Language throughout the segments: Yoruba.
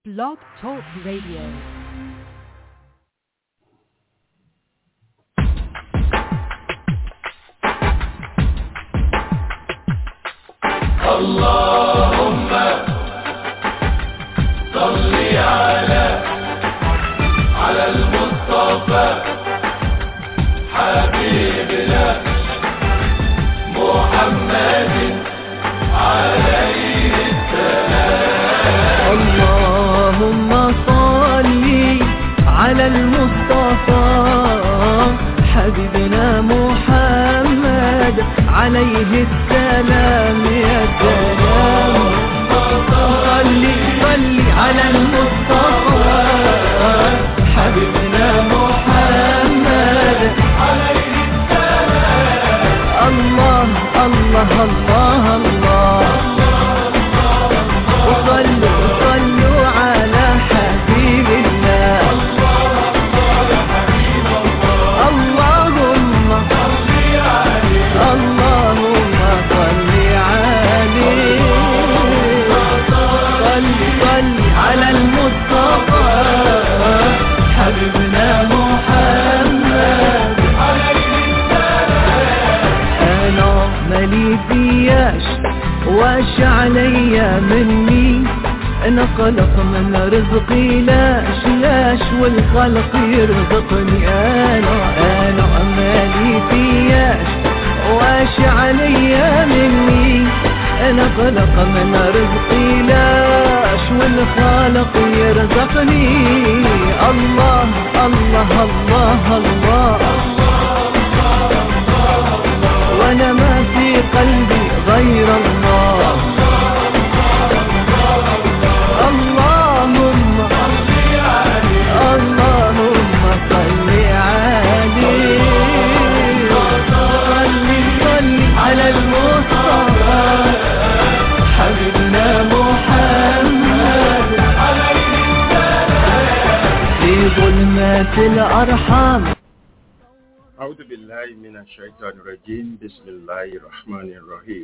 Blog Talk Radio. اللهم صل على على المصطفى حبيبنا محمد عليه اللهم صل على المصطفى حبيبنا محمد عليه السلام يا سلام صل صل على المصطفى حبيبنا محمد عليه السلام الله الله الله الله وصلوا صلوا على حبيب الله اللهم اللهم صل عليه صل صل على المصطفى حبيبنا محمد انا مالي فياش واش عليا مني انا قلق من رزقي لاش لاش والخلق يرزقني انا انا مالي فياش واش عليا مني انا قلق من رزقي لاش والخالق يرزقني الله الله الله, الله وانا ما في قلبي غير الله اللهم اللهم صل عليه صل صل على المصطفى حبيبنا محمد في ظلمات الارحام أعوذ بالله من الشيطان الرجيم بسم الله الرحمن الرحيم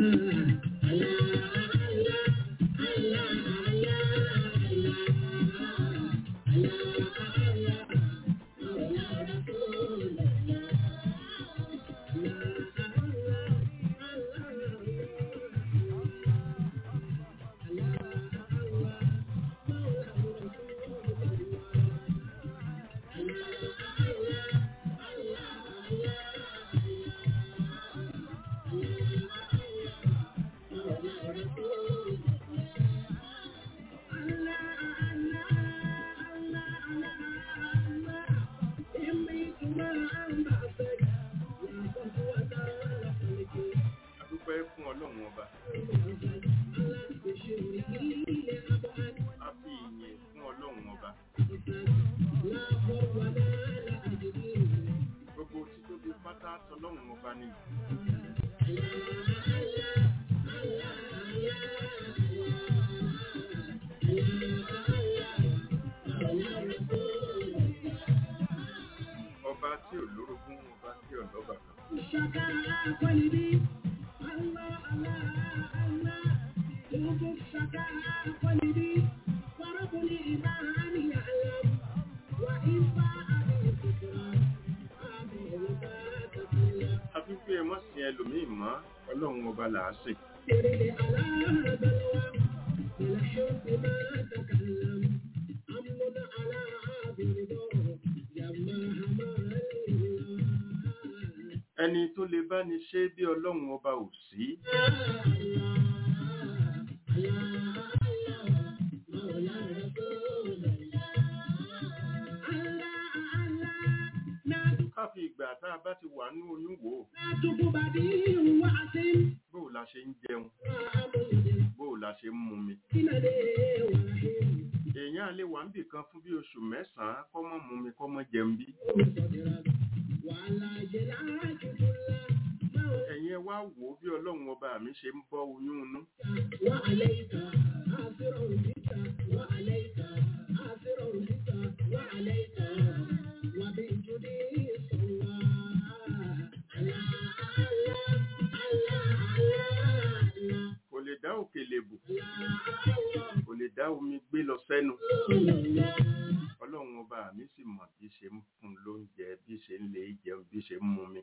adúpẹ́ fún ọlọ́run ọba a fi ìyìn fún ọlọ́run ọba gbogbo títóbi pátá tọlọ́run ọba ni ọba tí ò lórogún ọba tí ò lọ́ba kan àfi pé ẹ mọ́ sí ẹlòmíì mọ́ ọlọ́run ọba là á sìn ẹni tó lè bá ní ṣe bí ọlọ́run ọba ò sí ká fi ìgbà tá a bá ti wà ní oyún wò ó bó la ṣe ń jẹun bó la ṣe ń mumi èèyàn lè wà níbì kan fún bí oṣù mẹ́sàn-án kọ́ mọ́ mumi kọ́ mọ́ jẹun bí ẹ̀yin ẹ wá wò ó bí ọlọ́run ọba mi ṣe ń bọ́ oyún inú sẹ́nu ọlọ́run ọba mi sì mọ̀ bí ṣe ń fún lóúnjẹ bí ṣe ń lè jẹun bí ṣe ń mú mi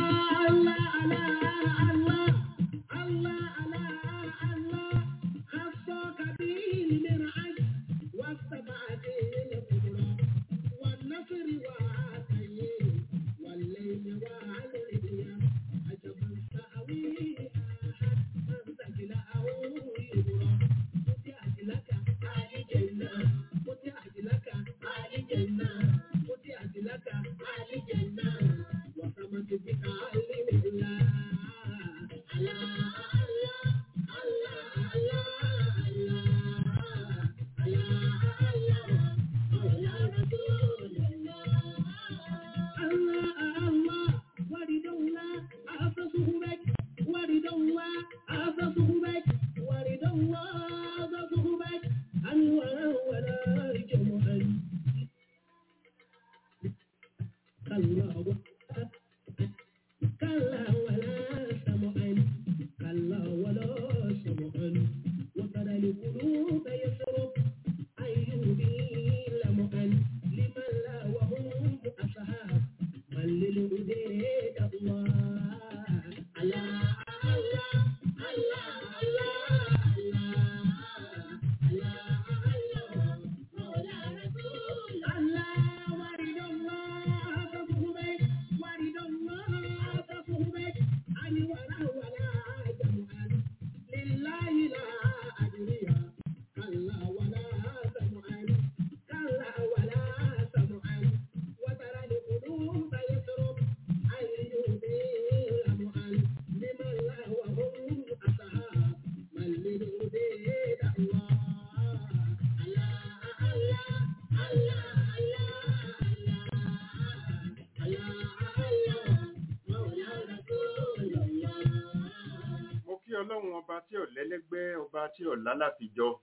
mo kí ọlọ́run ọba tí ò lẹ́lẹ́gbẹ́ ọba tí ò lálàfijọ́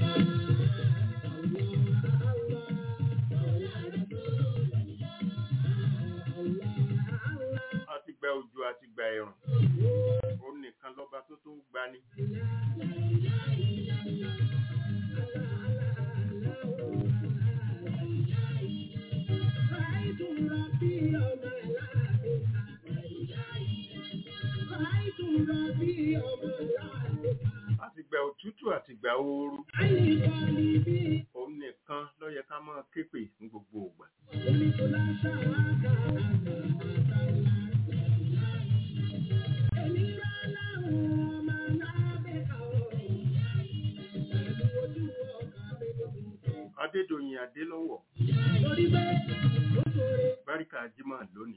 àtìgbà òjò àtìgbà ẹ̀rùn òun nìkan lọ́ba tó tó ń gbani àtìgbà òtútù àtìgbà ooru òun nìkan ló yẹ ká máa képè ní gbogbo ìgbà adédọ̀yìn adélọ́wọ̀ báríkà jimá lónìí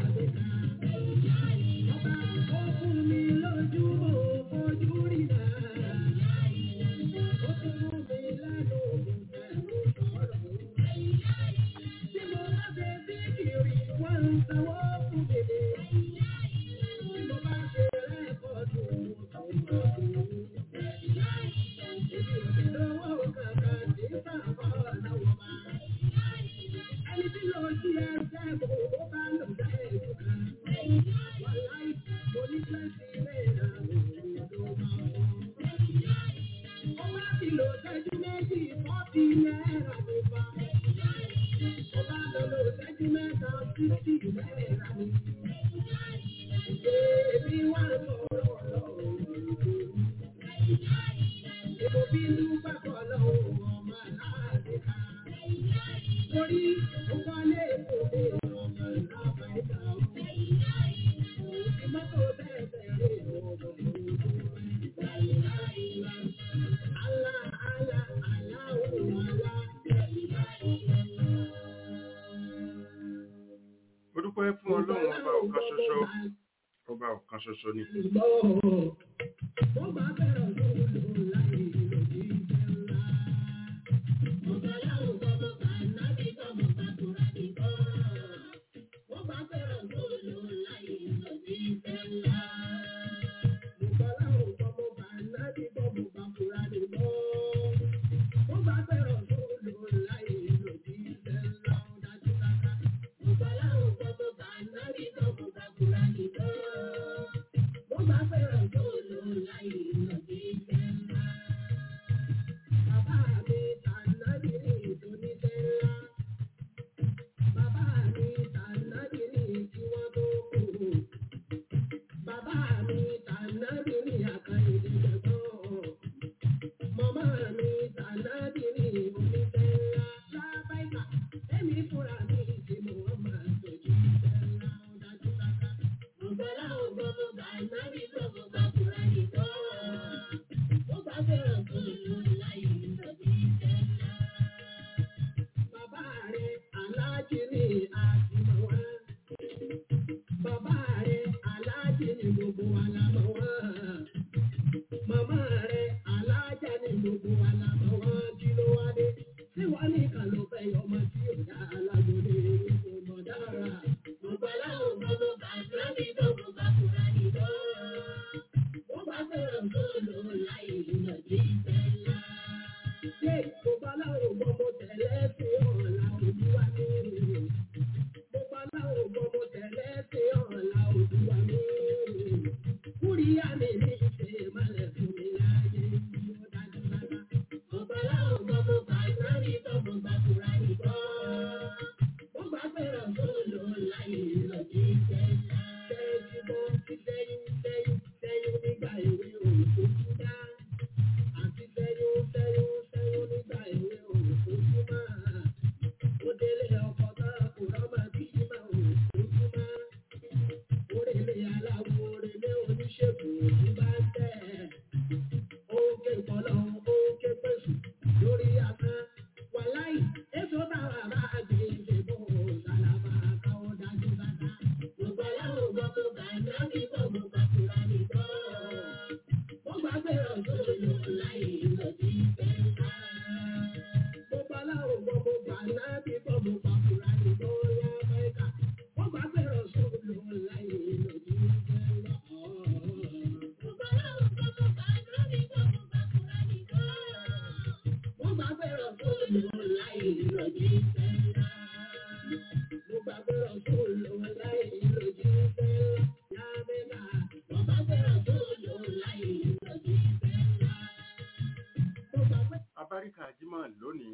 mo dúpẹ́ fún ọlọ́run ọba ọ̀kan ṣoṣo ọba ọ̀kan ṣoṣo ni Bó bá fẹ́ràn tó abáríkà jímọ̀ lónìí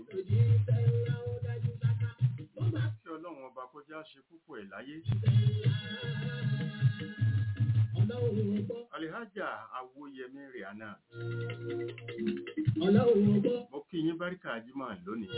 kí ọlọ́run ọba kó já ṣe púpọ̀ ẹ̀ láyé alihaja awoyemi rihanna mo kí yín báríkà jímọ̀ lónìí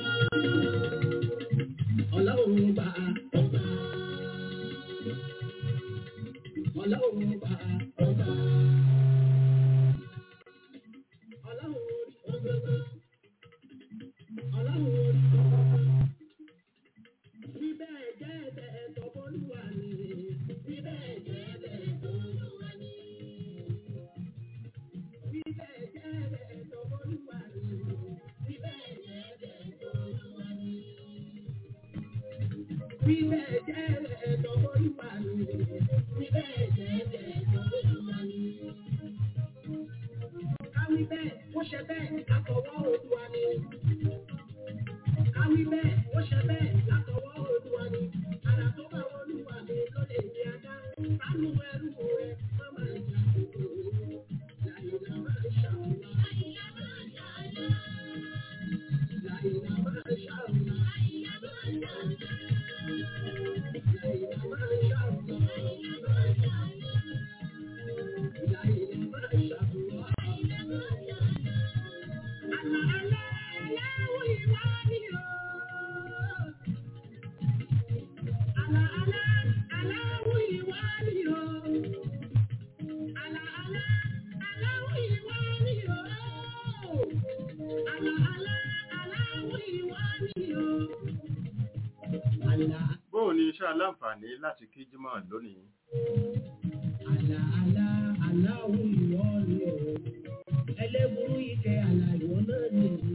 bóò ni iṣẹ́ aláǹfààní láti kí jímọ̀ lónìí Àlà àlà aláwọ̀ ìwọ ni o. Ẹlẹ́burú ike àlà ìwọ náà ni o.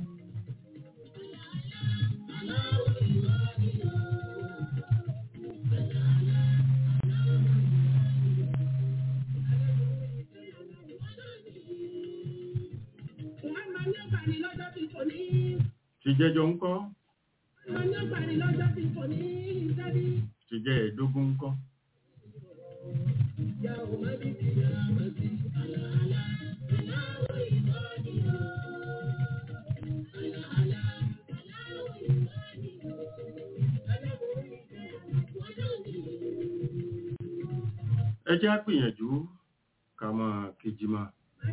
Aláwọ̀ ìwọ ni o. Àlà àlà aláwọ̀ ìwọ ni o. Ẹlẹ́burú ike àlà ìwọ náà ni o. Wọ́n máa ní ọ̀gbàní lọ́jọ́ tí kò ní. ti jẹ́jọ ń kọ́ Máa ní ọ̀gbàní lọ́jọ́ tí kò ní ìsẹ́bí. ti jẹ́ ẹ̀ẹ́dógún ń kọ́ Ya o ma di di ya ma di ala ala aláwọ̀ ìwọ ni o. Ala ala aláwọ̀ ìwọ ni o. Ẹlẹ́burú ike àlà ìwọ náà ni o. ẹ jẹ́ á gbìyànjú ká máa kí jímọ̀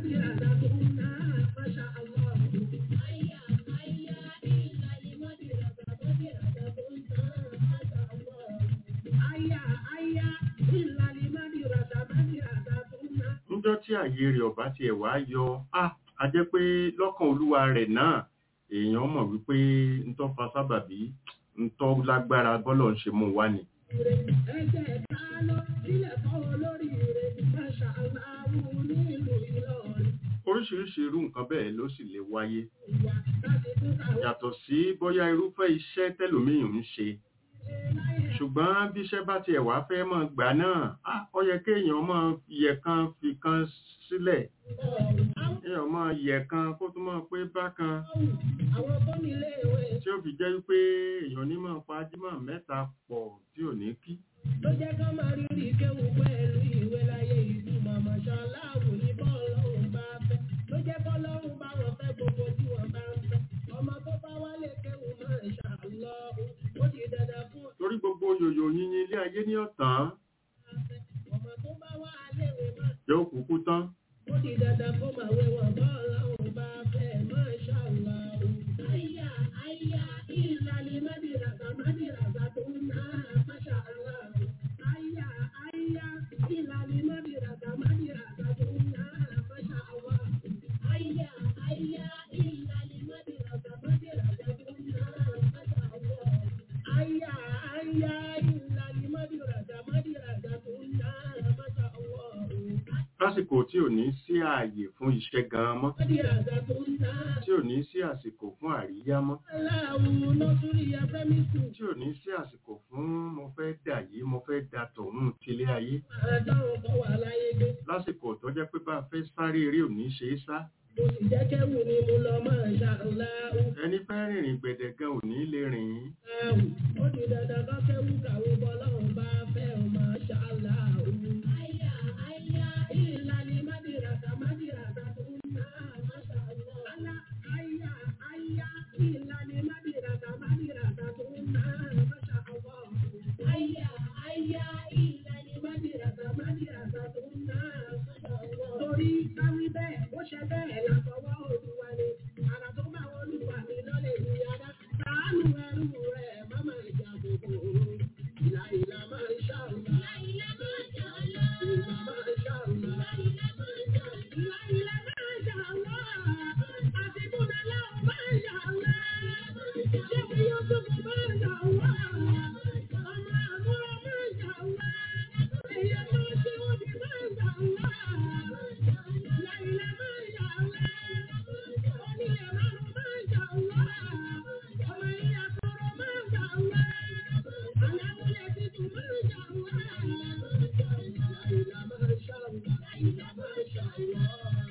níjọ́ tí àyè rẹ̀ ọ̀bá tiẹ̀ wá yọ á a jẹ́ pé lọ́kàn olúwa rẹ̀ náà èèyàn mọ̀ wípé ntọ́ fa sábàbí ntọ́ lágbára bọ́lọ̀ ń ṣe mú wá ni oríṣiríṣi irú nǹkan bẹ́ẹ̀ ló sì lè wáyé yàtọ̀ sí bóyá irúfẹ́ iṣẹ́ tẹ́lòmíì ń ṣe ṣùgbọ́n bí iṣẹ́ bá tiẹ̀ wá fẹ́ mọ̀ gbà náà á ó yẹ kéèyàn máa yẹ kan fi kan sílẹ̀ kéèyàn máa yẹ kan kó tún máa pé bákan tí ó fi jẹ́ wípé èèyàn ní máa pa jímọ̀ mẹ́ta pọ̀ tí ò ní kí ló jẹ́ ká máa rírì kéwù pẹ̀lú ìwé láyé ìlú màmá ṣaláàwù ní bọ́ọ̀lọ́hùn bá fẹ́ ló jẹ́ kọ́lọ́hùn bá wọn fẹ́ gbogbo tí wọ́n bá ń fẹ́ ọmọ tó bá wálé kéwù máa ń ṣàlọ́hùn ó di dandan fún torí gbogbo yòyò yíyin ilé ayé ní ọ̀tán ọ̀fẹ́ ọmọ tó bá wá léwe máa yóò kúkú tán ó di dandan kó máa wé wọn bọ́ọ̀lọ́hùn bá fẹ́ máa ṣàlọ́hùn. àyà àyà ìlàlí mádìràgà mádìràgà tó ń ná máṣá aláàbò. àyà àyà ìlàlí mádìràgà mádìràgà tó ń ná máṣá aláàbò. àyà àyà ìlàlí mádìràgà mádìràgà tó ń ná máṣá aláàbò. àyà àyà ìlàlí mádìràgà mádìràgà tó ń ná máṣá aláàbò. lásìkò tí ò ní sí ààyè fún iṣẹ́ gan mọ́ mádìràgà tó ń ná. tí ò ní sí àsìkò fún àríyá mọ́ aláwo lọ́sùrí afẹ́mísù. tí ò ní sí àsìkò fún mo fẹ́ dà yìí mo fẹ́ da tọ̀hún tilé ayé àdáwọn kan wà láyé gbé. lásìkò tó jẹ́ pé bá a fẹ́ sáré eré ò ní ṣe é sá Mo sì jẹ́ kẹ́wù ni mo lọ máa ṣàláwù. ẹni fẹ́ rìnrìn gbẹ̀dẹ̀ gan ò ní lè rìn ín. Ó di dandan kọ́ kẹ́wù kàwé bọ́lọ́run bá fẹ́ ọ máa ṣàláwù. Àyà àyà ìlànà mádìràtà mádìràtà tó ń ná máṣàlọ́. Àlà àyà àyà ìlànà mádìràtà mádìràtà tó ń ná máṣàlọ́. Àyà àyà ìlànà mádìràtà mádìràtà tó ń ná máṣàlọ́. Torí káwí bẹ́ẹ̀ ó ṣe bẹ́ẹ̀ látọwọ́ olúwa ni. Àrà tó bá olúwa mi lọ́lẹ̀ ní yàrá. Sàánú ẹrú rẹ̀ má máa jà gbogbo. Ìlà ìlà máa ń ṣàlùmá. Ìlà máa ń ṣàlùmá. Ìlà máa ń ṣàlùmá. Ìlà ìlà máa ń ṣàlùmá. Àti Bùnà láwọn máa ń ṣàlùmá. Ṣé mi yóò tó kò máa ń ṣàlùmá? Ọmọ àbúrò máa ń ṣàlùmá. Èyí máa ṣe òbí máa ń ṣàlùmá. Ìlà ìlà máa ń ṣàlùmá. Onílé márùn-ún máa ń ṣàlùmá. Ọmọ ìyá kọ̀ọ̀rọ̀ máa ń ṣàlùmá. Aláwọ̀lẹ̀ tuntun máa ń ṣàlùmá. Ìlà máa ń ṣàlùmá. Ìlà máa ń ṣàlùmá.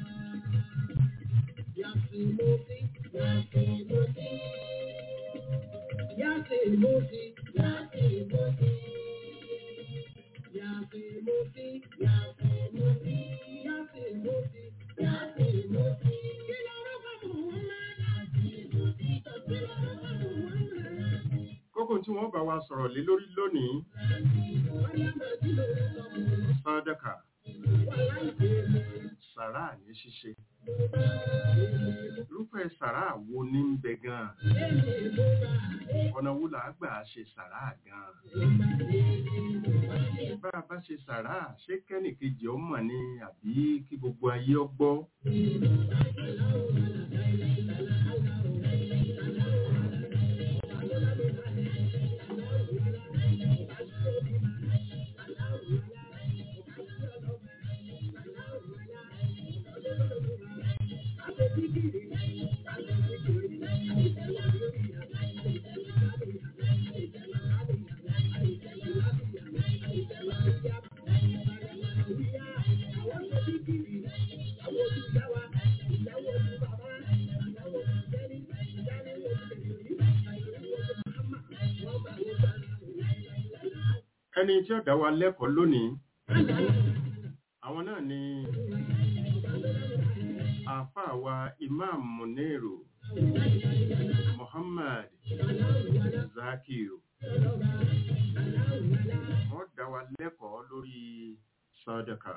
Yàtìmọ́sí, yàtìmọ́sí. Yàtìmọ́sí, yàtìmọ́sí. Yàtìmọ́sí, yàtìmọ́sí. Yàtìmọ́sí, yàtìmọ́sí. Kí lorúkọ Muhammad? Yàtìmọ́sí, kí lorúkọ Muhammad? kókó tí wọ́n bá wa sọ̀rọ̀ lé lórí lónìí sàdákà sàrà ní ṣíṣe irúfẹ́ sàrà wo ní ń bẹ gan ọ̀nà wo là á gbà ṣe sàrà gan bá a bá ṣe sàrà ṣé kẹ́nìkejì ó mọ̀ ni àbí kí gbogbo ayé ó gbọ́ ẹni tí ó dá wa lẹ́kọ̀ọ́ lónìí àwọn náà ni àáfàá wa imam muniru muhammad zakiu wọ́n dá wa lẹ́kọ̀ọ́ lórí sàdákà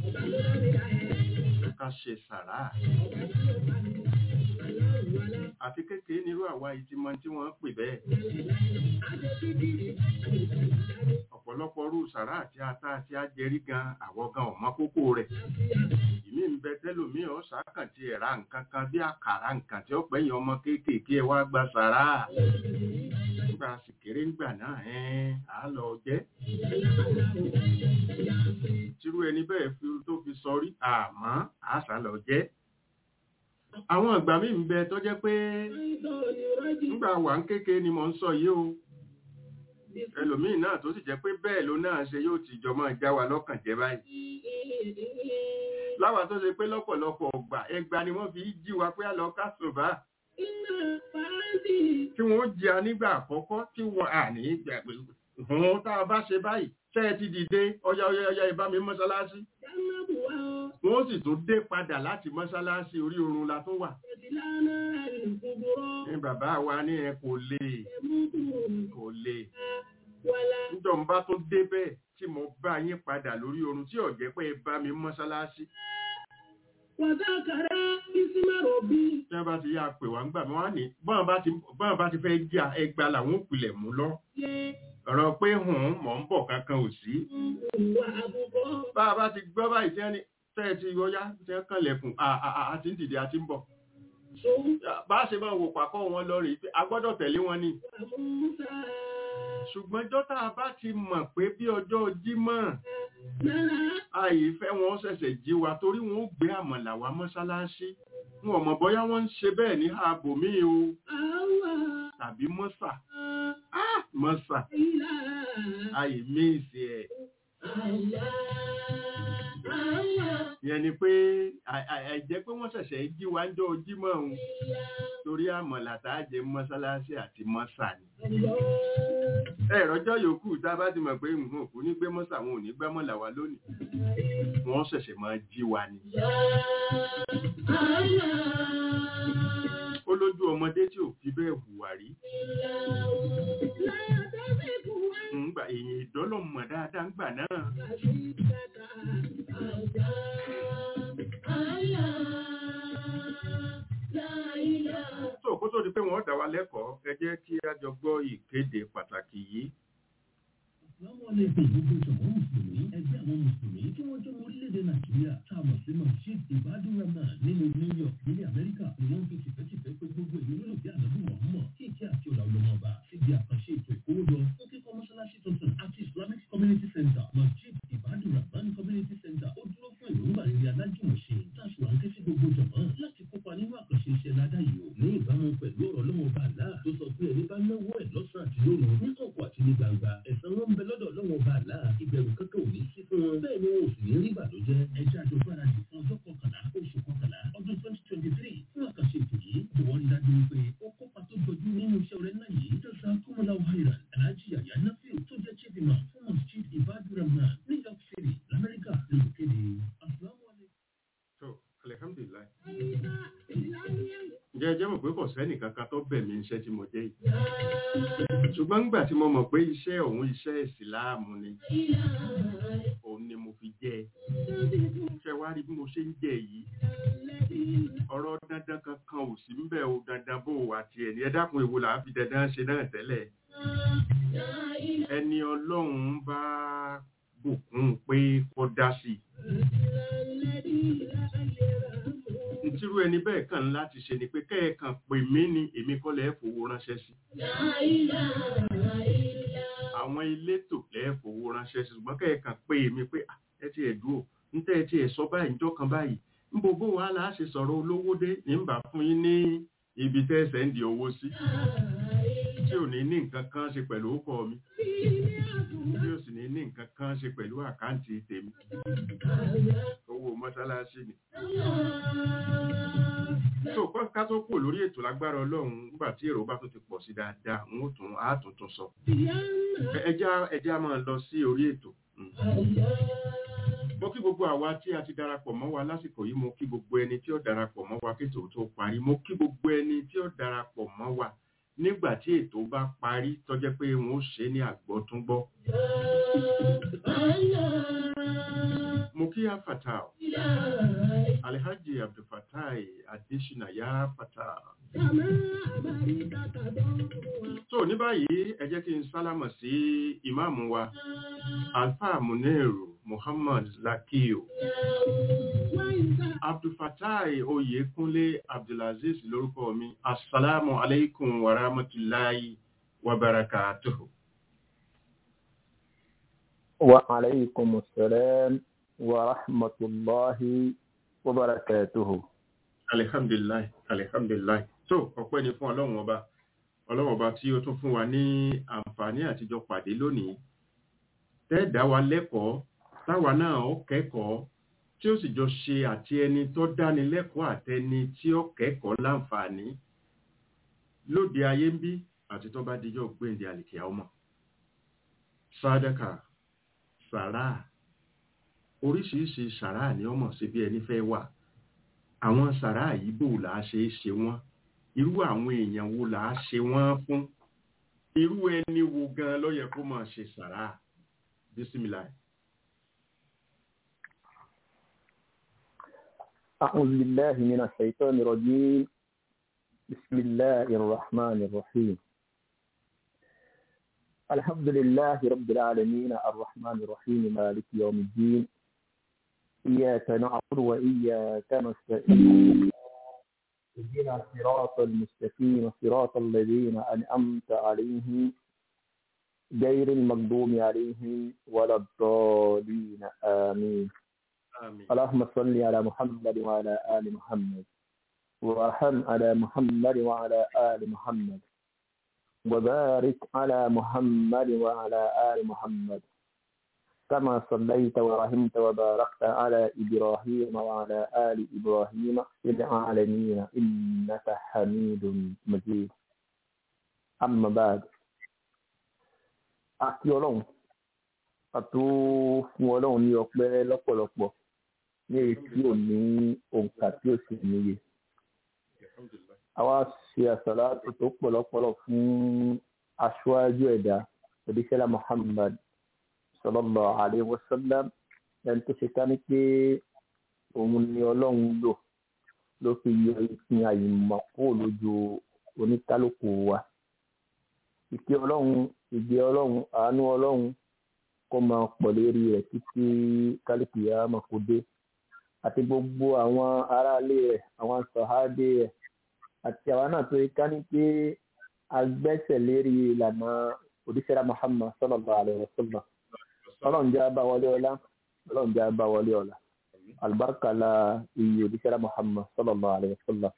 ká ṣe sàrà àti kékeré nírú àwa ìtìmọ̀ tí wọ́n pè bẹ́ẹ̀ ọ̀pọ̀lọpọ̀ rú sàrà àti ata àti ajẹrí gan àwọ̀ gan ọ̀mọ́ kókó rẹ̀ ìmí ń bẹ tẹ́lòmíì ọ̀sà kàn ti ẹ̀ra nǹkan kan bí àkàrà nǹkan tí ó pẹ̀yìn ọmọ kéékèèké ẹ wá gba sàrà nígbà sì kéré ńgbà náà ẹ́n á lọ jẹ́ tírú ẹni bẹ́ẹ̀ fi tó fi sọrí àmọ́ àṣà lọ jẹ́ àwọn ìgbà míì ń bẹ tó jẹ́ pé nígbà wà ń kéke ni mò ń sọ yìí o ẹlòmíì náà tó sì jẹ́ pé bẹ́ẹ̀ ló náà ṣe yóò ti jọ máa já wa lọ́kàn jẹ́ báyìí láwa tó ṣe pé lọ́pọ̀lọpọ̀ ọgbà ẹgbà ni wọ́n fi jí wa pé àlọ́ kásùnbà tí wọ́n jí a nígbà àkọ́kọ́ tí wọ́n à ní gbàgbé hùn tá a bá ṣe báyìí tẹ́ ẹ ti dìde ọya ọya ọya ìbá mi mọ́ṣáláṣí wọ́n sì tún dé padà láti mọ́ṣáláṣí orí oorun la tún wà ní bàbá wa ní ẹ kò lè kò lè níjọ́ ń bá tún dé bẹ́ẹ̀ tí mo bá yín padà lórí oorun tí ò jẹ́ pé ẹ bá mi mọ́ṣáláṣí Wàzákàrá ìsímọ̀rọ̀ bí. tí wọ́n bá ti yá pè wá ń gbà wọ́n á ní bọ́n bá ti bọ́n bá ti fẹ́ jà ẹgbà làwọn òpìlẹ̀ mú lọ Yẹ ọ̀rọ̀ pé hùn mọ̀ ń bọ̀ kankan ò sí ìwà àbùkọ́. bá a bá ti gbọ́ báyìí tí wọ́n ní tẹ́ ẹ ti yọyá tí wọ́n kàn lẹ̀kùn àti ń dìde àti ń bọ̀ Sòwò bá a ṣe máa wò pàkọ́ wọn lọ rèé pé a gbọ́dọ̀ tẹ̀lé wọn ni àmúta. ṣùgbọ́n jọ́tà bá ti mọ̀ pé bí ọjọ́ jímọ̀ Náírà àìfẹ́ wọn ṣẹ̀ṣẹ̀ jí wa torí wọn ó gbé àmàlà wá mọ́ṣáláṣí wọn ò mọ̀ bóyá wọ́n ń ṣe bẹ́ẹ̀ ní ààbò míì o àwà tàbí mọ́sà mọ́sà ìlà. àìmíìsì ẹ̀ Àyà àyà ìyẹn ni pé à- à- àìjẹ́ pé wọ́n ṣẹ̀ṣẹ̀ jí wa ń jọ jímọ̀ òun torí àmọ̀là tá a jẹ mọ́sálásí àti mọ́sà ni ẹ̀rọjọ́ yòókù tá a bá ti mọ̀ pé nǹkan òkú ní gbé mọ́sà wọn ò ní gbá mọ́là wa lónìí wọ́n ṣẹ̀ṣẹ̀ máa jí wa ni ó lójú ọmọdé tí ò fi bẹ́ẹ̀ hùwà rí ńgbà èèyàn ìdọ́lọ́mọ̀ dáadáa ń gbà náà tó kó tó di pé wọ́n dá wa lẹ́kọ̀ọ́ ẹ jẹ́ kí a jọ gbọ́ ìkéde pàtàkì yìí Láwọn ọlẹ́gbẹ̀ gbogbo ìjọ̀wọ́ Mùsùlùmí, ẹgbẹ́ àwọn Mùsùlùmí tí wọ́n jẹ́ ọmọ orílẹ̀-èdè Nàìjíríà, tá a mọ̀ sí Masjid Ibadu Rahman nínú New York nílẹ̀ Amẹ́ríkà ni wọ́n fi tìfẹ́tìfẹ́ pé gbogbo ìlú nínú bí ànábì Mọ̀ọ́mọ̀ kí ìkí àti ọ̀là ọlọ́mọ ọba síbi àkànṣe ètò ìkówójọ fún kíkọ́ mọ́ṣáláṣí tuntun àti Islamic Community Center. Masjid Ibadu Rahman Community Center ó dúró fún èròǹgbà rere alájùmọ̀ṣe táṣù à ń ké sí gbogbo jọ̀mọ́ láti kópa nínú àkànṣe iṣẹ́ ládá yìí o ní ìbámu pẹ̀lú ọ̀rọ̀ ọlọ́wọ́ bá àlá tó sọ pé ẹni bá náwó ẹ̀ lọ́sàn-án àti lóru ní kọ̀kọ̀ àti ní gbangba ẹ̀san wọn ń bẹ lọ́dọ̀ ọlọ́wọ́ bá àlá ìbẹ̀rù kankan ò ní sí fún wọn bẹ́ẹ̀ ni wọn ò sì ní rí ìbànújẹ́ ẹjẹ́ àjọ gbáradì fún ọjọ́ kọkànlá oṣù kọkànlá ọdún twenty twenty three fún àkànṣe ètò yìí jọ̀wọ́ rí dájú wípé ó kópa tó jọjú nínú iṣẹ́ rẹ̀ náà yìí tó sa kúmọ̀lá wàhálà aláàjì àyà náfíù tó jẹ́ chief imam fún masjid ibadurahman new york city lamẹ́ríkà lókèdè asalaamualeykum. tó alihamdulilayi ǹjẹ́ ẹ jẹ́ mọ̀ pé kò sẹ́nì kankan tó bẹ̀ mí iṣẹ́ tí mo jẹ́ yìí ṣùgbọ́n nígbà tí mo mọ̀ pé iṣẹ́ òun iṣẹ́ ìsìláàmù ni òun ni mo fi jẹ́ ẹ ṣe wá rí bí mo ṣe ń jẹ́ yìí ọ̀rọ̀ dandan kankan ò sí ń bẹ̀ o dandan bó o àti ẹni ẹ dákun èwo là á fi dandan ṣe náà tẹ́lẹ̀ ẹni ọlọ́run bá bùkún pé kó dá sí i ntírú ẹni bẹ́ẹ̀ kàn láti ṣe ni pé kẹ́ẹ̀kan pè mí ni èmi kọ́ lẹ́ẹ̀ fowó ránṣẹ́ sí àwọn elétò lẹ́ẹ̀ fowó ránṣẹ́ sí ṣùgbọ́n kẹ́ẹ̀kan pè mí pé "Ah, ẹ ti ẹ̀ dúró ń tẹ́ ẹ ti ẹ̀ sọ báyìí níjọ́ kan báyìí ń bo bó wàhálà á ṣe sọ̀rọ̀ olówó dé ní ń bà fún yín ní ibi tẹ́ ẹ sẹ́ndì owó sí tí ò ní ní nǹkan kan ṣe pẹ̀lú ókọ mi tí ò sì ní ní nǹkan kan ṣe pẹ̀lú àkáǹtì tèmi owó mọ́ṣáláṣí ni tó kọ́ ká tó kù lórí ètò lágbára ọlọ́run nígbà tí èrò bá tún ti pọ̀ sí dáadáa n ó tún á tún tún sọ Ẹ- ẹjá ẹjá máa lọ sí orí ètò Mm. mo kí gbogbo àwa tí a ti darapọ̀ mọ́ wa lásìkò yìí mo kí gbogbo ẹni tí ó darapọ̀ mọ́ wa kí ètò tó parí mo kí gbogbo ẹni tí ó darapọ̀ mọ́ wa nígbà tí ètò bá parí tó jẹ́ pé wọn ó ṣe é ní àgbọ́túngbọ́ mo kí afata alhaji abdulfatai adesina ya fata tó ní báyìí ẹ jẹ́ kí n sálámọ̀ sí ìmáàmù wa alfa muneru muhammad lakiyo abdulfatai oyekunle abdulaziz lórúkọ mi assalamu alaikum wa rahmatulahi wa barakatuhu. وعليكم السلام ورحمة الله وبركاته alihamdulilayi alihamdulilayi tó ọpẹ́ ni fún ọlọ́run ọba ọlọ́run ọba tí ó tún fún wa ní àǹfààní àtijọ́ pàdé lónìí tẹ́ẹ̀dá wa lẹ́kọ̀ọ́ táwa náà ó kẹ́kọ̀ọ́ tí ó sì jọ ṣe àti ẹni tó dáni lẹ́kọ̀ọ́ àtẹni tí ó kẹ́kọ̀ọ́ láǹfààní lóde ayé ń bí àti tó bá dijọ́ gbéǹde àlìkíá ọmọ sádàkà sàrà oríṣiríṣi sàrà ni ọmọ sí bí ẹni fẹ́ wà àwọn sàrà yìí bò là á ṣe é ṣe wọ́n irú àwọn èèyàn wo là á ṣe wọ́n fún irú ẹni wo gan ló yẹ kó máa ṣe sàrà bísímìláì. أعوذ بالله من الشيطان الرجيم بسم الله الرحمن الرحيم الحمد لله رب العالمين الرحمن الرحيم مالك يوم الدين إياك نعبد وإياك نستعين اهدنا الصراط المستقيم صراط الذين أنعمت عليهم غير المغضوب عليهم ولا الضالين آمين àmín اللهم صل على محمد وعلى آل محمد وارحم على محمد وعلى آل محمد وبارك على محمد وعلى آل محمد كما صليت ورحمت وباركت على إبراهيم وعلى آل إبراهيم في العالمين إنك حميد مجيد أما بعد àti ọlọ́run àtó fún ọlọ́run ní ọpẹ́ lọ́pọ̀lọpọ̀ ní èyí tí ò ní òǹkà tí ó sì níye àwa ṣe àsàlátù tó pọ̀lọpọ̀lọ fún aṣáájú ẹ̀dá òdíṣẹ́lá Muhammad sallallahu alaihi wasallam ẹni tó ṣe ká ní pé òun ni ọlọ́run lò ló fi yọ ìpín àyìnbó kúrò lójú oníkálukú wa ìkẹ́ ọlọ́run ìgbé ọlọ́run àánú ọlọ́run kó máa pọ̀ lérí rẹ̀ títí kálíkì yàrá máa kó dé àti gbogbo àwọn aráalé rẹ̀ àwọn sọ̀hádé rẹ̀ àti àwọn náà tó yẹ ká ní pé agbẹ́sẹ̀ lérí ìlànà òdíṣẹ́ra Muhammad sallallahu alaihi wasallam ọlọ́run jẹ́ abá wọlé ọlá ọlọ́run jẹ́ abá wọlé ọlá albarka la iye òdíṣẹ́ra Muhammad sallallahu alaihi wasallam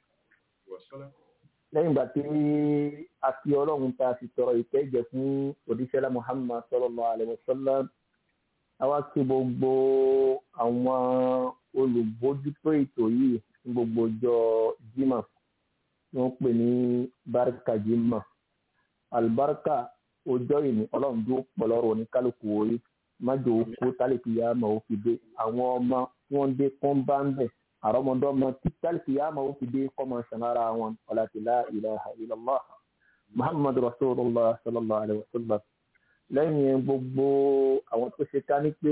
lẹ́yìn ìgbà tí a fi ọlọ́run ta fi tọrọ ìkẹ́jẹ fún òdíṣẹ́lá Muhammad sallallahu alaihi wasallam a wá sí gbogbo àwọn olùbójútó ètò yìí ní gbogbo ọjọ́ jimá tí wọ́n pè ní barika jimá albarka ọjọ́ ìní ọlọ́run tó pọ̀lọ́rọ̀ ní kálukú orí májò kó tálíkì yá máa ó fi dé àwọn ọmọ tí wọ́n dé kán bá ń bẹ̀ àrọ́mọdọ́mọ títàlì yá máa ó fi dé kọ́mọ sanara wọn ọ̀làtìlá ilaha illallah muhammad rasulullah sallallahu alayhi wa sallam lẹ́yìn gbogbo àwọn tó ṣe ká ní pé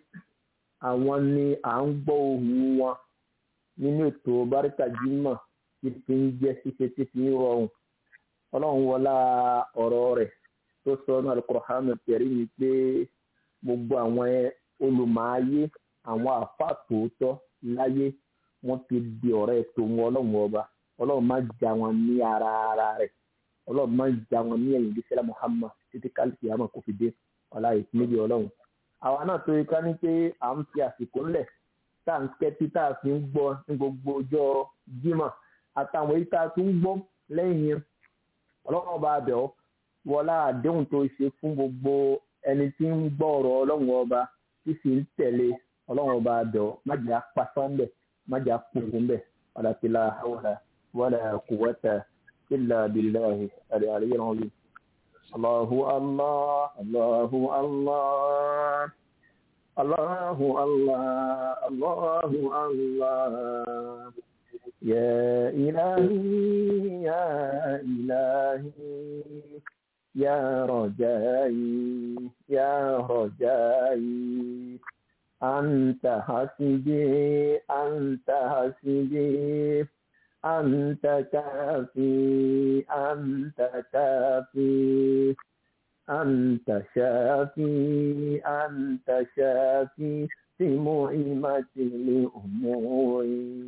àwọn ni à ń gbọ́ ohùn wọn nínú ètò báríkà jímọ̀ tí fi ń jẹ́ ṣíṣe tí fi ń rọrùn ọlọ́run wọlá ọ̀rọ̀ rẹ̀ tó sọ ní al-Qur'an al-Karim ni pé gbogbo àwọn olùmọ̀ayé àwọn àfa tòótọ́ láyé wọ́n ti di ọ̀rẹ́ tòun ọlọ́run ọba ọlọ́run má já wọn ní ara ara rẹ̀ ọlọ́run má já wọn ní ẹ̀yìn ìdíṣẹ́lá Muhammad títí kálífì àmọ́ kò fi dé ọlá ìpínlẹ̀ ọlọ́run. àwa náà tó ká ní pé à ń fi àsìkò ńlẹ̀ tá à ń kẹ́tí tá a fi ń gbọ́ ní gbogbo ọjọ́ Jímọ̀ àtàwọn èyí tá a tún ń gbọ́ lẹ́yìn ọlọ́run ọba abẹ́ ọ wọlá àdéhùn tó ṣe fún gbogbo ẹni tí ń gbọ́ ọ̀rọ̀ ọlọ́run ọba tí sì ń tẹ̀lé ọlọ́run ọba abẹ́ ọ má jẹ́ apasán bẹ̀ má jẹ́ apòkùn bẹ̀ ọ̀làtìlá hawla wala quwwata illa billahi al-aliyyil azim. Allahu Allah, Allahu Allah, Allahu Allah, Allahu Allah. يا إلهي يا إلهي يا رجائي يا رجائي أنت حسبي أنت حسبي أنت كافي أنت كافي أنت شافي أنت شافي في مهمة الأمور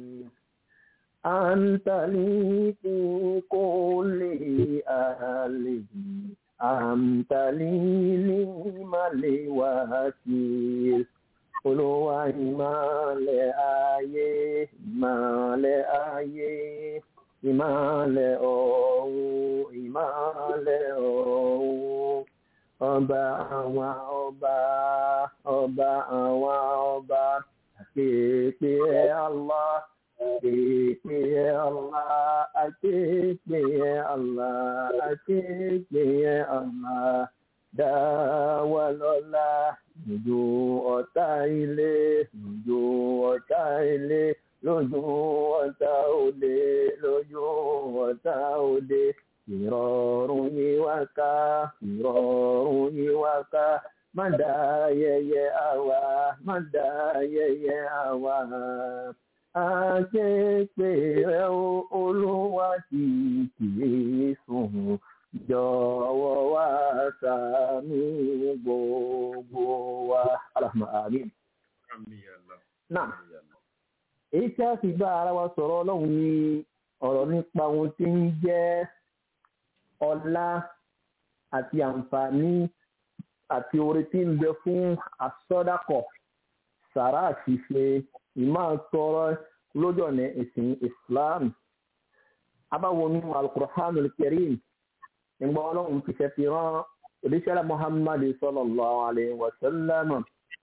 أنت لي في كل أهله أنت لي لمن وكيل Olúwa ìmọ̀lẹ̀ ayé ìmọ̀lẹ̀ ayé ìmọ̀lẹ̀ ọ̀run ìmọ̀lẹ̀ ọ̀run ọba àwọn ọba ọba àwọn ọba àkéèké Allah àkéèké Allah àkéèké Allah àkéèké Allah dáwà lọ́la lójú ọ̀tá ilé lójú ọ̀tá ilé lójú ọ̀tá òde lójú ọ̀tá òde ìrọ̀rùn yìí wá ká ìrọ̀rùn yìí wá ká má dá yẹyẹ àwa má dá yẹyẹ àwa àṣepé rẹ olúwa tí kìí sùn jọ̀wọ́ wá ṣàánú gbogbo wa alahuma amin. náà èyí tí a sì bá ara wa sọ̀rọ̀ ọlọ́run ní ọ̀rọ̀ nípa ohun tí ń jẹ́ ọlá àti àǹfààní àti oore tí ń bẹ fún asọ́dàkọ̀ sàrà àṣìṣe ìmáa tọrọ lójú ọ̀nà ẹ̀sìn Islam abáwo nínú Al-Qur'anul Karim ìgbà ọlọ́run ti fẹ́ fi rán òdíṣẹ́lá muhammadu sallallahu alayhi wa sallam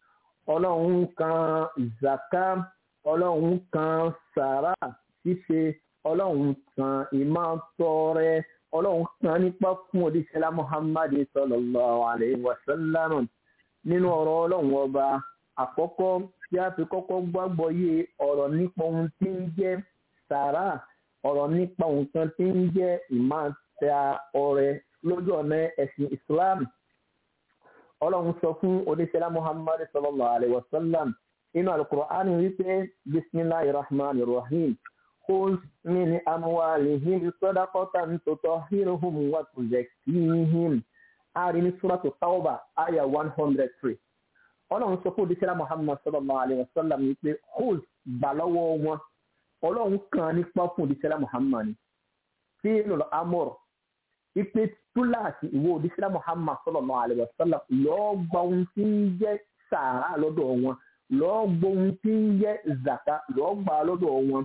ọlọ́run kan zaka ọlọ́run kan sàrà ṣíṣe ọlọ́run kan ìmọ̀tọrẹ ọlọ́run kan nípa fún òdìsẹ́lá muhammad sallallahu alayhi wa sallam nínú ọ̀rọ̀ ọlọ́run ọba àkọ́kọ́ tí a fi kọ́kọ́ gbàgbọ́ yé ọ̀rọ̀ nípa ohun tí ń jẹ́ sàrà ọ̀rọ̀ nípa nǹkan tí ń jẹ́ ìmọ̀ta ọrẹ lójú ọ̀nà ẹ̀sìn islam ọlọ́run sọ fún oníṣẹ́lá muhammad sallallahu alayhi wa sallam inú alukur'an wípé bisimilahi rahman rahim kul min amwalihim sadaqatan tutahhiruhum wa tuzakkihim ari ní suratu tauba aya one hundred three ọlọ́run sọ fún oníṣẹ́lá muhammad sallallahu alayhi wa sallam wípé kul gbà lọ́wọ́ wọn ọlọ́run kan nípa fún oníṣẹ́lá muhammad fi lọ́lọ́ amọ̀rọ̀ ipe túláàsì ìwé òdìsílẹ̀ muhammad sallallahu alaihi wasallam lọ́ọ́ gba ohun tí ń jẹ́ sàárà lọ́dọ̀ wọn lọ́ọ́ gba ohun tí ń jẹ́ zaka lọ́ọ́ gbà lọ́dọ̀ wọn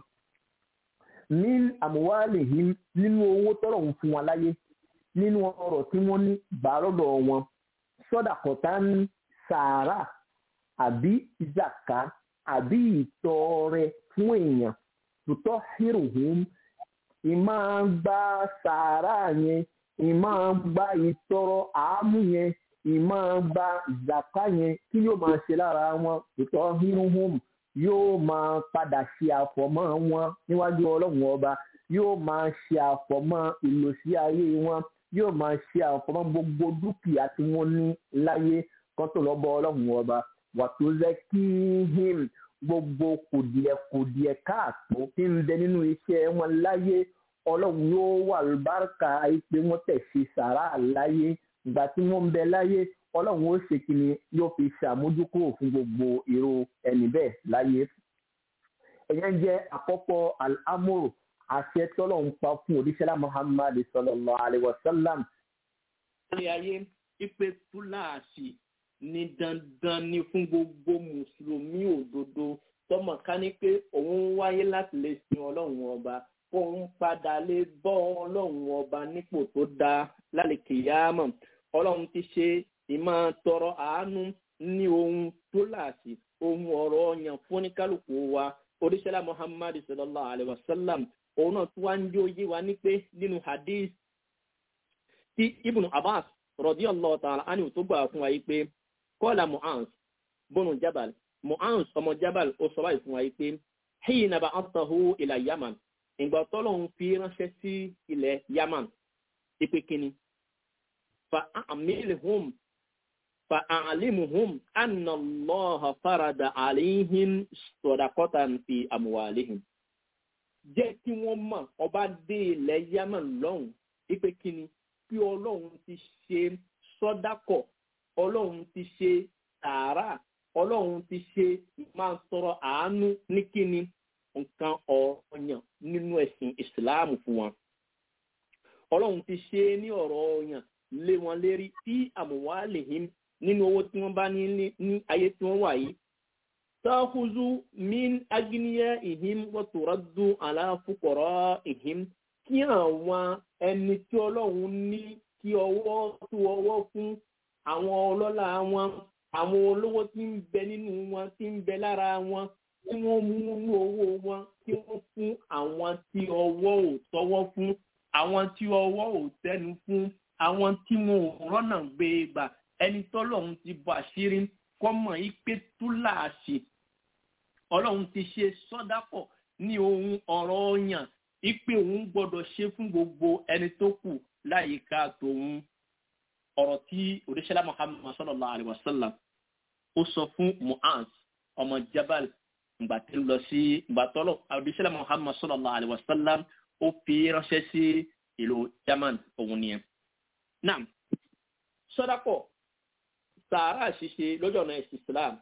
ní àmúwálìhìn nínú owó tọ́rọ̀ ń fún wọn láyé nínú ọrọ̀ tí wọ́n ní gbà lọ́dọ̀ wọn sọ́dà kọ̀tà ní sàárà àbí zaka àbí ìtọrẹ fún èèyàn tòótọ́ hírùhùn ìmọ̀ gba sàárà yẹn ìmọ̀ gba ìtọrọ àámú yẹn ìmọ̀ gba zaka yẹn kí yóò máa ṣe lára wọn ìtọ́ hírùhùn yóò máa padà ṣe àfọ̀mọ́ wọn níwájú ọlọ́run ọba yóò máa ṣe àfọ̀mọ́ ìlòsí ayé wọn yóò máa ṣe àfọ̀mọ́ gbogbo dúkìá tí wọ́n ní láyé kan tó lọ́ bọ ọlọ́run ọba wàtó zẹ́kíhìm gbogbo kùdìẹ̀kùdìẹ̀ káàtó tí ń bẹ nínú iṣẹ́ wọn láyé ọlọ́run yóò wà lùbáríkà pé wọ́n tẹ̀sí sàrà láyé ìgbà tí wọ́n ń bẹ láyé ọlọ́run ó ṣe kí ni yóò fi ṣàmójúkúrò fún gbogbo èrò ẹni bẹ́ẹ̀ láyé. ẹ̀yẹn jẹ́ àkọ́kọ́ al-amuru àṣẹ tọ́lọ́run pa fún òdíṣẹ́lá muhammad sallallahu alayhi wa sallam. ilé ayé ipe túláàsì ní dandan ni fún gbogbo mùsùlùmí òdodo tọmọ ká ní pé òun wáyé láti lè sin ọlọ́run ọba òun padà lè bọ́ ọlọ́run ọba nípò tó dáa lálẹ́kè yáàmọ̀ ọlọ́run ti ṣe ìmọ̀ tọrọ àánú ní ohun tó láàsì ohun ọ̀rọ̀ ọ̀yàn fún oníkálukú wa oríṣẹ́lá muhammad sallallahu alayhi wa sallam òun náà tún wá ń jó yé wa ní pé nínú hadith tí ibùn abbas radiyallahu ta'ala anhu tó gbà fún wa yìí pé kọ́lá mu'az bọ́nù jabal mu'az ọmọ jabal ó sọ báyìí fún wa yìí pé hìyìn nàbà àtàhù ilà yaman ìgbà tọ́lọ́hún fi ránṣẹ́ sí ilẹ̀ yaman ìpè kínní fa àmìlìhùm fa àlìmùhùm ànàlọ́hà farada àlìhìn sọ̀dàkọ́tàn fi àmùwàlìhìn. jẹ́ kí wọ́n mọ̀ ọba dé ilẹ̀ yaman lọ́hùn ìpè kínní bí ọlọ́run ti ṣe sọ́dákọ̀ ọlọ́run ti ṣe tààrà ọlọ́run ti ṣe máa sọ̀rọ̀ àánú ní kíni nǹkan ọ̀ọ̀yàn nínú ẹ̀sìn ìsìláàmù fún wọn. ọlọ́run ti ṣe ní ọ̀rọ̀ ọ̀yàn lé wọn lérí tí àmùwá lè him nínú owó tí wọ́n bá ní ní ayé tí wọ́n wà yìí. táhùzú min agniya ìhim wọ́tòrọ́dún aláfukọ̀rọ̀ ìhim kí àwọn ẹni tí ọlọ́run ní kí ọwọ́ tó ọwọ́ fún àwọn ọlọ́lá wọn àwọn olówó tí ń bẹ nínú wọn tí ń bẹ lára wọn tí wọ́n mú nínú owó wọn tí wọ́n fún àwọn tí ọwọ́ ò tọwọ́ fún àwọn tí ọwọ́ ò tẹnu fún àwọn tí wọn ò rọ́nà gbé e gbà ẹni tọ́lọ́run ti bọ̀ àṣírí kọ́mọ̀ ipe túláàṣì ọlọ́run ti ṣe sọ́dápọ̀ ní ohun ọ̀rọ̀ ọ̀yàn ipe òun gbọ́dọ̀ ṣe fún gbogbo ẹni tó kù láyìíká tòun ọ̀rọ̀ tí òdíṣẹ́lá muhammad sallallahu alayhi wa sallam ó sọ fún mu'az ọmọ jabal ìgbà tí ń lọ sí ìgbà tọ́lọ̀ òdíṣẹ́lá muhammad sallallahu alayhi wa sallam ó fi ránṣẹ́ sí ìlú yaman òun nìyẹn. náà sọ́dápọ̀ sàárà ṣíṣe lọ́jọ́ ọ̀nà ẹ̀sìn islam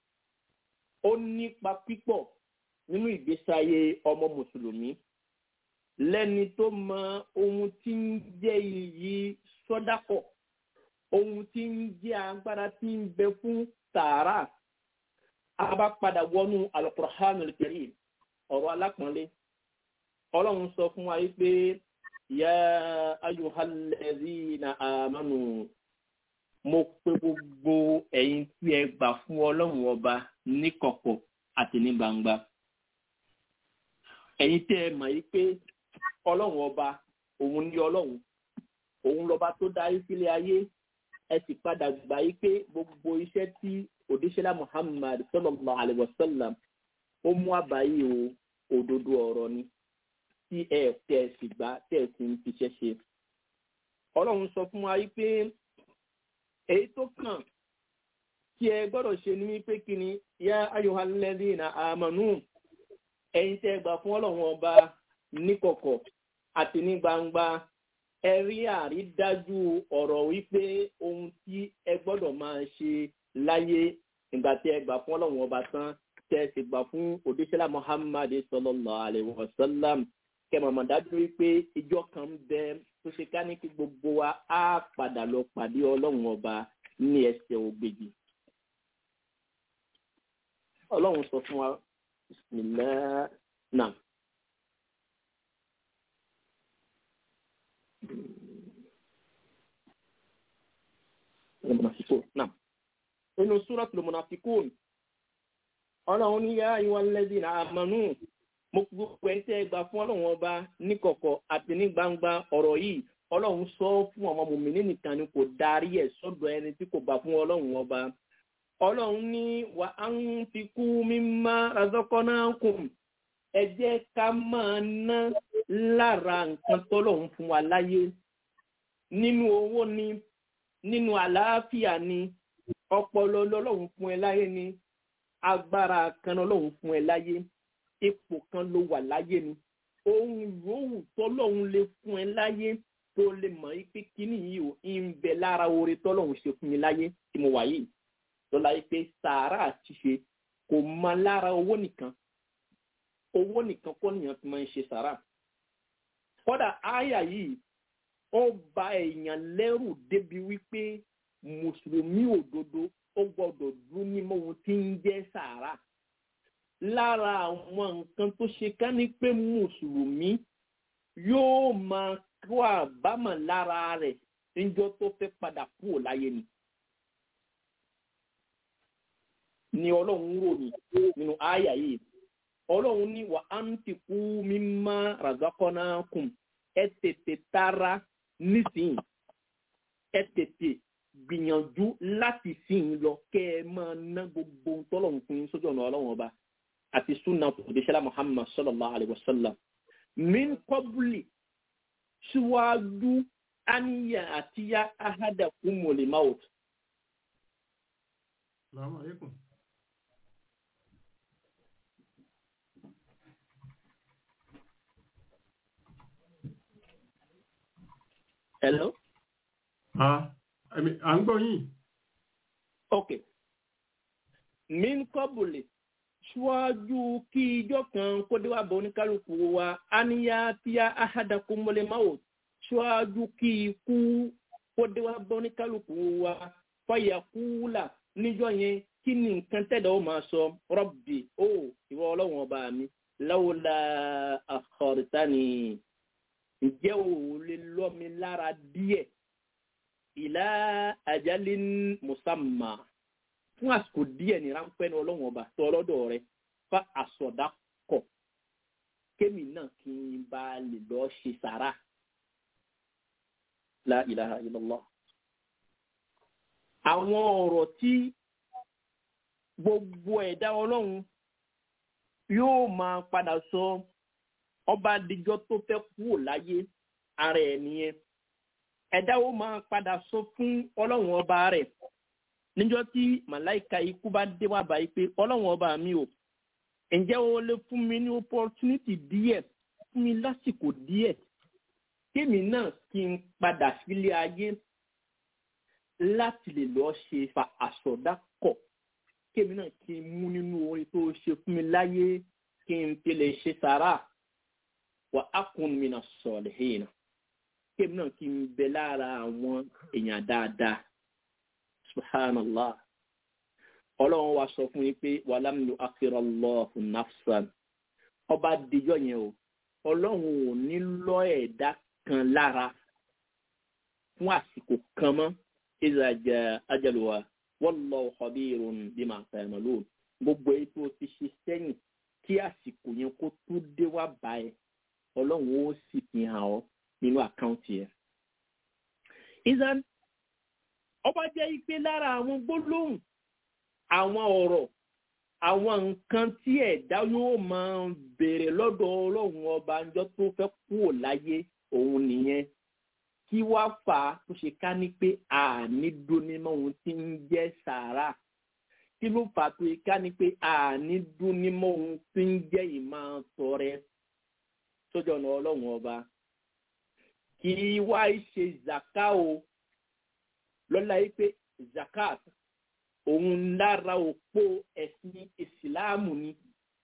ó nípa pípọ̀ nínú ìgbésí ayé ọmọ mùsùlùmí lẹ́ni tó mọ ohun tí ń jẹ́ iyì sọ́dápọ̀ ohun tí ń jẹ́ agbára tí ń bẹ fún sàárà a bá padà wọnú alukur'anul karim ọ̀rọ̀ alápọ̀nlé ọlọ́run sọ fún wa pé ya ayyuhallazina amanu mo pe gbogbo ẹ̀yin tí ẹ gbà fún ọlọ́run ọba níkọ̀kọ̀ àti ní gbangba ẹ̀yin tí ẹ mọ̀ yìí pé ọlọ́run ọba òun ní ọlọ́run òun lọ́ba tó darí sílé ayé ẹ sì padà gbà yìí pé gbogbo iṣẹ́ tí òdíṣẹ́lá muhammad sallallahu alayhi wa sallam ó mú àbáyé o òdodo ọ̀rọ̀ ni tí ẹ tẹ̀ ẹ sì gbà tẹ̀ ẹ sì ń fiṣẹ́ ṣe. ọlọ́run sọ fún wa yìí pé èyí tó kàn tí ẹ gbọ́dọ̀ ṣe ní wípé kí ni yá ayyuhalladhina amanu ẹ̀yin tẹ́ ẹ gbà fún ọlọ́run ọba níkọ̀kọ̀ àti ní gbangba ẹ rí àrídájú ọ̀rọ̀ wípé ohun tí ẹ gbọ́dọ̀ máa ṣe láyé ìgbà tí ẹ gbà fún ọlọ́run ọba tán tẹ́ ẹ sì gbà fún òdíṣẹ́lá muhammad sallallahu alayhi wa sallam kẹ́ mọ̀mọ́ dájú wípé ìjọ kan ń bẹ tó ṣe ká ní kí gbogbo wa á padà lọ pàdé ọlọ́run ọba ní ẹsẹ̀ ògbèjì. ọlọ́run sọ fún wa bismillah náà. المنافقون نعم inú súrọ́tù mọ̀nàfikún ọlọ́run ní yá ìwà lẹ́dí àmánú mo gbogbo ẹ̀ tẹ́ gbà fún ọlọ́run ọba níkọ̀kọ̀ àti ní gbangba ọ̀rọ̀ yìí ọlọ́run sọ fún ọmọ mòmìnì nìkan ni kò darí ẹ̀ sọ́dọ̀ ẹni tí kò gbà fún ọlọ́run ọba ọlọ́run ní wà á ń fi kú mímá razọ́kọ́nákùn ẹ jẹ́ ká máa ná lára nǹkan tọ́lọ́run fún wa láyé nínú owó ni nínú àlàáfíà ni ọpọlọ lọlọ́run fún ẹ láyé ni agbára kan lọlọ́run fún ẹ láyé ipò kan ló wà láyé ni ohun yòówù tọ́lọ́run lè fún ẹ láyé tó lè mọ̀ yí pé kíní yìí ò ń bẹ lára oore tọ́lọ́run ṣe fún mi láyé tí mo wà yìí lọ́la yìí pé sàárà àtiṣe kò mọ lára owó nìkan owó nìkan kọ́ nìyẹn fi máa ń ṣe sàárà kọ́dà áyà yìí ó ba èèyàn lẹ́rù débi wípé mùsùlùmí òdodo ó gbọ́dọ̀ dún nímọ̀ ohun tí ń jẹ́ sàárà lára àwọn nǹkan tó ṣe ká ní pé mùsùlùmí yóò máa kó àbámọ̀ lára rẹ̀ níjọ́ tó fẹ́ padà kúrò láyé ni. ni ọlọ́run ròyìn nínú àyà yìí ọlọ́run ní wà á ń ti kú mímá ràzákọ́nà kùn ẹ tètè tara nísìnyí ẹ tètè gbìyànjú láti sìn lọ kẹ́ ẹ máa ná gbogbo tọ́lọ́run fún yín sójú ọ̀nà ọlọ́run ọba àti sunna òdìṣẹ́lá muhammad sallallahu alayhi wa sallam min kọ́bùlì síwájú àníyàn àtiyá ahada kumuli maut. Assalamu alaikum. hello. Ah, à ń gbọ́ yín. ok min kọ́bùlì ṣíwájú kí ijọ́ kan kó dé wá bọ̀ oníkálukú wa aniya tíya ahadakum mọ́lẹ̀ máwò ṣíwájú kí ikú kó dé wá bọ̀ oníkálukú wa fàyà kúlà níjọ́ yẹn kí ni nǹkan tẹ̀dọ̀ ó máa sọ rọ́bì ó ìwọ ọlọ́run ọba mi láwùlà àkọ́rìtánì ǹjẹ́ ò lè lọ́ mi lára díẹ̀ ìlà àjálín musamma fún àsìkò díẹ̀ ní ráńpẹ́ ní ọlọ́run ọba tó ọlọ́dọ̀ rẹ fa àsọ̀dá kọ̀ kémi náà kí n bá lè lọ ṣe sàrà la ilaha illallah. àwọn ọ̀rọ̀ tí gbogbo ẹ̀dá ọlọ́run yóò máa padà sọ ọba àdìjọ tó fẹ́ kúrò láyé ara ẹ̀ nìyẹn ẹ̀dá ó máa padà sọ fún ọlọ́run ọba rẹ̀ níjọ́ tí màláìka ikú bá dé wá báyìí pé ọlọ́run ọba mi ò ǹjẹ́ o lè fún mi ní opportunity díẹ̀ fún mi lásìkò díẹ̀ kémi náà kí n padà sílé ayé láti lè lọ́ọ́ ṣe fa àsọdá kọ̀ kémi náà kí n mú nínú orin tó ṣe fún mi láyé kí n fi lè ṣe sàrà wà á kún mi náà sọ̀rọ̀ hìnà kémi náà kí n bẹ lára àwọn èèyàn dáadáa subhanallah ọlọ́run wa sọ fún yín pé wàlámù akérọlọ́ọ̀fù nafsan ọba dijọ́ yẹn o ọlọ́run ò ní lọ ẹ̀dá kan lára fún àsìkò kan mọ́ iza jaa ajaluha wallahu khabirun bima ta'malun gbogbo èyí tó ti ṣe sẹ́yìn kí àsìkò yẹn kó tó dé wá bá ẹ ọlọ́run ó sì fi hàn ọ́ nínú àkáǹtì ẹ̀. ìzan ọba jẹ́ ipe lára àwọn gbólóhùn àwọn ọ̀rọ̀ àwọn nǹkan tí ẹ̀dá yóò máa béèrè lọ́dọ̀ ọlọ́run ọba ńjọ́ tó fẹ́ kúrò láyé òun nìyẹn kí wá fà á tó ṣe ká ní pé àní dúnímọ̀ ohun tí ń jẹ́ sàárà kí ló fà á tó ṣe ká ní pé àní dúnímọ̀ ohun tí ń jẹ́ ìmọ̀ tọrẹ sójú ọ̀nà ọlọ́run ọba kì í wá ṣe zaka o lọ́la yìí pé zakat òun lára òpó ẹ̀sìn ìsìláàmù ni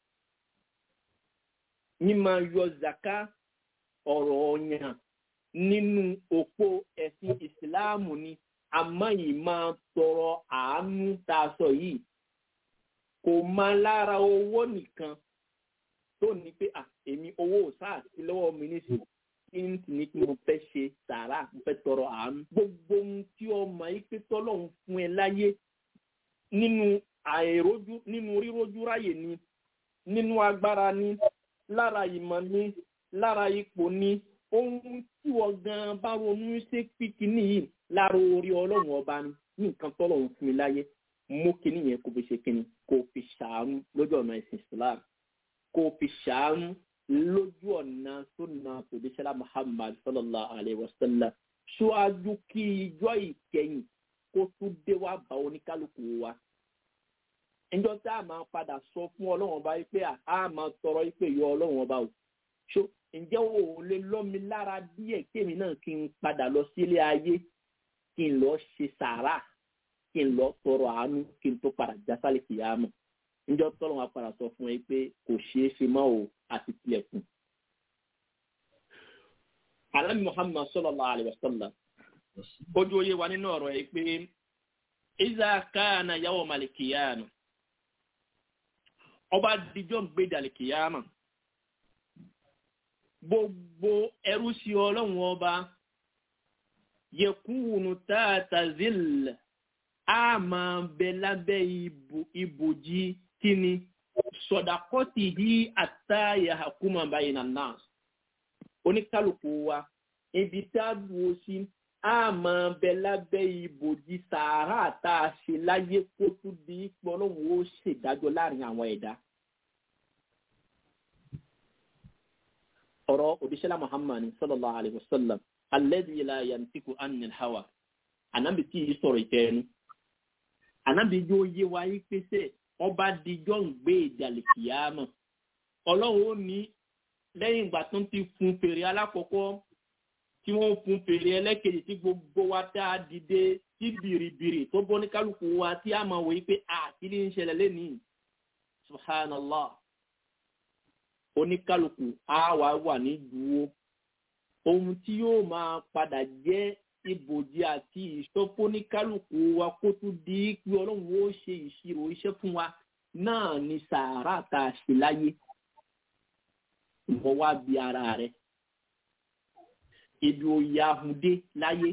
mímọ yọ zaka ọ̀rọ̀ ọ̀yàn nínú òpó ẹ̀sìn ìsìláàmù ni àmọ́ yìí máa tọrọ àánú tá a sọ yìí kò máa lára owó nìkan tó ní pé à èmi owó sáà sí lọ́wọ́ mi nísìnyí kí n sì ní kí mo fẹ́ ṣe sàárà mo fẹ́ tọrọ àánú gbogbo ohun tí ọmọ yìí pé tọ́lọ́hún fún ẹ láyé nínú àìrójú nínú rírójú ráyè ni nínú agbára ni lára ìmọ̀ ni lára ipò ni ohun tí wọ́n gan bá ronú ṣe píkì nìyí lára orí ọlọ́run ọba ni ní nǹkan tọ́lọ́hún fún mi láyé mú kinní yẹn kó fi ṣe kinní kó fi ṣàánú lójú ọ̀nà ẹ̀sìn Islam kó fi ṣàánú lójú ọ̀nà sunna tòdíṣẹ́lá Muhammad sallallahu alayhi wa sallam ṣáájú kí ijọ́ ìkẹyìn kó tún dé wá bá oníkálukú wa. Ẹjọ́ tá a máa padà sọ fún ọlọ́run ọba yìí pé a máa tọrọ yìí pé yọ ọlọ́run ọba o. Ṣó ǹjẹ́ o ò lè lọ́ mi lára díẹ̀ kémi náà kí n padà lọ sílé ayé kí n lọ ṣe sàárà kí n lọ tọrọ àánú kí n tó padà jásálẹ̀ kìyàmù. Ǹjọ́ tọ́lọ́ wa padà sọ fún ẹ pé kò ṣeé ṣe mọ́ o àti tilẹ̀kùn. Àlámì Muhammad sallallahu alayhi wa sallam ojú oyé wa nínú ọ̀rọ̀ ẹ̀ pé iza kana yawm al-qiyama ọba dijọ́ gbé dàlìkìyàmà gbogbo ẹrú sí ọlọ́run ọba yẹkùnù tààtà zil a máa bẹ lábẹ́ ibòjì kíni sọ̀dàkọ́tì yìí àtàyà àkúmọ̀ báyìí nà náà oníkálukú wa ibi tá a dúró sí a máa bẹ lábẹ́ ibòjì sàárà tá a ṣe láyé kó tún di ipò ọlọ́run ó ṣèdájọ́ láàrin àwọn ẹ̀dá. ọ̀rọ̀ òdíṣẹ́lá muhammad sallallahu alayhi wa sallam alladhi la yantiku anil hawa ànábì tí yìí sọ̀rọ̀ ìfẹ́ ẹnu ànábì yóò yé wa yí pèsè ọba dijọ́ ń gbé ìdàlẹ̀ kìyàmọ̀ ọlọ́run ó ní lẹ́yìn ìgbà tó ń ti fún fèrè alákọ̀ọ́kọ́ tí wọ́n fún fèrè ẹlẹ́kejì tí gbogbo wa dá a dìde tí bìrìbìrì tó bọ́ ní kálukú wa tí a máa wò yí pé àkíní ń ṣẹlẹ̀ lẹ́nìí subhanallah oníkálukú á wà wà ní dúró ohun tí yóò máa padà jẹ́ ibòjì àti ìṣọ́pọ̀ oníkálukú wa kó tún di pé ọlọ́run ó ṣe ìṣirò iṣẹ́ fún wa náà ni sàárà tá a ṣe láyé ìwọ wá bí ara rẹ ibi òye ahun dé láyé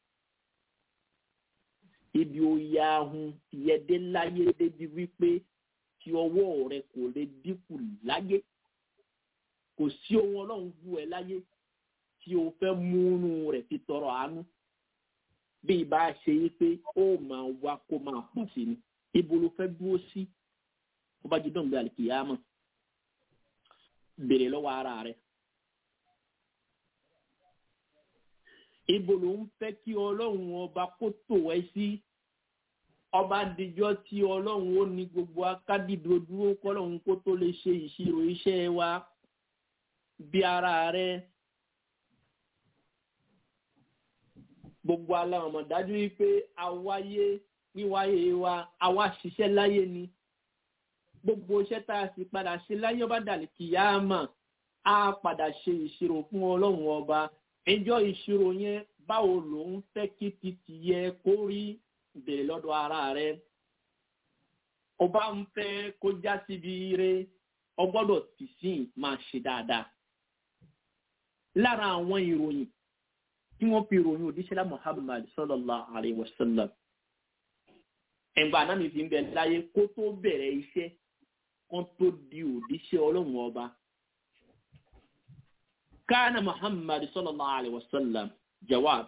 ibi òye ahun yẹdé láyé débi wípé tí ọwọ́ rẹ kò lè dínkù láyé kò sí ohun ọlọ́run bú ẹ láyé tí o fẹ́ múnú rẹ̀ fi tọrọ àánú bí ibà ṣe yí pé ó máa wá kó máa pọ̀ sí ni ibo ló fẹ́ dúró sí ó bá jí dọ̀gbẹ́ àlìkìyàmọ̀ béèrè lọ́wọ́ ara rẹ̀ ibo ló ń fẹ́ kí ọlọ́run ọba kó tò ẹ́ sí ọba dijọ́ tí ọlọ́run ó ní gbogbo akádìdó dúró kọ́lọ́run kó tó lè ṣe ìṣirò iṣẹ́ wa bí ara rẹ gbogbo aláwọn ọmọ dájú wípé àwáyé wíwáyé wa àwa ṣiṣẹ́ láyé ni gbogbo iṣẹ́ tá a sì padà ṣe láyé ọba dàlí kìyàmà á padà ṣe ìṣirò fún ọlọ́run ọba ẹjọ́ ìṣirò yẹn báwo lòun fẹ́ kí titi yẹ kó rí bèrè lọ́dọ̀ ara rẹ ọba ń fẹ́ kó já síbi ire ọgbọ́dọ̀ tì sí máa ṣe dáadáa lára àwọn ìròyìn tí wọ́n fi ròyìn òdíṣẹ́lá muhammad sallallahu alayhi wa sallam ẹ̀gbọ́n anáni fi ń bẹ láyé kó tó bẹ̀rẹ̀ iṣẹ́ kan tó di òdíṣẹ́ ọlọ́run ọba kana muhammad sallallahu alayhi wa sallam jawab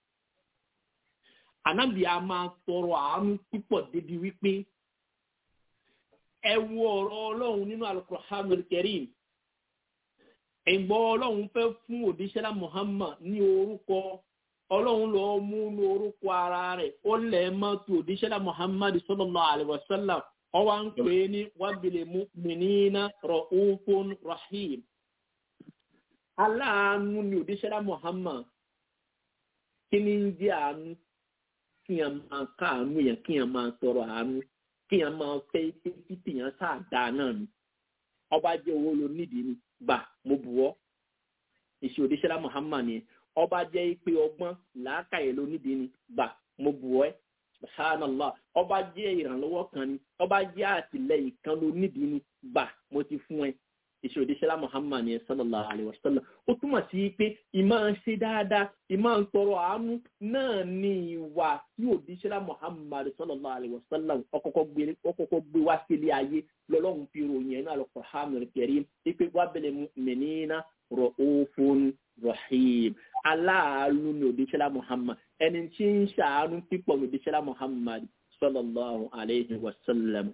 anabi a máa tọrọ àánú púpọ̀ débi wípé ẹ wo ọ̀rọ̀ ọlọ́run nínú alukur'anul karim ẹ̀gbọ́n ọlọ́run fẹ́ fún òdíṣẹ́lá muhammad ní orúkọ ọlọ́run lọ mú ní orúkọ ara rẹ̀ ó lẹ̀ mọ́ tó òdíṣẹ́lá muhammad sallallahu alaihi wasallam ọwá ń pè é ní wábìlì mu'minina ra'ufun rahim aláàánú ni òdíṣẹ́lá muhammad kí ni ń jẹ́ àánú kí yẹn máa káàánú yẹn kí yẹn máa tọrọ àánú kí yẹn máa fẹ́ kí tìyẹn sáà dáa náà ni ọba jẹ́ owó lo nídìí ni gbà mo bù ọ́ ìṣe òdíṣẹ́lá muhammad ni ọba jẹ́ ipe ọgbọ́n làákàyè ló nídìí ni gbà mo bù ọ́ ẹ́ subhanallah ọba jẹ́ ìrànlọ́wọ́ kan ni ọba jẹ́ àtìlẹ́yìn kan ló nídìí ni gbà mo ti fún ẹ ìṣe òdíṣẹ́lá muhammad ni sallallahu alayhi wa sallam ó túmọ̀ sí pé ìmọ̀ ń ṣe dáadáa ìmọ̀ ń tọrọ àánú náà ní ìwà tí òdíṣẹ́lá muhammad sallallahu alayhi wa sallam ọkọ̀kọ̀ gbé wá sílé ayé lọ́lọ́run fi ròyìn ẹ̀nà al-Qur'an al-Karim ipe wábẹ̀lẹ̀ mu'minina ra'ufun rahim aláàánú ní òdíṣẹ́lá muhammad ẹni tí ń ṣàánú pípọ̀ ní òdíṣẹ́lá muhammad sallallahu alayhi wa sallam.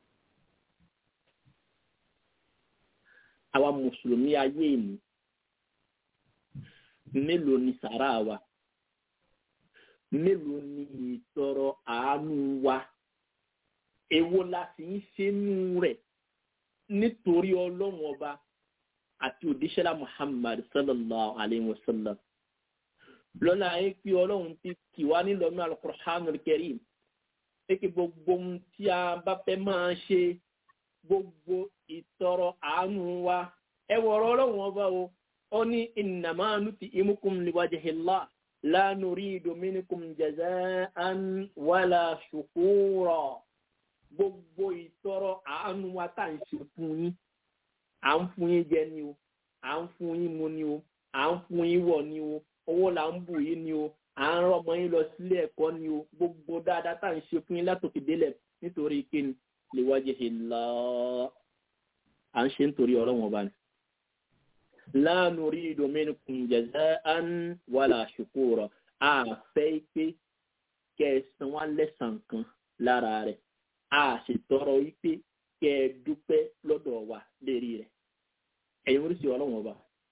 àwa mùsùlùmí ayé ìní mélòó ni sàrà wa mélòó ni ìtọrọ àánú wa èwo la sì ń ṣe nú rẹ̀ nítorí ọlọ́run ọba àti òdíṣẹ́lá muhammad sallallahu alayhi wa sallam lọ́la ayé pé ọlọ́run ti kì wá nílọ́nà al-Qur'anul Karim pé kí gbogbo ohun tí a bá fẹ́ máa ṣe gbogbo ìtọrọ àánú wa ẹ wọ̀rọ̀ ọlọ́run ọba o ó ní innama nut'imukum liwajhillah la nuridu minkum jaza'an wala shukura gbogbo ìtọrọ àánú wa tá à ń ṣe fún yín à ń fún yín jẹ ni o à ń fún yín mu ni o à ń fún yín wọ̀ ni o owó là ń bù yín ni o à ń rọmọ yín lọ sílé ẹ̀kọ́ ni o gbogbo dáadáa tá à ń ṣe fún yín látòkè délẹ̀ nítorí kíni liwajhillah à ń ṣe nítorí ọlọ́run ọba ni. la nuridu minkum jaza'an wala shukura a fẹ́ pé kẹsàn-án wá lẹ́sàn kan lára rẹ̀ a sì tọrọ wípé kẹ ẹ dúpẹ́ lọ́dọ̀ wa lérí rẹ̀ ẹ̀yin oríṣi ọlọ́run ọba.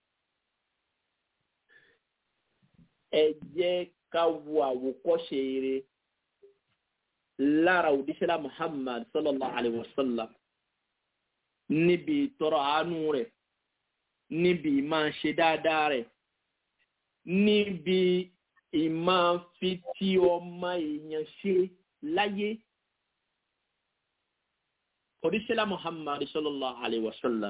ẹ jẹ́ ká wo àwòkọ́ṣe eré lára òdíṣẹ́lá muhammad sallallahu alayhi wa sallam níbi tọrọ àánú rẹ̀ níbi ìmáa ṣe dáadáa rẹ̀ níbi ìmáa fi tí ọmọ èèyàn ṣe láyé òdíṣẹ́lá muhammad sallallahu alayhi wa sallam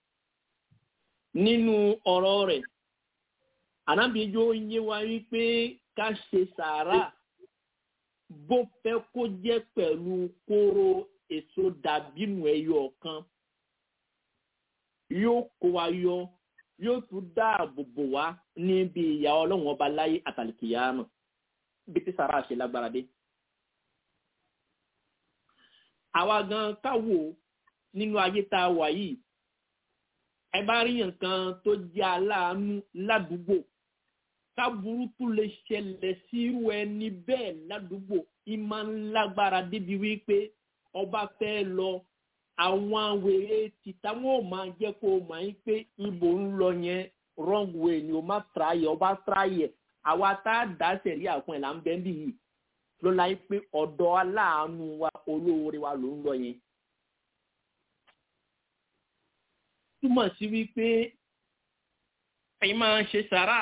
nínú ọ̀rọ̀ rẹ̀ ànábìyẹjọ́ yé wa wípé ká ṣe sàárà bó fẹ́ kó jẹ́ pẹ̀lú kóró èso dàbínú ẹyọ kan yóò kó wa yọ yóò tún dáàbò bò wá níbi ìyà ọlọ́run ọba láyé àtàlìkìyàmù bí tí sàrà ṣe lágbára dé. àwa gan káwò nínú ayé tá a wà yìí ẹ bá rí nǹkan tó jẹ́ aláàánú ládùúgbò káburú tún lè ṣẹlẹ̀ sírú ẹni bẹ́ẹ̀ ládùúgbò ìmọ̀ ńlágbára débi wípé ọba fẹ́ lọ àwọn wèrè tìta wọn ò máa jẹ́ kó o máa ń pé ibò ń lọ yẹn wrong way ni o má tráyẹ̀ ọba tráyẹ̀ àwa tá a dá sẹ̀rí àpọn ẹ̀ là ń bẹ́ ń bì yìí ló láyé pé ọ̀dọ̀ aláàánú wa olóore wa ló ń lọ yẹn. túmọ̀ sí wípé ẹ̀yin máa ń ṣe sàrà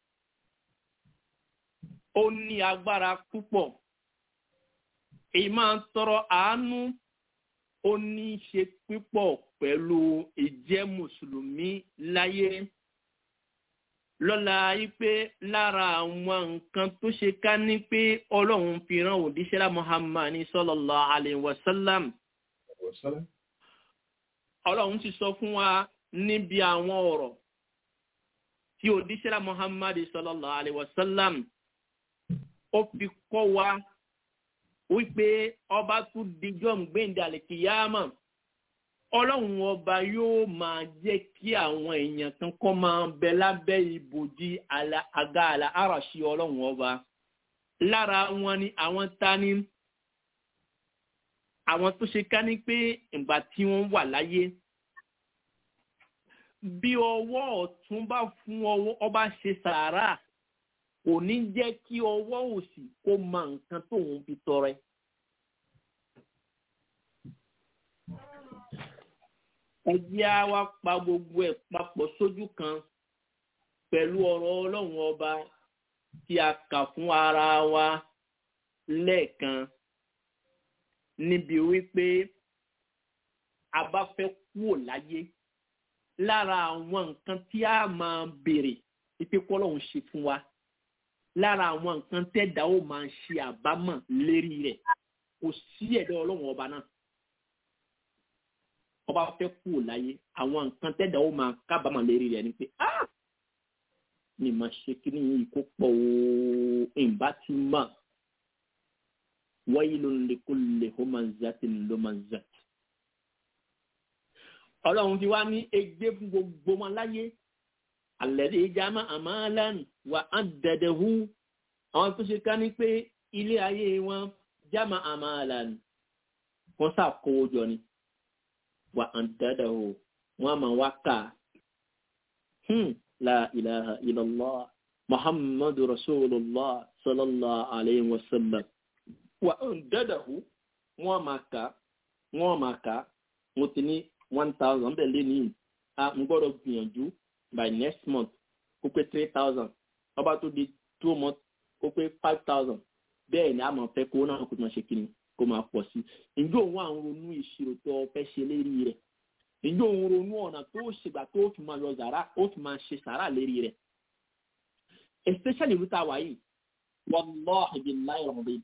ó ní agbára púpọ̀ èyí máa ń tọrọ àánú ó ní í ṣe púpọ̀ pẹ̀lú ìjẹ́ mùsùlùmí láyé lọ́la wípé lára àwọn nǹkan tó ṣe ká ní pé ọlọ́run fi rán òdíṣẹ́lá muhammad ní sallallahu alaihi wasallam ọlọ́run ti sọ fún wa níbi àwọn ọ̀rọ̀ tí odíṣẹ́lá muhammad sallallahu alayhi wa sallam ó fi kọ́ wa wípé ọba tún dijọ́ gbẹ̀ǹdà àlèkìyàmọ̀ ọlọ́run ọba yóò máa jẹ́ kí àwọn èèyàn kan kọ́ máa bẹ lábẹ́ ibòjì àga àlà àràṣì ọlọ́run ọba lára wọn ni àwọn tani àwọn tó ṣe ká ní pé ìgbà tí wọ́n wà láyé bí ọwọ́ ọ̀tún bá fún ọba ṣe sàárà kò ní jẹ́ kí ọwọ́ òsì kó mọ nǹkan tóun fi tọrẹ. ẹ jẹ́ á wá pa gbogbo ẹ̀ papọ̀ sójú kan pẹ̀lú ọ̀rọ̀ ọlọ́run ọba tí a kà fún ara wa lẹ́ẹ̀kan níbi wípé a bá fẹ́ kúrò láyé lára àwọn nǹkan tí a máa béèrè wípé kọ́lọ́hún ṣe fún wa lára àwọn nǹkan tẹ́dá ó máa ṣe àbámọ̀ lérí rẹ̀ kò sí ẹ̀dá ọlọ́run ọba náà ọba fẹ́ kúrò láyé àwọn nǹkan tẹ́dá ó máa kábàámọ̀ lérí rẹ̀ ni pé ah ni mà ṣe kí ni yìí kó pọ̀ o ìbá ti mà wáyé ló ń lè kó lè hó máa ń zàtì ló máa ń zàtì ọlọ́run ti wá ní egbe fún gbogbo wọn láyé àlẹ́dẹ̀ ìjàmá àmàlàn wà á dẹ̀dẹ̀ hu àwọn tó ṣe ká ní pé ilé ayé wọn jámà àmàlàn wọn ṣàkówó jọ ni wà á dẹ̀dẹ̀ hu wọn máa wá kà la ilaha illallah muhammadu rasulillah sallallahu alayhi wa sallam wà á dẹ̀dẹ̀ hu wọn máa kà wọn máa kà mo ti ní one thousand bẹ́ẹ̀ lé ní a ń gbọ́dọ̀ gbìyànjú by next month kó pé three thousand ọba tó di two months kó pé five thousand bẹ́ẹ̀ ni a máa fẹ́ kó náà kó máa ṣe kíni kó máa pọ̀ sí i ǹjẹ́ òun àwọn ronú ìṣirò tó fẹ́ ṣe lérí rẹ̀ ǹjẹ́ òun ronú ọ̀nà tó ṣègbà tó fi máa yọ zàrà ó fi máa ṣe sàrà lérí rẹ̀ especially ìlú tá a wà yìí wallahi billahi rọ̀bìn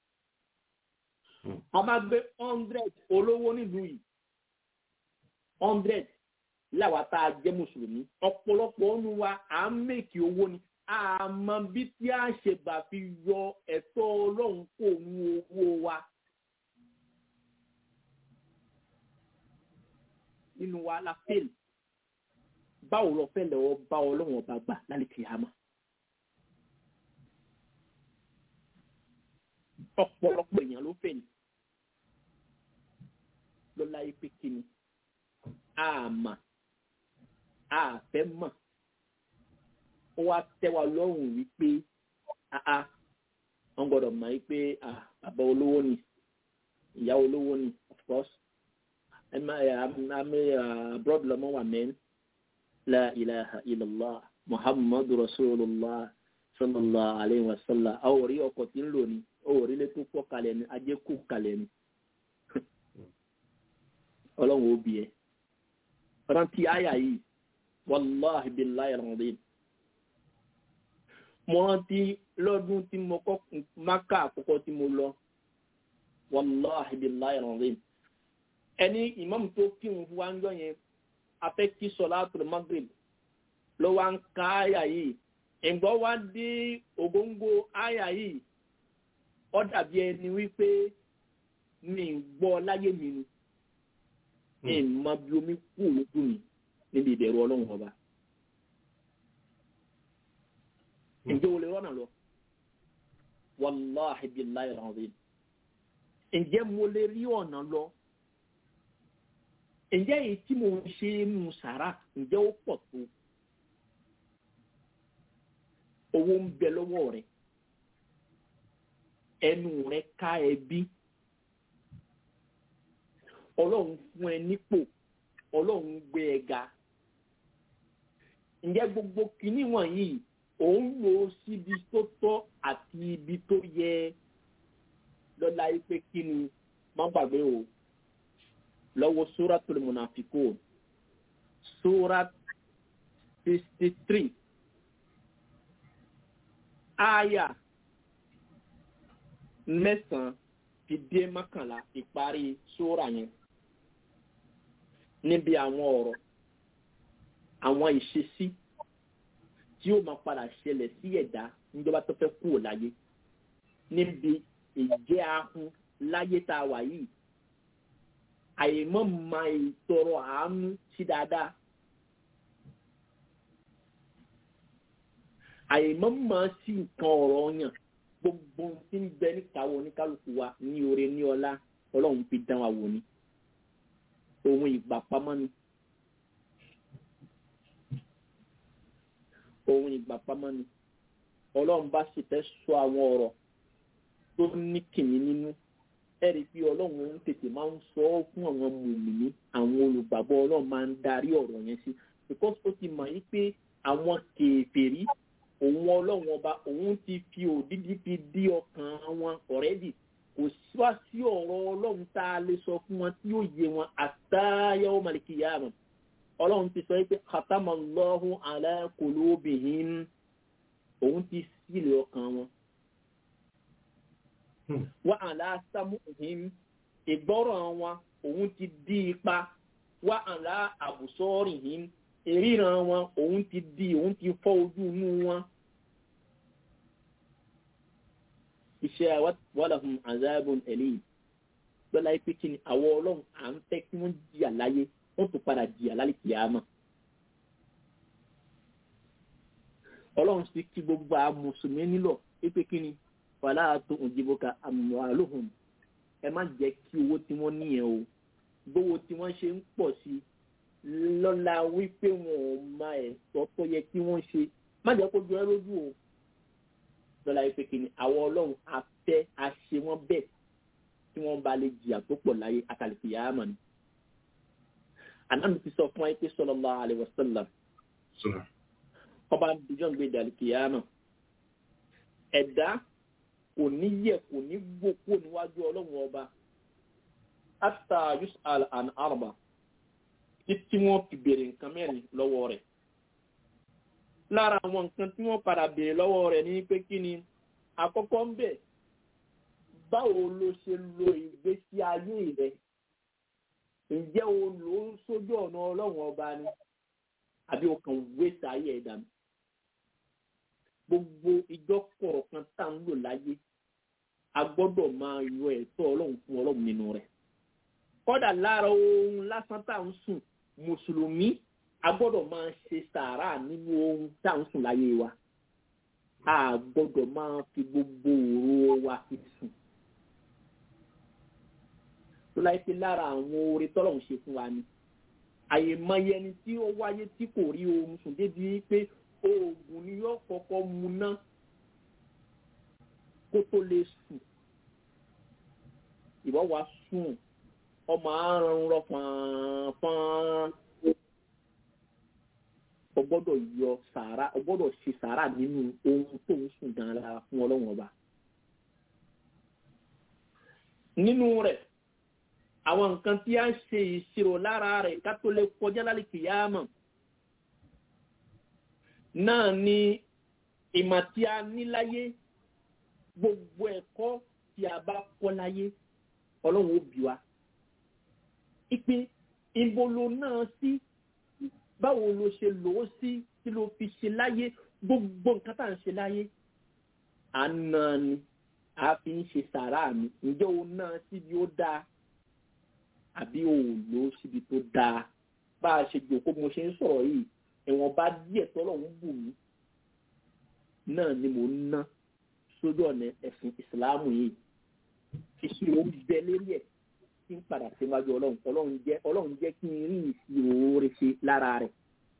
a máa gbé hundred olówó nílùú yìí hundred láwa tá a jẹ́ mùsùlùmí ọ̀pọ̀lọpọ̀ ọ̀nù wa à ń mèkì owó ni àmọ́ bí tí a ṣe gbà fi yọ ẹ̀tọ́ ọlọ́run kò nu owó wa. nínú wa la fail báwo lọ fẹ́ lọ́wọ́ bá ọlọ́run ọba gbà lálẹ́ kìámà. ọ̀pọ̀lọpọ̀ èèyàn ló fẹ́ ni lọ́la yìí pé kí ni àmà àfẹ́ mọ̀ ó wá tẹ́ wa lọ́rùn wípé àá wọ́n gbọ́dọ̀ mọ̀ wípé bàbá olówó ni ìyá olówó ni of course àmì abroad lọ́mọ wà mẹ́rin la ilaha illallah muhammadu rasulillah sallallahu alayhi wa sallam a ò rí ọkọ̀ tí ń lò ní ó rí lé tó pọ̀ kalẹ̀ ní ajé kù kalẹ̀ ní ọlọ́run ó bí ẹ rántí àyà yìí wàláhi billahi alazim mo rántí lọ́dún tí mo kọ́ máka àkọ́kọ́ tí mo lọ wàláhi billahi alazim ẹni ìmáàmù tó kírun fún wa ń jọ yẹn afẹ́ kí sọláàtù magrib ló wá ń ka àyà yìí ìgbọ́ wá dé ògóńgó àyà yìí ó dàbí ẹni wípé mi ń gbọ́ láyé mi ni mi ń mọ bí omi kú lójú mi níbi ìbẹ̀rù ọlọ́run ọba. ǹjẹ́ o lè rọ́nà lọ? wàláhi billahi alazim. ǹjẹ́ mo lè rí ọ̀nà lọ? ǹjẹ́ èyí tí mo ń ṣe nù sàrà ǹjẹ́ ó pọ̀ tó? owó ń bẹ lọ́wọ́ rẹ̀ ẹnu rẹ̀ ká ẹbí ọlọ́run fún ẹ nípò ọlọ́run gbé ẹ ga ǹjẹ́ gbogbo kìíní wọ̀nyí òun lò ó síbi tó tọ́ àti ibi tó yẹ lọ́la yìí pé kí ni má gbàgbé o lọ́wọ́ suratul munafiqun surat sixty three aya mẹ́sàn-án fi dé mọ́kànlá ìparí sóra yẹn níbi àwọn ọ̀rọ̀ àwọn ìṣesí tí ó máa padà ṣẹlẹ̀ sí ẹ̀dá níjọba tó fẹ́ kúrò láyé níbi ìjẹ́ ahun láyé tá a wà yìí àyèmọ́ máa ìtọrọ àánú sí dáadáa àyèmọ́ máa sí nǹkan ọ̀rọ̀ yàn gbogbo tí ń bẹ níkàwọ́ oníkálukú wa ní oore ní ọlá ọlọ́run fi dán wa wò ni ohun ìgbà pamọ́ ni ohun ìgbà pamọ́ ni ọlọ́run bá sì fẹ́ sọ àwọn ọ̀rọ̀ tó ní kìnnì nínú ẹ̀rí pé ọlọ́run ń tètè máa ń sọ ọ́ fún àwọn mùmìnì àwọn olùgbàgbọ́ ọlọ́run máa ń darí ọ̀rọ̀ yẹn sí because ó ti mọ̀ yí pé àwọn kèfèrí òun ọlọ́run ọba òun ti fi òdìdí fi dí ọkàn wọn ọ̀rẹ́dì kò wá sí ọ̀rọ̀ ọlọ́run tá a lè sọ fún wọn tí yóò yé wọn àtàyàwó màlìkìyàmù ọlọ́run ti sọ pé kàtàmà lọ́hùn alákòlóbìnrin òun ti sílẹ̀ ọkàn wọn. wá àlá sámúhìn ìgbọ́rọ̀ wọn òun ti dí ipa wá àlá àbùsọ́rìhìn ìríran wọn òun ti di òun ti fọ́ ojú inú wọn. iṣẹ́ wàlàhùn azabun ẹ̀lẹ́yìn lọ́la yìí pé kí ni àwọn ọlọ́run à ń fẹ́ kí wọ́n jìyà láyé wọ́n tún padà jìyà lálẹ́ kìámà. ọlọ́run sì kí gbogbo àwọn mùsùlùmí nílò pé kí ni fàlà tó òjìbọ̀kà àmàlùhùn ẹ má jẹ́ kí owó tí wọ́n níyẹn o gbówó tí wọ́n ṣe ń pọ̀ sí lọ́la wípé wọn ò máa ẹ̀tọ́ tó yẹ kí wọ́n ṣe má jẹ́ kó jọ ẹ́ lójú o lọ́la yìí pé kí ni àwọn ọlọ́run afẹ́ àṣe wọn bẹ́ẹ̀ tí wọ́n bá lè jìyà tó pọ̀ láyé àtàlùkì yàrá mọ̀ ni. ànámi ti sọ fún wa pé sallallahu alaihi wasallam ọba àdìjọ́ ń gbé ìdàlùkì yàrá mọ̀. ẹ̀dá kò ní yẹ kò ní gbòkó níwájú ọlọ́run ọba hatta yus'al an arba títí wọ́n fi béèrè nǹkan mẹ́rin lọ́wọ́ rẹ̀ lára àwọn nǹkan tí wọ́n padà béèrè lọ́wọ́ rẹ̀ ní pé kí ni àkọ́kọ́ ń bẹ̀ báwo ló ṣe lo ìgbésí ayé rẹ̀ ǹjẹ́ o lò ó sójú ọ̀nà ọlọ́run ọba ni àbí o kàn wéṣà ayé ẹ̀dá mi gbogbo ìjọ kọ̀ọ̀kan tá à ń lò láyé a gbọ́dọ̀ máa yọ ẹ̀tọ́ ọlọ́run fún ọlọ́run nínú rẹ̀ kọ́dà lára ohun lásán tá à ń sùn mùsùlùmí a gbọ́dọ̀ máa ṣe sàárà nínú ohun tá à ń sùn láyé wa a gbọ́dọ̀ máa fi gbogbo òru wa fi sùn tó láyé pé lára àwọn oore tọ́lọ́run ṣe fún wa ni àyèmọye ẹni tí ó wáyé tí kò rí oorun sùn débi pé oògùn ni yóò kọ́kọ́ mu ná kó tó lè sùn ìwọ wa sùn ọmọ àrùn rọ pọnpọn o gbọ́dọ̀ yọ sàárà o gbọ́dọ̀ ṣe sàárà nínú ohun tó ń sùn gan lára fún Ọlọ́run ọba nínú rẹ̀ àwọn nǹkan tí a ń ṣe ìṣirò lára rẹ̀ ká tó lè kọjá lálẹ́ kìyàmọ̀ náà ni ìmọ̀ tí a ní láyé gbogbo ẹ̀kọ́ tí a bá kọ́ láyé Ọlọ́run ó bí wa ìpè ìbolo náà sí báwo ló ṣe lò ó sí kí ló fi ṣe láyé gbogbo nǹkan tá à ń ṣe láyé àná ni a fi ń ṣe sàrà mi ǹjẹ́ o náà síbi ó dáa àbí o ò lò ó síbi tó dáa bá a ṣe jòkó mo ṣe ń sọ̀rọ̀ yìí ẹ̀wọ̀n bá díẹ̀ tọ́lọ́run bù mí náà ni mo ń ná sójú ọ̀nà ẹ̀sìn ìsìláàmù yìí ìṣirò ń bẹ lérí ẹ̀ tí ń padà síwájú ọlọ́run ọlọ́run jẹ́ ọlọ́run jẹ́ kí n rí ìṣirò oore ṣe lára rẹ̀.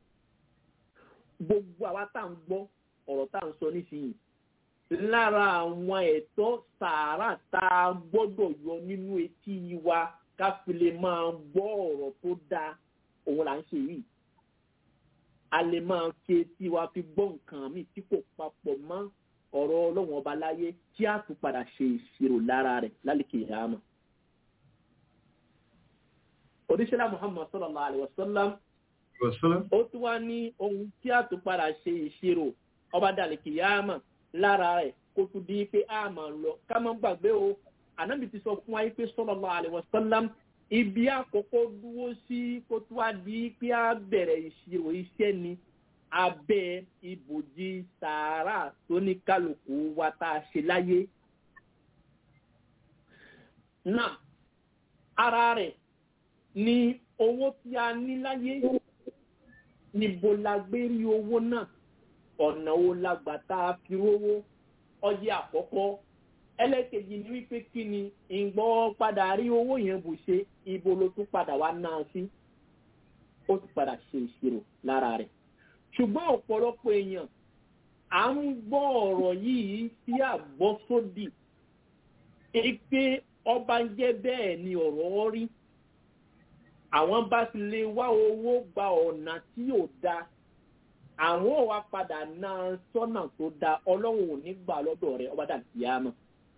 gbogbo àwa tá à ń gbọ́ ọ̀rọ̀ tá à ń sọ nísìnyí lára àwọn ẹ̀tọ́ sàárà tá a gbọ́dọ̀ yọ nínú etí wa ká fi lè máa gbọ́ ọ̀rọ̀ tó dáa òun là ń ṣe yìí. a lè máa fi etí wa fi gbọ́ nǹkan mi tí kò papọ̀ mọ́ ọ̀rọ̀ ọlọ́run ọba láyé tí a tún padà ṣe ìṣirò lára rẹ̀ lálẹ́ kìyàmá oníṣẹ́lá muhammad sallallahu alayhi wa sallam ó tún wá ní ohun tí a tún padà ṣe ìṣirò ọba dàlẹ́ kìyàmà lára rẹ̀ kó tún di pé a máa lọ ká má gbàgbé o ànábì ti sọ fún wa pé sallallahu alayhi wa sallam ibi àkọ́kọ́ dúró sí kó tún wá di pé a bẹ̀rẹ̀ ìṣirò iṣẹ́ ni abẹ́ ibòjì sàárà tó ní kálukú wa tá a ṣe láyé. náà ara rẹ̀ ni owó tí a ní láyé níbo la gbé rí owó náà ọ̀nà wo la gbà tá a fi rówó ọyẹ àkọ́kọ́ ẹlẹ́kejì ni wípé kí ni ìgbọ́ padà rí owó yẹn bù ṣe ibo ló tún padà wá náà sí ó ti padà ṣe ìṣirò lára rẹ̀ ṣùgbọ́n ọ̀pọ̀lọpọ̀ èèyàn à ń gbọ́ ọ̀rọ̀ yìí sí àgbọ́sódì pé ọba ń jẹ́ bẹ́ẹ̀ ni ọ̀rọ̀ rí àwọn bá ti lè wá owó gba ọ̀nà tí ò dáa àwọn ò wá padà náà sọ́nà tó dáa ọlọ́run ò ní gbà lọ́dọ̀ rẹ̀ ọba dàbí àmọ́.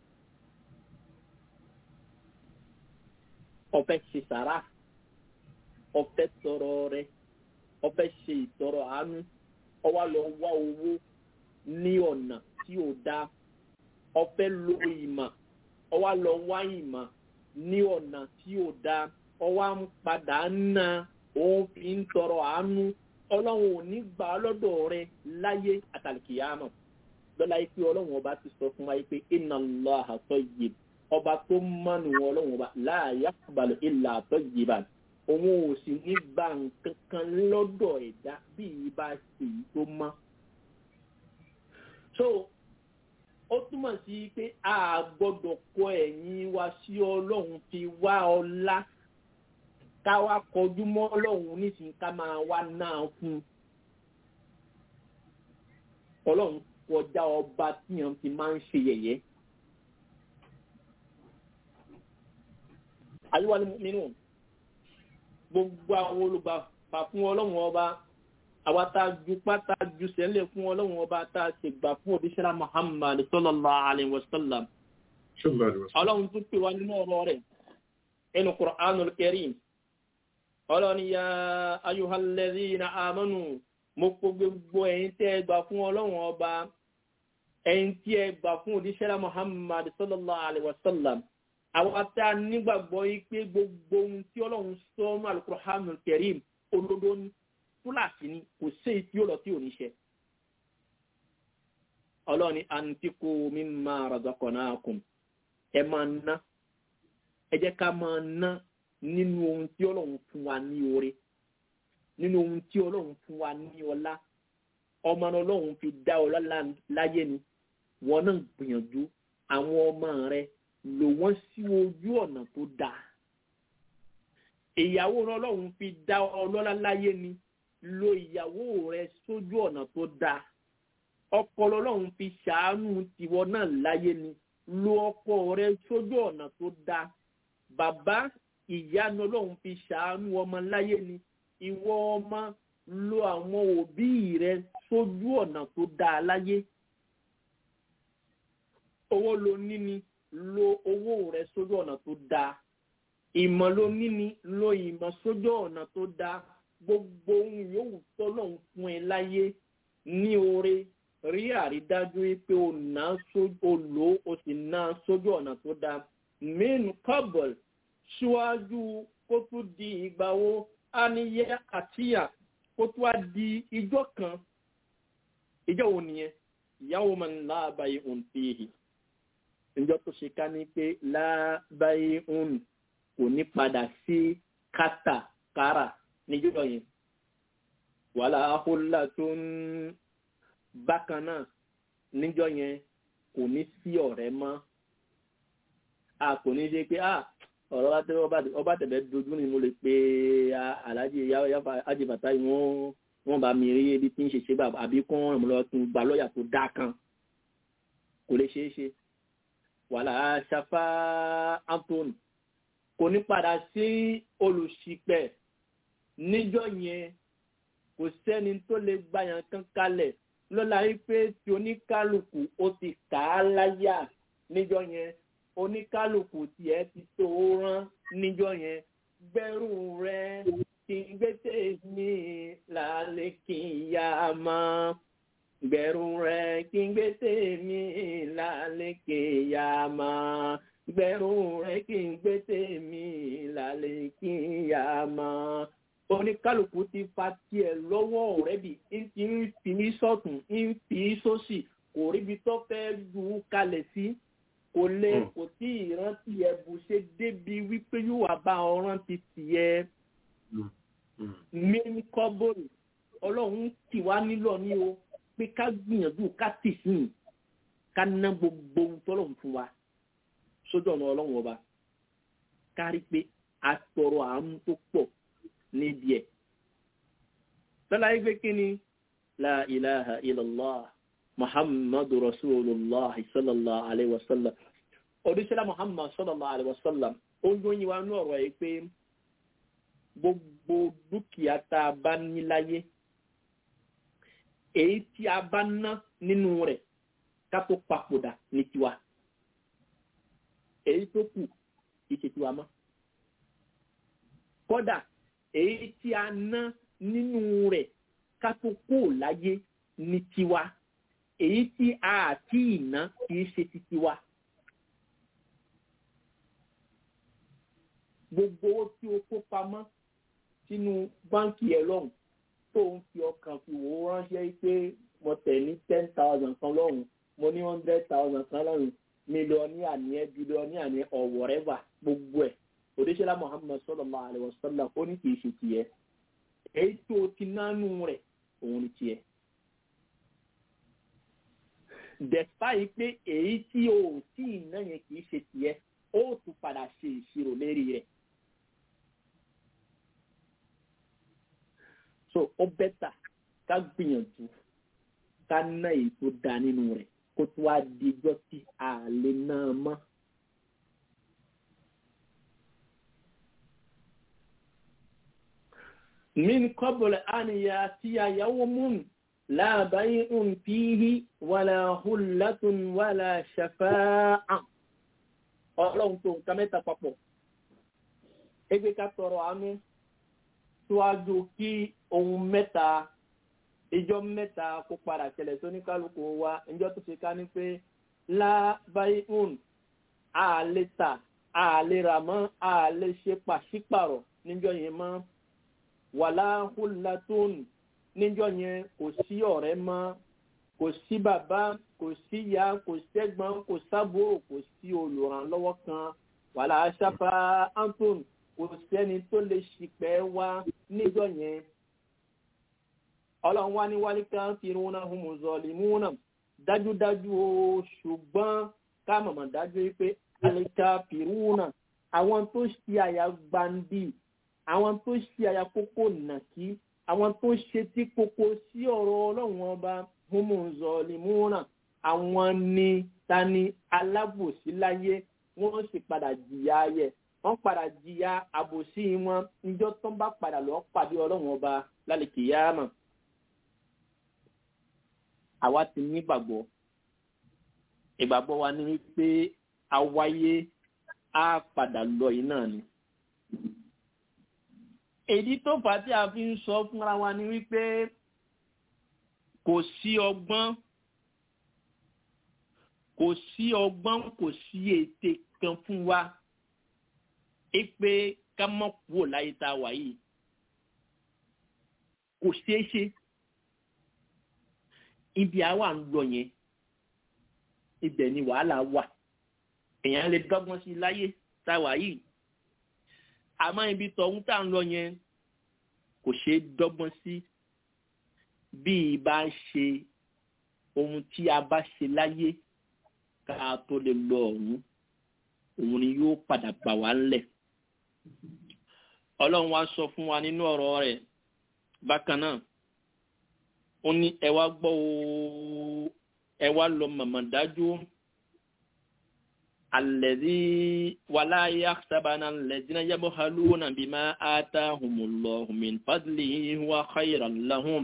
ọfẹ ṣe sàrà ọfẹ tọrọ rẹ ọfẹ ṣe ìtọrọ àánú ọwá lọ wá owó ní ọ̀nà tí ò dáa ọfẹ lo ìmọ̀ ọwá lọ wá ìmọ̀ ní ọ̀nà tí ò dáa ọwá ń padà ná òun fi ń tọrọ àánú ọlọ́run ò ní gbà á lọ́dọ̀ rẹ láyé àtàlìkìyàmọ̀ lọ́la yìí pé ọlọ́run ọba ti sọ fún wa yìí pé iná lọ́ àtọ́ yìí ọba tó mánu ọlọ́run ọba láàyè àkùbalẹ̀ ìlà àtọ́ yìí bá òun ò sì ní gba nǹkan kan lọ́dọ̀ ẹ̀dá bí ibà sì tó mọ́. so ó túmọ̀ sí pé a gbọ́dọ̀ kọ ẹ̀yìn wa sí ọlọ́run fi wá ọlá ká wá kọjú mọ́ ọlọ́run nísìnyí ká máa wá náà fún un. ọlọ́run kọjá ọba tíyan ti máa ń ṣe yẹ̀yẹ́. àyíwá nínú gbogbo àwọn olùgbàfà fún ọlọ́run ọba àwa tá a ju pátá ju sẹ́lẹ̀ fún ọlọ́run ọba tá a ṣe gbà fún òbíṣẹ́lá muhammad sallallahu alayhi wa sallam. ọlọ́run tún pè wá nínú ọ̀rọ̀ rẹ̀ ẹnu qur'anul karim ọlọ́run ya ayuhalladhina amanu mo kó gbogbo ẹ̀yin tí ẹ gbà fún ọlọ́run ọba ẹ̀yin tí ẹ gbà fún òbíṣẹ́lá muhammad sallallahu alayhi wa sallam àwọn tá a nígbàgbọ́ yìí pé gbogbo ohun tí ọlọ́run sọ ọ́nù alukur'anul karim olódó ní fúláàsì ni kò sí èyí tí ó lọ tí ò ní ṣe. ọlọ́run ní àǹtíkù mimma razaqnakum ẹ máa ná ẹ jẹ́ ká máa ná nínú ohun tí ọlọ́run fún wa ní oore nínú ohun tí ọlọ́run fún wa ní ọlá ọmọ ọlọ́run fi dá ọlá láyé ni wọn náà gbìyànjú àwọn ọmọ rẹ lò wọ́n sí ojú ọ̀nà tó dáa. ìyàwó ọlọ́run fi dá ọlọ́lá láyé ni lo ìyàwó rẹ sójú ọ̀nà tó dáa. ọkọ ọlọ́run fi ṣàánú tiwọ náà láyé ni lo ọkọ rẹ sójú ọ̀nà tó dáa. bàbá ìyanu ọlọ́run fi ṣàánú ọmọ láyé ni ìwọ ọmọ lo àwọn òbí rẹ sójú ọ̀nà tó dáa láyé. owó lo níní lo owó rẹ sójú ọ̀nà tó dáa ìmọ̀ ló níní lo ìmọ̀ sójú ọ̀nà tó dáa gbogbo ohun yòówù tọ́lọ́hún fún ẹ láyé ní oore rí àrídájú pé o ná o lò ó sì ná sójú ọ̀nà tó dáa main cobble síwájú kó tún di ìgbà wo á ní yẹ àtìyà kó tún á di ijọ́ kan ìjọ́ wo nìyẹn ìyàwó máa ń láàbàyè òǹtẹ̀ẹ̀hì ǹjọ́ tó ṣe ká ní pé lábáyé ń kò ní padà sí kátàkárà níjọ́ yẹn wàhálà ahólà tó ń bákan náà níjọ́ yẹn kò ní sí ọ̀rẹ́ mọ́ a kò ní ṣe pé a ọ̀rọ̀ bá tẹ́lẹ̀ ọba tẹ̀lẹ̀ dojú ni mo lè pe aláàjì ajibata yìí wọ́n wọ́n bá mi rí ibi tí ń ṣe ṣe bàbá àbí kún ọ̀rọ̀ lọ tún gba lọ́ọ̀yà tó dá kan kò lè ṣeé ṣe wàhálà ṣafá anthony kò ní padà sí olùṣìpẹ̀ níjọ́ yẹn kò sẹ́ni tó lè gbàyàn kan kalẹ̀ lọ́la wípé tí oníkálukú ó ti kà á láyà níjọ́ yẹn oníkálukú tiẹ̀ ti tó rán níjọ́ yẹn gbẹ́rù rẹ kí n gbé tèmi lálẹ́ kí n yá a mọ́ gbẹ̀rù rẹ̀ kí n gbé tèmi lálẹ́ kí n yá a mọ́ gbẹ̀rù rẹ̀ kí n gbé tèmi lálẹ́ kí n yá a mọ́ oníkálukú ti fa tiẹ̀ lọ́wọ́ ọ̀rẹ́dì ń ti ń fi ní sọ́tún ń fi í sósì kò ríbi tó fẹ́ ju kalẹ̀ sí kò lè Mm. kò tí ì rántí ẹ̀ bù ṣe débi wípé yóò wá bá ọ rántí tiẹ̀ Mm. Mm. mẹ́ni kọ́bọ̀lù ọlọ́run tì wá nílò ní o pé ká gbìyànjú ká tì sí i ká ná gbogbo ohun tọ́lọ́run fún wa sójú ọ̀nà ọlọ́run ọba kárí pé a tọrọ àánú tó pọ̀ níbi ẹ̀. Tọ́lá yìí pé kí ni la ilaha illallah muhammadu rasulullah sallallahu alayhi wa sallam odúṣẹ́lá muhammad sallallahu alayhi wa sallam ó ń yóyin wa ní ọ̀rọ̀ yìí pé gbogbo dúkìá tá a bá ní láyé èyí tí a bá ná nínú rẹ̀ ká tó papòdà ní tiwa èyí tó kù kì í ṣe tiwa mọ́ kódà èyí tí a ná nínú rẹ̀ ká tó kó láyé ní tiwa èyí tí a àti ìná kì í ṣe ti tiwa. gbogbo owó tí o kó pamọ́ sínú báńkì ẹ̀ lọ́hùn tó ń fi ọkàn fi wò ó ránṣẹ́ pé mo tẹ̀ ní ten thousand kan lọ́hùn mo ní hundred thousand kan lọ́hùn mílíọ̀nìyà ní ẹ bílíọ̀nìyà ní or whatever gbogbo ẹ̀ òdíṣẹ́lá muhammed sallallahu alaihi wasallam ó ní kì í ṣe tiẹ̀ èyí tó o ti nánú rẹ̀ òun ni tiẹ̀. despite pé èyí tí o ò tí ì ná yẹn kì í ṣe tiẹ̀ ó tún padà ṣe ìṣirò lérí rẹ̀. so ó bẹ́tà ká gbìyànjú ká ná èyí tó da nínú rẹ̀ kó tó wá dijọ́ tí a lè ná a mọ́. من قبل أن يأتي يوم لا بيع فيه ولا خلة ولا شفاعة ọlọ́run tó nǹkan mẹ́ta papọ̀ ẹgbẹ́ ká tọrọ àánú síwájú kí ohun mẹ́ta ìjọ mẹ́ta kó padà ṣẹlẹ̀ tó ní kálukú wa ìjọ tó ṣe ká ní pé lábáyún àlè tà àlè rà mọ́ àlè ṣe pàṣípàrọ̀ níjọ yẹn mọ́ wàlá húlatún níjọ yẹn kò sí ọ̀rẹ́ mọ́ kò sí bàbá kò sí ìyá kò sẹ́gbọ́n kò sábúrò kò sí olùrànlọ́wọ́ kan wàlá aṣáfà anton kò sẹ́ni tó lè ṣìpẹ̀ wá níjọ yẹn ọlọ́run wá ní wálé kan fi rúnà humuzọ́ọ̀lì múnà dájúdájú o ṣùgbọ́n ká mọ̀mọ́ dájú pé àlèkà pìrúnà àwọn tó ṣe àyà gbandì àwọn tó ṣe àyàkókò nàkí àwọn tó ṣe tí kókó sí ọ̀rọ̀ ọlọ́run ọba humuzọ́ọ̀lìmúràn àwọn ni tani alábòsí láyé wọ́n sì padà jìyà ayẹ wọ́n padà jìyà àbòsí wọn níjọ́ tó ń bá padà lọ́ọ́ pàdé ọlọ́run ọba lálẹ́ kìyàmà àwa ti nígbàgbọ́ ìgbàgbọ́ wa ni wípé àwáyé á padà lọ yìí náà ni èdí tó fà á tí a fi ń sọ fúnra wa ni wípé kò sí ọgbọ́n kò sí ọgbọ́n kò sí ète kan fún wa é pé ká mọ̀ kúrò láyé tá a wà yìí kò ṣeé ṣe ibi àwa ń lọ yẹn ibẹ̀ ni wàhálà wà èèyàn lè dọ́gbọ́n sí láyé tá a wà yìí àmọ́ ibi tọ̀hún tá à ń lọ yẹn kò ṣeé dọ́gbọ́n sí bí ibà ṣe ohun tí a bá ṣe láyé ká tó lè lọ ọ̀hún òun ni yóò padà gbà wá ńlẹ̀. ọlọ́run wá sọ fún wa nínú ọ̀rọ̀ rẹ̀ bákan náà ó ní ẹ wá gbọ́ o ẹ wá lọ màmá dájú الذي ولا يحسبن الذين يبخلون بما آتاهم الله من فضله هو خيرا لهم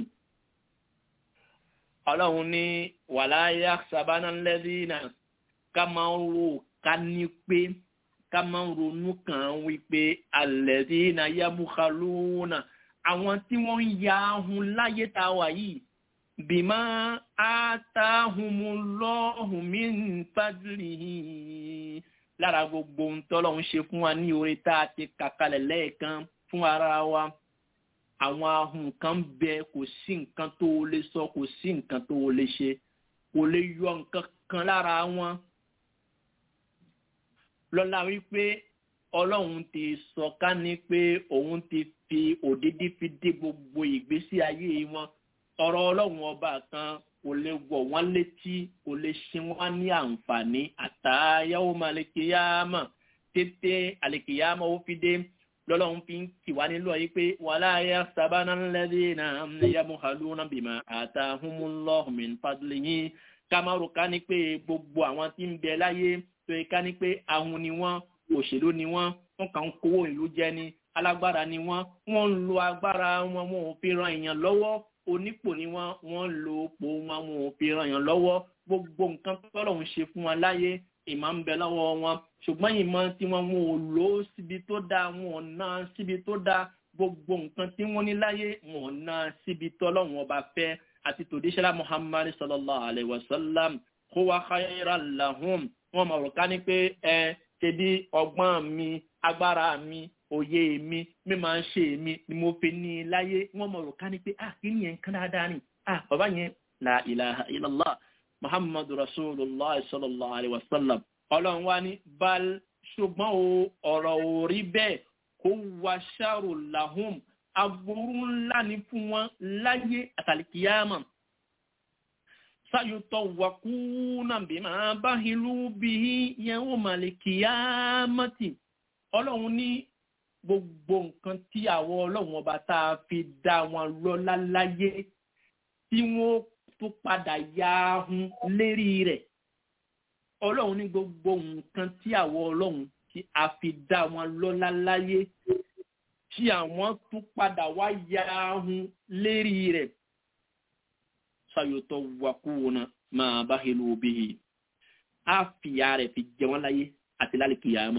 ọlọ́run ní wàlá yàtsábánà lẹ́dínà ká máa ń ro ká ní pé ká máa ń ronú kàn án wípé alẹ́dínà yabukhaluna àwọn tí wọ́n ń ya ahun láyé tá a wà yìí bímá àtàhùnmùlọ́hùn mi ń fàdúrì lára gbogbo ohun tọ́lọ́hún ṣe fún wa ní orí tá a ti kàkalẹ̀ lẹ́ẹ̀kan fún ara wa àwọn ahun kan bẹ kò sí nǹkan tó o lè sọ kò sí nǹkan tó o lè ṣe kò lè yọ nǹkan kan lára wọn lọ́la wípé ọlọ́run ti sọ ká ní pé òun ti fi òdìdí fi dé gbogbo ìgbésí ayé wọn ọ̀rọ̀ ọlọ́run ọba kan kò lè wọ̀ wọ́n létí kò lè ṣe wọ́n ní àǹfààní àtàyàwó malekiyama tètè alekiyama ó fi dé lọ́lọ́run fi ń kì wá nílò yìí pé wàlá ayé sábàánà lẹ́dí náà yamu haluna bìmọ̀ àtàhùnmúlọ́hùn min fadlihi kamaru ká ní pé gbogbo àwọn tí ń bẹ láyé tó yẹ ká ní pé ahun ni wọ́n òṣèlú ni wọ́n wọ́n kàn ń kówó ìlú jẹ ni alágbára ni wọ́n wọ́n ń lo agbára wọn wọn ò fi ran èèyàn lọ́wọ́ onípò ni wọ́n wọ́n ń lo òpó wọn wọn ò fi ran èèyàn lọ́wọ́ gbogbo nǹkan tọ́lọ̀ ń ṣe fún wọn láyé ìmọ̀ ń bẹ lọ́wọ́ wọn ṣùgbọ́n ìmọ̀ tí wọ́n wọn ò lò ó síbi tó dáa wọn ò ná síbi tó dáa gbogbo nǹkan tí wọ́n ní láyé wọn ò ná síbi tọ́lọ́run ọba fẹ́ àti tòdíṣẹ́lá muhammad sallallahu alayhi wa sallam kó wá khayran lahum wọn mọ̀ rò ká ní pé ẹ ṣe bí ọgbọ́n mi agbára mi òye mi mi máa ń ṣe mi ni mo fi ní i láyé wọn mọ̀ rò ká ní pé ah kí ni yẹn kán dáadáa ni ah bàbá yẹn la ilaha illallah muhammadu rasulillah sallallahu alayhi wa sallam ọlọ́run wá ní bal ṣùgbọ́n o ọ̀rọ̀ ò rí bẹ́ẹ̀ kó wá ṣàrò lahum aburú ńlá ni fún wọn láyé àtàlìkìyàmà sayutọ wakuna bímọ báhilu bíi yẹwò màlìkìyàmàtì ọlọ́run ní gbogbo nǹkan tí àwọn ọlọ́run ọba tá a fi dá wọn lọ́lá láyé tí wọ́n tó padà ya ahun lérí rẹ̀ ọlọ́run ní gbogbo nǹkan tí àwọn ọlọ́run tí a fi dá wọn lọ́lá láyé tí àwọn tún padà wá ya ahun lérí rẹ̀ sayotọ wakuna máa bá helu obihi á fìyà rẹ̀ fi jẹ wọ́n láyé àti lálẹ́ kìyàmá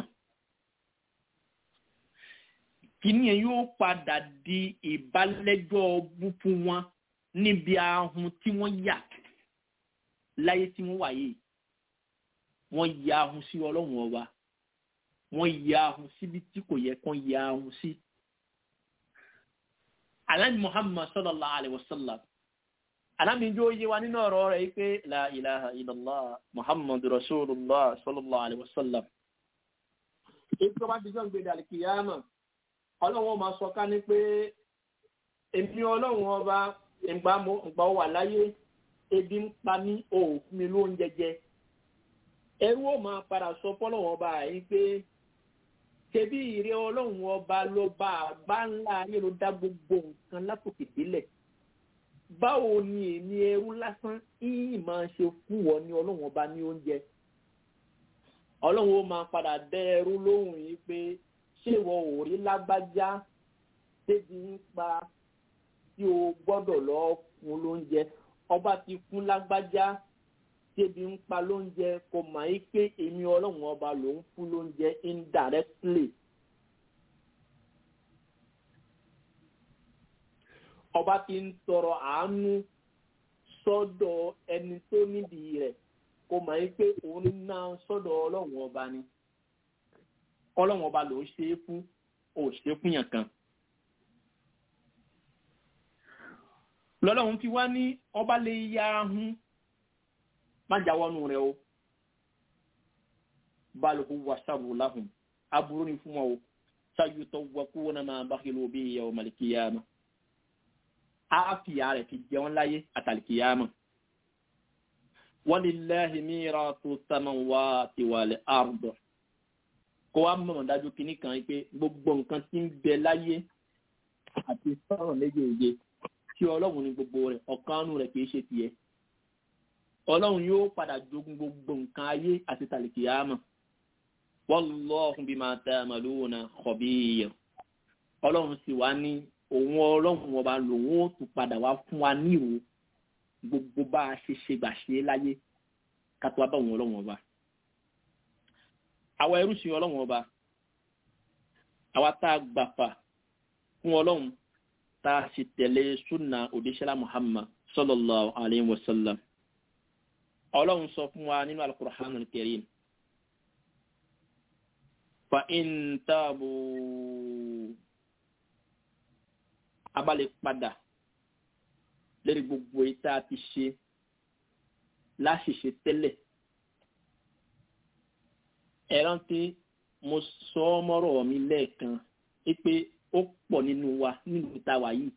kìíní yẹn yóò padà di ìbálẹ́jọ́ bú fún wọn níbi ahun tí wọ́n yà láyé tí wọ́n wà yìí wọ́n ya ahun sí ọlọ́run ọba wọ́n ya ahun síbi tí kò yẹ kán ya ahun sí. alhaji muhammad sallallahu alayhi wa sallam alámìjó yé wa nínú ọ̀rọ̀ rẹ̀ yìí pé la ilaha illallah muhammad rasulullah sallallahu alayhi wa sallam. ètò bá ti jọ́ ń gbé dàlùkìyàmà ọlọ́run máa sọ ká ní pé èmi ọlọ́run ọba ìgbà wà láyé ebi ń pa mí o ò fún mi lóúnjẹ jẹ ẹrú ò máa padà sọ fọlọ́run ọba yìí pé ṣebí ìrẹ ọlọ́run ọba ló bá àgbá ńlá ayé ló dá gbogbo nǹkan látòkè délẹ̀ báwo ni èmi ẹrú lásán yìí máa ṣe fún wọn ní ọlọ́run ọba ní oúnjẹ ọlọ́run ó máa padà dẹ ẹrú lóhùn yìí pé ṣé ìwọ ò rí lágbájá débi ń pa tí o gbọ́dọ̀ lọ fún lóúnjẹ ọba ti fún lágbájá débi ń pa lóúnjẹ kò mà í pé èmi ọlọ́run ọba ló ń fún lóúnjẹ indirectly. ọba ti ń tọrọ àánú sọ́dọ̀ ẹni tó nídìí rẹ̀ kò mà í pé òun náà sọ́dọ̀ ọlọ́run ọba ni ọlọ́run ọba ló ń ṣe é fún ò ṣe é fún yàn kan. lọ́lọ́run fi wá ní ọba lè ya ahun má jáwọ́nù rẹ̀ o balùwù wà sábò láhùn aburú ni fún wọn o ṣáájú tó wọ kú wọn máa bá kí ló bí ìyá ọmọ àlìkìyàmà á fìyà rẹ̀ fi jẹun láyé àtàlìkìyàmà wọ́n lè lẹ́hìn mìíràn tó sàmà wá tiwàlẹ̀ àrùbọ̀ kó wá mọ̀ dájú kínní kan pé gbogbo nǹkan tí ń bẹ láyé àti sọ̀rọ̀ méjèèjì tí ọlọ́run ní gbogbo rẹ̀ ọ̀kanú rẹ̀ kìí ṣe tiẹ̀ ọlọ́run yóò padà jogún gbogbo nǹkan ayé àti tàlìkìyàmà wallahu bima ta'maluna khabir ọlọ́run sì wá ní òun ọlọ́run ọba lòun ó tún padà wá fún wa nírò gbogbo bá a ṣe ṣe gbà ṣe láyé ká tó wá bá òun ọlọ́run ọba àwa ẹrú sí ọlọ́run ọba àwa tá a gbàfà fún ọlọ́run tá a sì tẹ̀lé súnà òdíṣẹ́lá muhammad sallallahu alayhi wa sallam ọlọ́run sọ fún wa nínú al-Qur'an al-Karim fa in tabu a bá lè padà lórí gbogbo ìta ti ṣe láṣìṣe tẹ́lẹ̀ ẹ rántí mo sọ ọ́ mọ́rọ̀ mi lẹ́ẹ̀kan pé ó pọ̀ nínú wa nínú ìta wa yìí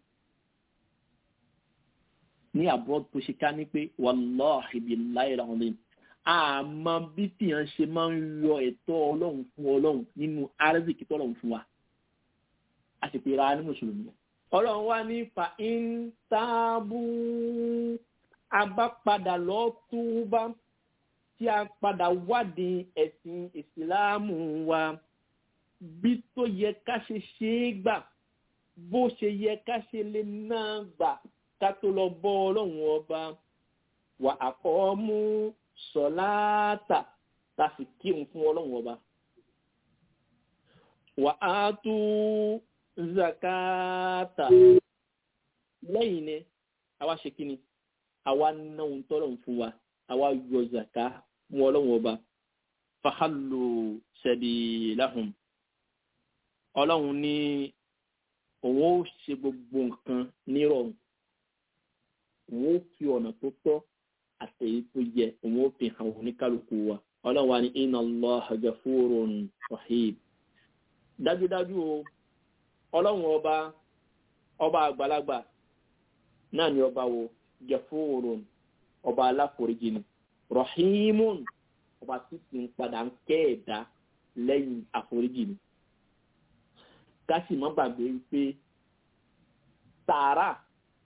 ní àbúrò tó ṣe ká ní pé wàláhì billahi alazim àmọ́ bí tìyàn ṣe máa ń yọ ẹ̀tọ́ ọlọ́run fún ọlọ́run nínú arzikì tọ́lọ́run fún wa a sì pè ra ní mùsùlùmí ọlọ́run wá ní fa ìntàbù abápadà lọ túbá tí a padà wádìí ẹ̀sìn ìsìláàmù wa bí tó yẹ ká ṣe ṣe é gbà bó ṣe yẹ ká ṣe lè náà gbà ká tó lọ bọ́ ọlọ́run ọba wà àkọ́ mú sọ̀láàtà tá a sì kírun fún ọlọ́run ọba wà á tú zakata lẹ́yìn ni àwa ṣe kí ni àwa ná ohun tọ́lọ̀ fún wa àwa yọ zaka mú ọlọ́run ọba fahallu sabilahum ọlọ́run ní òun ó ṣe gbogbo nǹkan nírọ̀rùn òun ó fi ọ̀nà tó tọ́ àtẹ̀yí tó yẹ òun ó fi hàn oníkálukú wa ọlọ́run wa ní inna Allaha ghafurun rahim dájúdájú o ọlọ́run ọba ọba àgbàlagbà náà ni ọba wo ghafurun ọba aláforíjì ni rahimun ọba tí sì ń padà ń kẹ́ ẹ̀dá lẹ́yìn àforíjì ni ká sì má gbàgbé pé sàárà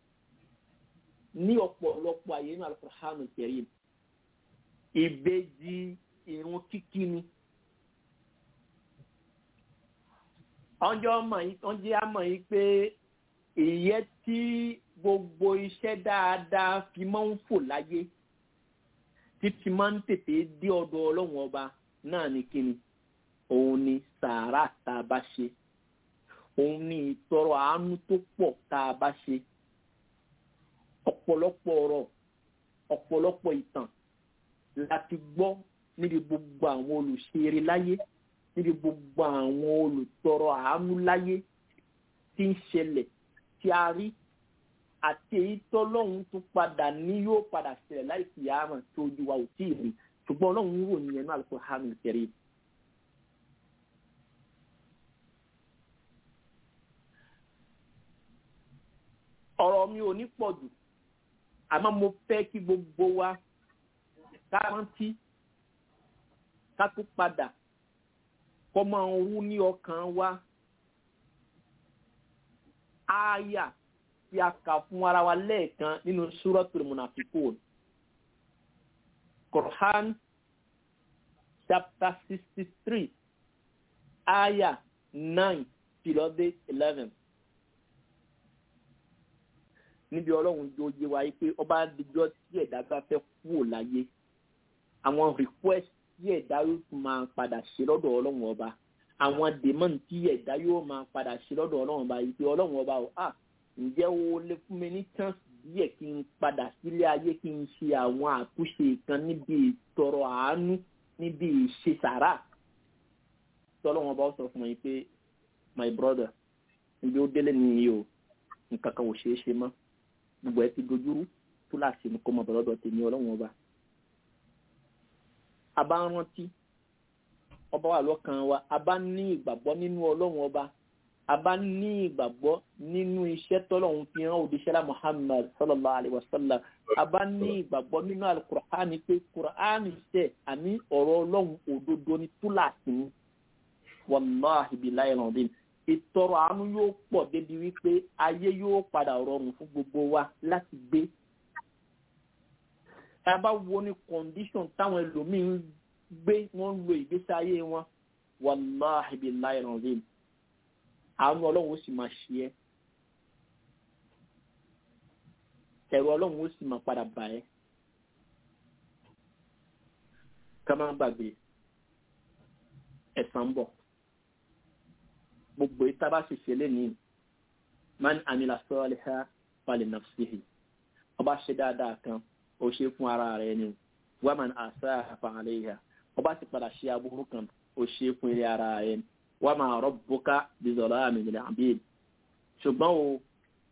ní ọ̀pọ̀lọpọ̀ àyè ní alukóránù kẹrin ìbejì irun kíkí ni. ọjọ́ ọjọ́ àmọ̀ yìí pé ìyẹ́ tí gbogbo iṣẹ́ dáadáa fi máa ń fò láyé títí máa ń tètè dé ọ̀dọ̀ ọlọ́run ọba náà ní kíni òun ni sàárà tá a bá ṣe òun ni ìtọrọ àánú tó pọ̀ tá a bá ṣe ọ̀pọ̀lọpọ̀ ọ̀rọ̀ ọ̀pọ̀lọpọ̀ ìtàn láti gbọ́ níbi gbogbo àwọn olùṣeré láyé níbi gbogbo àwọn olùtọrọ àánú láyé tí ń ṣẹlẹ̀ tí a rí àti èyí tọ́lọ́hún tún padà ní yóò padà ṣẹlẹ̀ láì fi àmọ̀ tí ojú wa ò tí ì rí ṣùgbọ́n ọlọ́run wò ní ẹnu àlùkò hàmì kẹrì. ọ̀rọ̀ mi ò ní pọ̀ jù àmọ́ mo fẹ́ kí gbogbo wa ká rántí ká tún padà kọ́ máa ń wú ní ọkàn wa ááyà tí a kà fún ara wa lẹ́ẹ̀kan nínú Suratul Munafiqun Quran chapter sixty three ááyà nine tìlọ́dé eleven níbi ọlọ́run tó yé wa pé ọba àdìjọ́ tí ẹ̀dá bá fẹ́ kúrò láyé àwọn request tí ẹ̀dá yóò tún máa padà ṣe lọ́dọ̀ ọlọ́run ọba àwọn demand tí ẹ̀dá yóò máa padà ṣe lọ́dọ̀ ọlọ́run ọba yìí pé ọlọ́run ọba ò à ǹjẹ́ o lè fún mi ní chance díẹ̀ kí n padà sílé ayé kí n ṣe àwọn àtúnṣe kan níbi ìtọrọ àánú níbi ìṣe sàrà tí ọlọ́run ọba ó sọ fún mi pé my brother ibi ó délé nìyí o nǹkan kan ò ṣeé ṣe mọ́ gbogbo ẹ ti dojúrú tó láti ní kó mọ bọ̀lọ́dọ̀ tèmi ọlọ́run ọba. a bá ń rántí ọba wà lọ́kàn wa a bá ní ìgbàgbọ́ nínú ọlọ́run ọba a bá ní ìgbàgbọ́ nínú iṣẹ́ tọ́lọ́run fi hàn òdìṣẹ́lá muhammad sallallahu alayhi wa sallam a bá ní ìgbàgbọ́ nínú alukur'ani pé kur'ani ṣe àní ọ̀rọ̀ ọlọ́run òdodo ní túláàsì ní wàláhi billahi rọ̀bìn ìtọrọ àánú yóò pọ̀ débi wípé ayé yóò padà rọrùn fún gbogbo wa láti gbé. tá a bá wo ní condition táwọn ẹlòmíín gbé wọ́n ń lo ìgbésí ayé wọn wàláhi billahi rọ̀bìn àánú ọlọ́run ó sì máa ṣe ẹ́ ẹ̀rọ ọlọ́run ó sì máa padà bà ẹ́ ká má gbàgbé ẹ̀san ń bọ̀ gbogbo ìta bá ṣe ṣe lénìí man amila saliha fali nafsihi ọba ṣe dáadáa kan ó ṣe fún ara rẹ̀ ni wa man asaa fa alayha ọba sì padà ṣe aburú kan ó ṣe fún ilé ara rẹ̀ ni wa ma rabbuka bizalamin lil abid ṣùgbọ́n o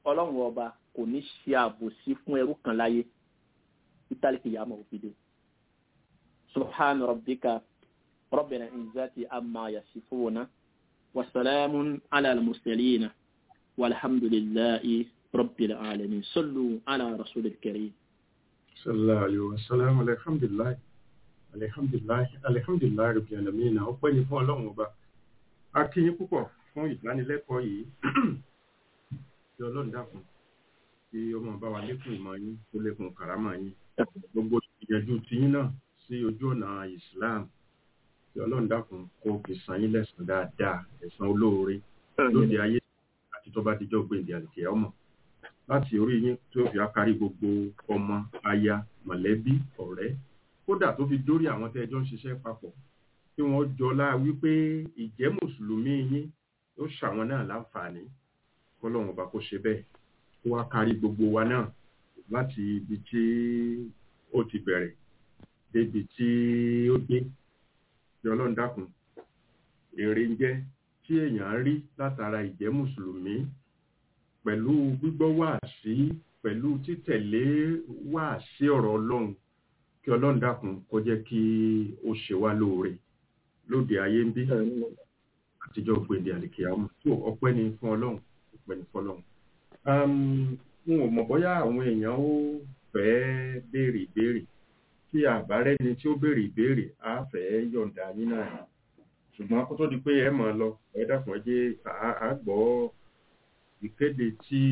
ọlọ́run ọba kò ní ṣe àbòsí fún ẹrú kan láyé títàlíkì yàmọ̀ òfìdè subhana rabbika rabbil izzati amma yasifuna wa salamun ala al-mursalin walhamdulillahi rabbil alamin sallu ala rasulil karim sallallahu alaihi wasallam alhamdulillah alhamdulillah alhamdulillah rabbil alamin ọpẹ́ ni fún ọlọ́run ọba a kí yín púpọ̀ fún ìdánilẹ́kọ̀ọ́ yìí tí ọlọ́run dákun kí ọmọ bá wa lékún ìmọ̀ yín tó lékún kàrámà yín gbogbo ìyànjú tiyín náà sí ojú ọ̀nà islam tí ọlọ́run dákun kó fi san yín lẹ́san dáadáa ẹ̀san olóore lóde ayé àti tó bá dijọ́ gbèǹdé àlùkè ọmọ láti orí yín tí ó fi ákárí gbogbo ọmọ aya mọ̀lẹ́bí ọ̀rẹ́ kódà tó fi dórí àwọn tẹ́ ẹjọ́ ń ṣiṣẹ́ papọ̀ tí wọ́n jọlá wípé ìjẹ́ mùsùlùmí yín ó ṣàwọn náà láǹfààní kọ́lọ́run ọba kó ṣe bẹ́ẹ̀ kó wá kárí gbogbo wa náà láti ibi tí ó ti bẹ̀rẹ̀ débi tí ó dé tí ọlọ́run dákun èrè ń jẹ́ tí èèyàn rí látara ìjẹ́ mùsùlùmí pẹ̀lú gbígbọ́ wáàsí pẹ̀lú títẹ̀lé wáàsí ọ̀rọ̀ ọlọ́run kí ọlọ́run dákun kó jẹ́ kí ó ṣe wá lóore lóde ayé ń bí àtijọ́ gbèdé àlìkìyàmù tó ọpẹ́ ni fún ọlọ́run ọpẹ́ ni fún ọlọ́run. n ò mọ̀ bóyá àwọn èèyàn ó fẹ́ béèrè ìbéèrè tí àbárẹ́ ni tí ó béèrè ìbéèrè á fẹ́ yọ̀ǹda yín náà ṣùgbọ́n kó tó di pé ẹ mọ̀ lọ ẹ dákun ẹ jẹ́ à gbọ́ ìkéde tí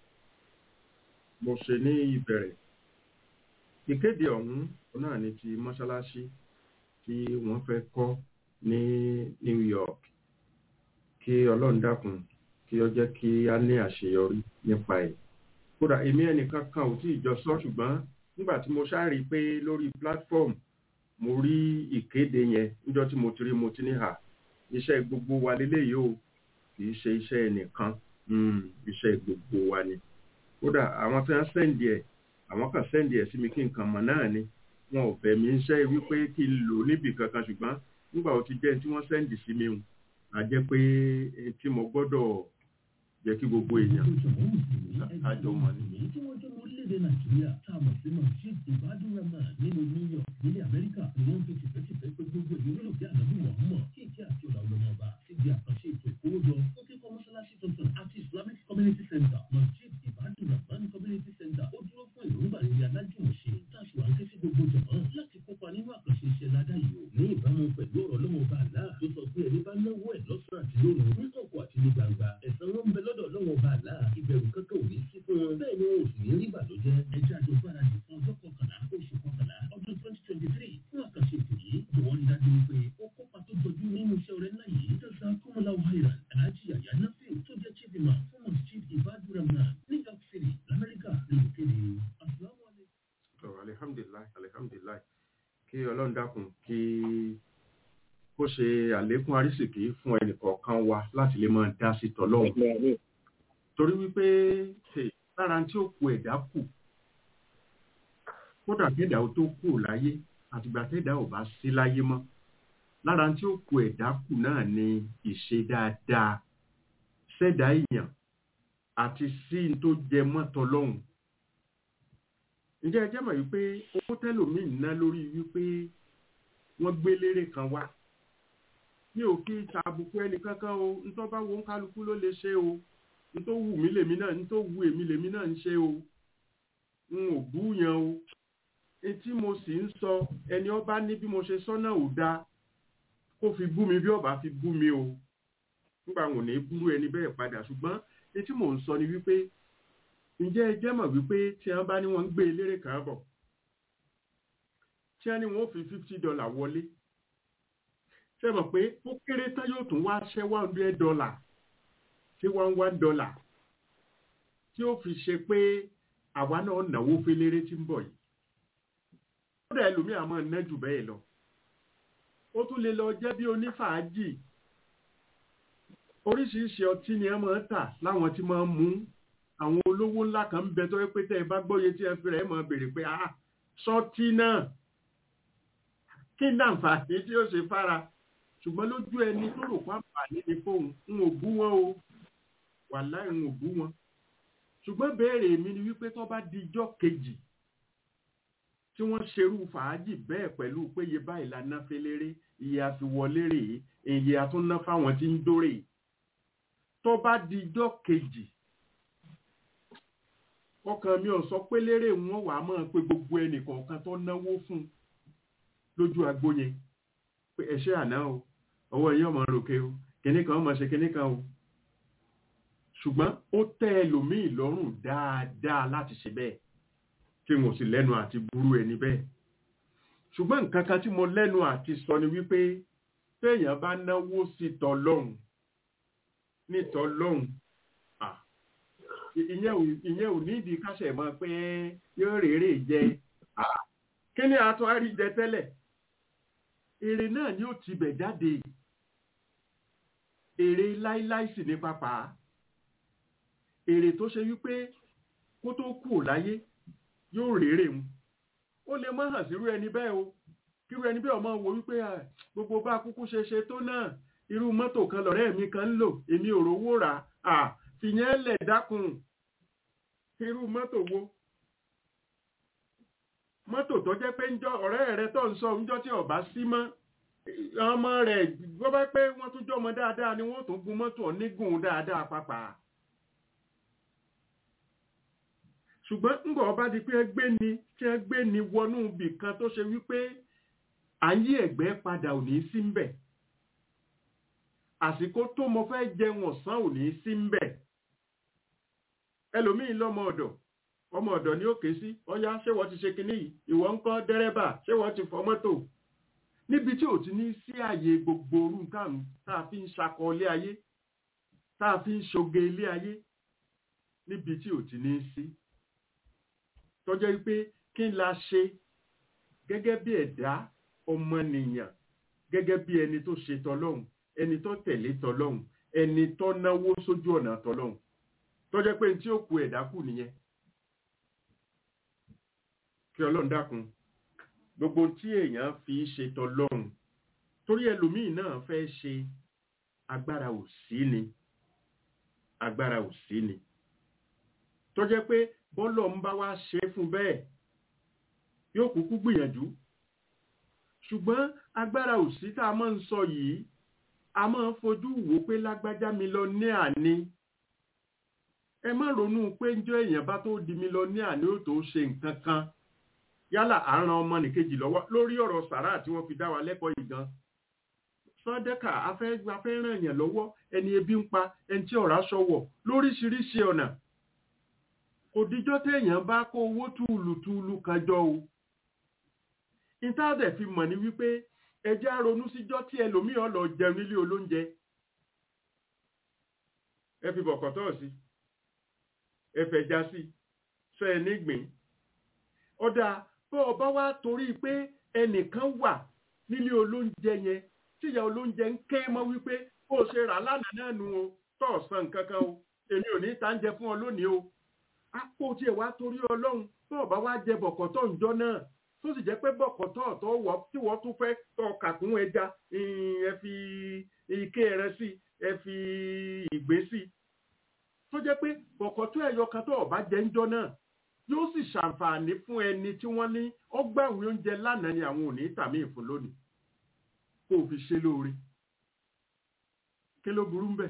mo ṣe ní ìbẹ̀rẹ̀ ìkéde ọ̀hún náà ni ti mọ́ṣáláṣí tí wọ́n fẹ́ kọ́ ní New York kí ọlọ́run dákun kí ó jẹ́ kí a ní àṣeyọrí nípa ẹ̀ kódà èmi ẹnìkan kan ò tí ì jọ sọ ṣùgbọ́n nígbà tí mo ṣáàrí pé lórí platform mo rí ìkéde yẹn níjọ́ tí mo ti rí mo ti ní hà iṣẹ́ gbogbo wa lélẹ́yìí o kì í ṣe iṣẹ́ ẹnìkan iṣẹ́ gbogbo wa ni kódà àwọn tí wọ́n sẹ́ǹdì ẹ̀ àwọn kan sẹ́ǹdì ẹ̀ sí mi kí nǹkan mọ̀ náà ni wọn ò bẹ̀ mí iṣẹ́ wípé kí n lò níbì kankan ṣùgbọ́n nígbà ó ti jẹ́ tí wọ́n sẹ́ǹdì sí mi hùn a jẹ́ pé tí mo gbọ́dọ̀ jẹ́ kí gbogbo èèyàn àjọ mọ̀ ní. èyí tí wọ́n jẹ́ ọmọ orílẹ̀-èdè nàìjíríà tá a mọ̀ sí masjid ibadu rahman nínú new york nílẹ̀ amẹ́ríkà ni wọ́n fi tìfẹ́tìfẹ́ pé gbogbo èyí nílò bí ànábì muhammad kí ìkí àti ọ̀là ọlọ́mọ ọba ti di àkànṣe ètò ìkówójọ fún kíkọ́ mọ́ṣáláṣí tuntun àti islamic community center masjid ibadu rahman community center ó dúró fún èròǹgbà rere alájùmọ̀ṣe táṣù à ń ké sí gbogbo jọ̀mọ́ láti kópa nínú àkànṣe iṣẹ́ ládá yìí o ní ìbámu pẹ̀lú ọ̀rọ̀ ọlọ́mọ ọba àlá tó sọ pé ẹni bá náwó ẹ̀ lọ́sàn àti lóru ní kọ̀kọ̀ àti ní gbangba ẹ̀san wọn ń bẹ lọ́dọ̀ ọlọ́mọ ọba àlá ìbẹ̀rù kankan ò ní sí fún wọn bẹ́ẹ̀ ni wọn ò sì ní rí ìbànújẹ́ ẹjẹ́ àjọ gbáradì fún ọjọ́ kọkànlá oṣù kọkànlá ọdún twenty twenty three fún àkànṣe ètò yìí jọ̀wọ́ rí dájú wípé ó kópa tó jọjú nínú iṣẹ́ ọ̀rẹ́ ńlá yìí jọ́sà kọ́mọlá wàhálà aláàjì àyà náfẹ́ tó jẹ́ chief imam fún masjid ibadu rahman new york city lamẹ́ríkà lórí kéde asalaamualeykum. alihamdulilayi alihamdulilayi kí ọlọ́run dákun kí kó ṣe àlékún àrísìkí fún ẹnìkọ̀ọ̀kan wa láti lè máa dá sí tọ́lọ́hún torí wípé lára tí ó ku ẹ̀dá kù kódà kẹ́dà ó tó kù láyé àtìgbà kẹ́dà ò bá sí láyé mọ́ lára tí ó ku ẹ̀dá kù náà ni ìṣe dáadáa ṣẹ̀dá èèyàn àti sí n tó jẹ mọ́tọ́ lọ́hùn ǹjẹ́ ẹ jẹ́ mọ̀ wípé owó tẹ́lòmíì ná lórí wípé wọ́n gbé lérè kan wá mi ò kí tàbùkù ẹnì kankan o ntọ́ bá wo ń kálukú ló lè ṣe o ntọ́ wù mí lèmi náà ntọ́ wù èmi lèmi náà ń ṣe o n ò bú yan o etí mo sì ń sọ ẹni ọba ní bí mo ṣe sọ náà ò dáa kó fi bú mi bí ọba fi bú mi o nígbà wọn ò ní búrú ẹni bẹ́ẹ̀ padà ṣùgbọ́n etí mò ń sọ ni wípé ǹjẹ́ ẹ jẹ́ mọ̀ wípé tí wọ́n bá ní wọ́n ń gbé eléré kan bọ̀ tí wọ́n ní wọ́n ó fi fifty dollar wọlé ṣe mọ̀ pé ó kéré tán yóò tún wá ṣẹ́ one hundred dollar sí one one dollar tí ó fi ṣe pé àwa náà náwó féléré tí ń bọ̀ yìí ó dẹ̀ ẹlòmíà máa ná jù bẹ́ẹ̀ lọ ó tún lè lọ jẹ́ bí onífàájì oríṣiríṣi ọtí ni ẹ máa ń tà láwọn tí máa ń mú àwọn olówó ńlá kan ń bẹ tó yẹ pé tẹ́ ẹ bá gbọ́yé tí ẹ fi rẹ̀ máa béèrè pé ah sọtí náà kí ní àǹfààní tí ó ṣe fára ṣùgbọ́n lójú ẹni tó rò pàǹfààní ni fóun n ò bú wọn o wàláì n ò bú wọn ṣùgbọ́n béèrè mi ni wípé tó bá di ijọ́ kejì tí wọ́n ṣerú fàájì bẹ́ẹ̀ pẹ̀lú pé iye báyìí la ná féléré iye àfiwọlé rèé iye àtúnná fáwọn tí ń dórè tó bá di ijọ́ kejì ọkàn mi ò sọ pé lérè wọn wàá máa pe gbogbo ẹnì kọ̀ọ̀kan tó náwó fún un lójú agbo yẹn pé ẹṣẹ́ àná o ọwọ́ yín ọmọ ròkè o kìnní kan ọmọ ṣe kìnní kan o ṣùgbọ́n ó tẹ́ ẹlòmíì lọ́rùn dáadáa láti ṣe bẹ́ẹ̀ kí n ò sì lẹ́nu àti burú ẹni bẹ́ẹ̀ ṣùgbọ́n nǹkan kan tí mo lẹ́nu àti sọ ni wípé téèyàn bá náwó sí tọlọ́hun ní tọlọ́hun ìyẹn ò nídìí káṣẹ̀ mọ́ pé yóò rèrè jẹ kí ni àtọ́ àrí jẹ tẹ́lẹ̀ èrè náà ni ó ti bẹ̀ jáde èrè láíláí sì ní pápá èrè tó ṣe wípé kó tó kú ò láyé yóò rèrè mu ó lè má hàn sírú ẹni bẹ́ẹ̀ o kírú ẹni bẹ́ẹ̀ ọmọ wo wípé gbogbo bá kúkú ṣe ṣe tó náà irú mọ́tò kan lọ̀rẹ́ mi kan ń lò èmi ò rówó rà á fìyẹn lẹ̀ dákun irú mọ́tò wo mọ́tò tó jẹ́ pé ńjọ́ ọ̀rẹ́ rẹ tó ń sọ ńjọ́ tí ọba sí mọ́ ọmọ rẹ̀ gbọ́ bá pé wọ́n tún jọmọ dáadáa ni wọ́n tún gun mọ́tò onígun dáadáa pàápàá ṣùgbọ́n ńgbà ọba di pé ẹgbẹ́ ni tí ẹgbẹ́ ni wọnú ibì kan tó ṣe wípé à ń yí ẹ̀gbẹ́ padà ò ní sí ń bẹ̀ àsìkò tó mo fẹ́ jẹun ọ̀sán ò ní sí ń bẹ̀ ẹlòmíì lọ́mọ ọ̀dọ̀ ọmọ ọ̀dọ̀ ni ó ké sí ọyá ṣé wọ́n ti ṣe kinní yìí ìwọ ń kọ́ dẹ́rẹ́bà ṣé wọ́n ti fọ mọ́tò níbi tí ò ti ní sí àyè gbogbo orú nǹkan tá a fi ń ṣakọ ilé ayé tá a fi ń ṣoge ilé ayé níbi tí ò ti ní sí tọ́jọ́ wípé kí n la ṣe gẹ́gẹ́ bí ẹ̀dá ọmọnìyàn gẹ́gẹ́ bí ẹni tó ṣe tọlọ́hun ẹni tó tẹ̀lé tọlọ́hun ẹni tó náwó sójú ọ̀nà tọlọ́hun tọ́jọ́ pé tí ó ku ẹ̀dá kù nìyẹn kí ọlọ́run dákun gbogbo tí èèyàn fi ṣe tọlọ́hun torí ẹlòmíì náà fẹ́ ṣe agbára ò sí ni agbára ò sí ni tọ́jọ́ pé bọ́lọ̀ ń bá wá ṣe fún bẹ́ẹ̀ yóò kúkú gbìyànjú ṣùgbọ́n agbára òsì tá a máa ń sọ yìí a máa ń fojú wò pé lágbájá mi lọ ní àní ẹ má ronú pé njọ́ èèyàn bá tó di mi lọ ní àní ó tó ṣe nǹkan kan yálà à ń ran ọmọ nìkejì lọ́wọ́ lórí ọ̀rọ̀ sàrà tí wọ́n fi dá wa lẹ́kọ̀ọ́ yìí gan sọdẹ́kà afẹ́ ràn èèyàn lọ́wọ́ ẹni ebi ń pa ẹni tí ọ̀rá ṣọwọ́ lóríṣiríṣi ọ̀nà kò díjọ́ téèyàn bá kó owó túùlùtúùlù kan jọ o ìtàdẹ̀ fi mọ̀ ní wípé ẹjẹ́ ronú síjọ́ tí ẹlòmíràn lọ jẹun nílé olóúnjẹ ẹ fi bọ̀kọ̀tọ̀ sí ẹ fẹ̀já sí sọ ẹ nígbìn ọ̀dà bọ́ ọba wá torí pé ẹnìkan wà nílé olóúnjẹ yẹn tíyà olóúnjẹ ń ké mọ́ wípé bó o ṣe rà lánàá náà nu o tọ̀ san nǹkan kan o èmi ò ní ta ń jẹ fún ọ lónìí o àpò tí ẹ wá torí ọlọ́run tó ọba wá jẹ bọ̀kọ̀tọ̀ ǹjọ́ náà tó sì jẹ́ pé bọ̀kọ̀tọ̀ tó wọ́ tí wọ́n tún fẹ́ tọ́ kàkún ẹja ẹ fi ike rẹ sí ẹ fi ìgbé sí tó jẹ́ pé bọ̀kọ̀tọ̀ ẹ̀yọ kan tó ọba jẹ ǹjọ́ náà yóò sì ṣàǹfààní fún ẹni tí wọ́n ní ọgbàwé oúnjẹ lánàá ni àwọn ò ní tàmí ìfún lónìí kó o fi ṣe lóore kí ló burú ń bẹ̀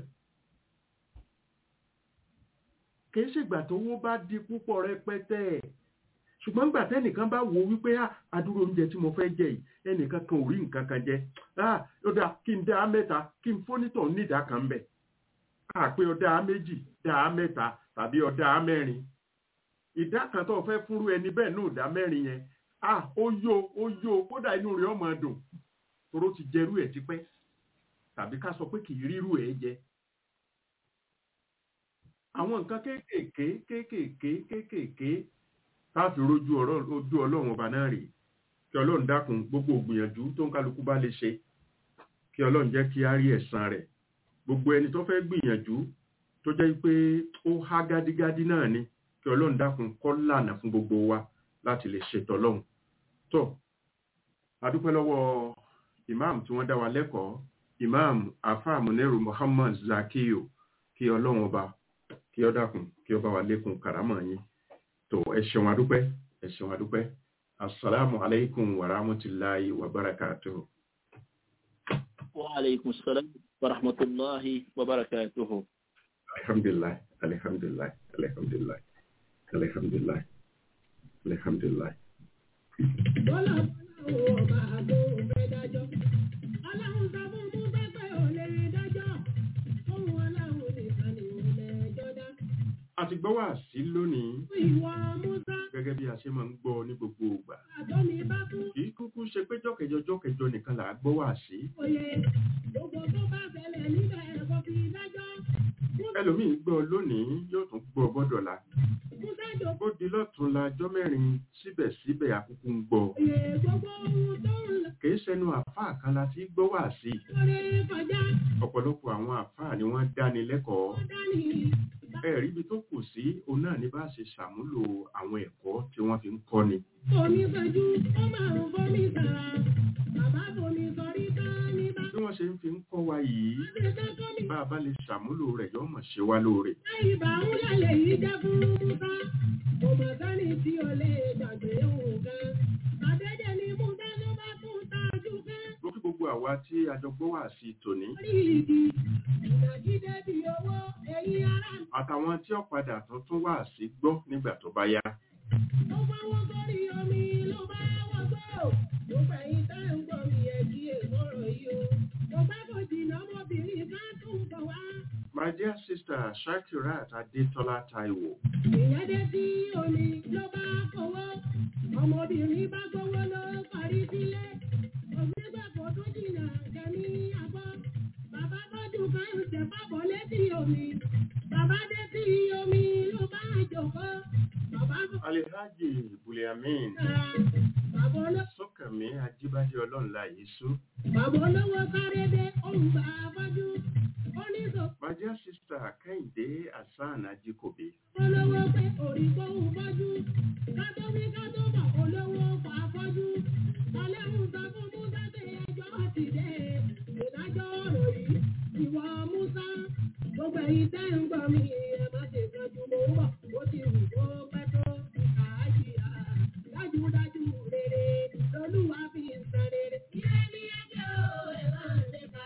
kìí ṣègbà tó wó bá di púpọ̀ rẹpẹtẹ ṣùgbọ́n gbà tẹ́nìkan bá wo wípé àdúró oúnjẹ tí mo fẹ́ jẹ yìí ẹnìkan kan ò rí nǹkan kan jẹ ó dáa kí n dá mẹ́ta kí n fónítọ̀ nídàá kan bẹ̀ àpé ọ̀dà méjì dá mẹ́ta tàbí ọ̀dà mẹ́rin ìdá kan tó fẹ́ fúnrú ẹni bẹ́ẹ̀ náà dá mẹ́rin yẹn ó yó ó yó kódà inú rẹ̀ ọmọ dùn toró ti jẹrú ẹ̀ tipẹ́ tàbí ká sọ pé kì í rírú ẹ̀ jẹ àwọn nǹkan kéékèèké kéékèèké kéékèèké táàfin rojú ojú ọlọ́run ọba náà rèé kí ọlọ́run dákun gbogbo ògbìyànjú tó ń kálukú bá lè ṣe kí ọlọ́run jẹ́ kí á rí ẹ̀san rẹ̀ gbogbo ẹni tó fẹ́ gbìyànjú tó jẹ́ pé ó há gádígádí náà ni kí ọlọ́run dákun kọ́ lànà fún gbogbo wa láti lè ṣètò ọlọ́run tó adúpẹ́ lọ́wọ́ imam tí wọ́n dá wa lẹ́kọ̀ọ́ imam afa munero muhammad zakiyo kí ọlọ́run ọba kí ọ dákun kí ọ bá wa lékun kàrámọ̀ yín tó ẹ ṣeun adúpẹ́ ẹ ṣeun adúpẹ́ asalaamu alaykum wa rahmatulahi wa barakatuhu. wa aleykum salaam wa rahmatulahi wa barakatuhu. alhamdulilah alhamdulilah alhamdulilah alhamdulilah alhamdulilah. Bọ́lá bọ́lá ò bá àgbo fẹ́ dájọ́. Ọlọ́run sọ fún Musa pé ò lè dájọ́. Ohun ọlọ́run nìkan ni ò lẹ́jọ́ dá. a ti gbọ́ wá sí lónìí Ìwọ Musa gẹ́gẹ́ bí a ṣe máa ń gbọ́ ní gbogbo ìgbà àtọ́mi bá kú. kì í kúkú ṣe pé jọ́kẹjọ jọ́kẹjọ nìkan là á gbọ́ wá sí Oyè gbogbo tó bá ṣẹlẹ̀ níbẹ̀ ẹ̀kọ́ fi dájọ́. ẹlòmíín gbọ́ lónìí yóò tún gbọ́ gbọ́dọ̀ la Musa jòkó. ó di lọ́tún la jọ́ mẹ́rin síbẹ̀síbẹ̀ àkúkú ń gbọ́ Oyè gbogbo ohun tó ń lọ kì í ṣẹnu àfáà kan la ti gbọ́ wá sí lórí kọjá. ọ̀pọ̀lọpọ̀ àwọn àfáà ni wọ́n dáni lẹ́kọ̀ọ́ Ó dání. ẹ̀rí ibi tó kù sí òun náà ní bá ṣe ṣàmúlò àwọn ẹ̀kọ́ tí wọ́n fi ń kọ́ni Omi sọjú, ó máa ń bomi sàrà. Bàbá bomi sọrí tán ní bá. bí wọ́n ṣe ń fi ń kọ́ wa yìí Ṣé ká tó mi? bá a bá lè ṣàmúlò rẹ̀ yóò mọ̀ ṣe wá lóore Ìbà ń lálẹ́ yìí jẹ́ fún Musa. Kò mọ̀ sẹ́ni tí o lè gbàgbé nǹkan. Àdédé ni Musa ló bá tún tajú fẹ́. mo kí gbogbo àwa tí a jọ gbọ́ wá sí tòní Orí ìdí, ìdàgídé bí owó, èyí ara mi. àtàwọn tí ó padà tó tún wá sí gbọ́ nígbà tó bá yá Ó fọwọ́ sórí omi ló bá wọ́gbọ́. Mo fẹ̀yìn tẹ́ ń gbọ́ mi ẹ̀ kí èmọ̀rọ̀ yìí o. Mo bá kò jìnnà ọmọbìnrin ká tún bọ̀ wá. my dear sister shakirat adetola taiwo Ìyẹn dé sí omi ló bá kówó. Ọmọbìnrin bá gbówó ló parí sílé. Ògbégbà kò tó jìnnà kẹ́mi àbọ̀. Bàbá tọ́jú kan ń ṣe pápọ̀ létí omi. Bàbá dé sí omi ló bá jòkó. Bàbá kò alihaji buliamin kára. Bàbá olówó. sọkànmí ajíbádé ọlọ́nla yìí sú Bàbá olówó sáré dé òun gbà afọ́jú. Ó ní sọ my dear sister kẹ́hìndé hasan ajikobi olówó pé òrìkó ń fọ́jú. Kátó wí kátó bọ̀ olówó fà afọ́jú. Ọlẹ́hùn sọ fún Musa pé ẹjọ́ ti dé. Ìdájọ́ ọ̀rọ̀ yìí ìwọ Musa. Gbogbo ẹ̀yin tẹ́ ń gbọ́ mi ẹ má ṣe kanjú mo ń bọ̀. Ó ti wù kó pẹ́ tó àájìyà. Dájúdájú rere lolúwa fi ń san rere. Ire ni ẹjọ́ ẹ máa ń lépa.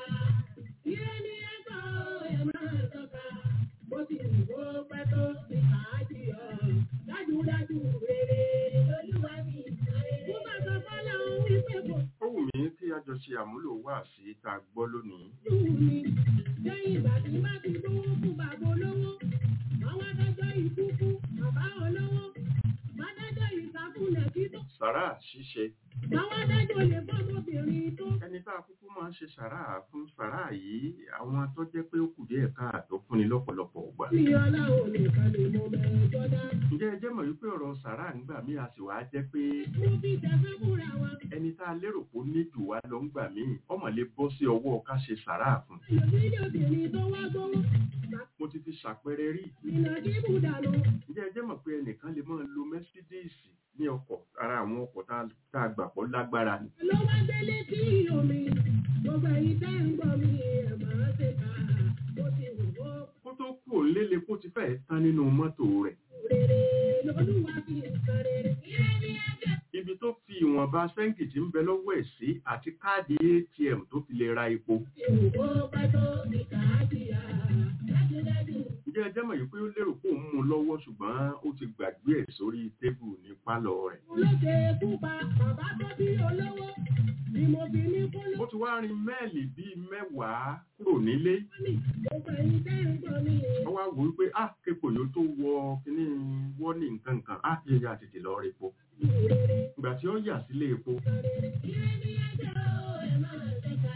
Ire ni ẹjọ́ ẹ máa ń tọ́ka. Bó ti wù kó pẹ́ tó àájìyà. Dájúdájú rere lolúwa fi ń san rere. Mo bá sọ fọ́lá òun wípé kò ó wù mí kí a jọ ṣe àmúlò wá sí tá a gbọ́ lónìí dùn mí. Lẹ́yìn ìgbà tí bá ti gbówó fún bàbá olówó, àwọn adájọ́ ikú fún bàbá olówó. Adájọ́ ìsàkúnlẹ̀ títọ́. sàrà ṣíṣe Àwọn adájọ́ lè fọ́mọbìnrin tó. ẹni tá a kúkú máa ń ṣe sàrà fún sàrà yìí àwọn tó jẹ́ pé ó kù díẹ̀ káàtó fúnni lọ́pọ̀lọpọ̀ gbà Ní ọlọ́run nìkan ni mo mẹ́jọ dá. ǹjẹ́ ẹ jẹ́ mọ̀ wípé ọ̀rọ̀ sàrà nígbà míì a sì wá jẹ́ pé Mo fi tẹ̀sán fúnra wa. ẹni tá a lérò pé ó ní jù wá lọ ńgbà míì ọmọ lè bọ́ sí ọwọ́ ká ṣe sàrà fún Ẹlòmídìí obìnrin tó wá gbówó. mo ti fi ṣàpẹẹrẹ rí Ìnà kí bùdànù. ǹjẹ́ ẹ jẹ́ mọ̀ pé ẹnìkan lè máa lo Mercedes ní ọkọ̀ ara àwọn ọkọ̀ tá a- tá a gbà pọ̀ lágbára ni Ló wá délé sí omi. Gbogbo ẹ̀yin tẹ́ ń gbọ́ mi ẹ̀ máa ṣe kà. Ó ti wù ó kó tó kú òǹlélẹ̀ kó ti fẹ́ẹ̀ tán nínú mọ́tò rẹ̀ rere lolúwa fi ń san rere. Ire ni ẹjọ́. ibi tó fi ìwọ̀nba sẹ́ńkì tí ń bẹ lọ́wọ́ ẹ̀ sí àti káàdì ATM tó fi lè ra epo Ìwò pẹ́tọ́ ìkà àjìyà. Dájúdájú. ǹjẹ́ ẹ jẹ́ mọ̀ yìí pé ó lérò pé òun mú un lọ́wọ́ ṣùgbọ́n ó ti gbàgbé ẹ̀ sórí tébù ní pálọ̀ rẹ̀ Olóṣè pupa bàbá tó bí olówó. Ni mo fi ní kó ló ó ti wá rin mẹ́ẹ̀lì bíi mẹ́wàá kúrò nílé ní. Gbogbo ẹ̀yin tẹ́ ń gbọ́ mi. ó wá wò wípé á képo yóò tó wọ kíní wọ́ọ̀nì nǹkan kan á yẹ ya tètè lọ rẹ̀ epo Rere ìgbà tí ó yà sílé epo san rere. Ire ni ẹjọ́ ẹ máa ṣe ká.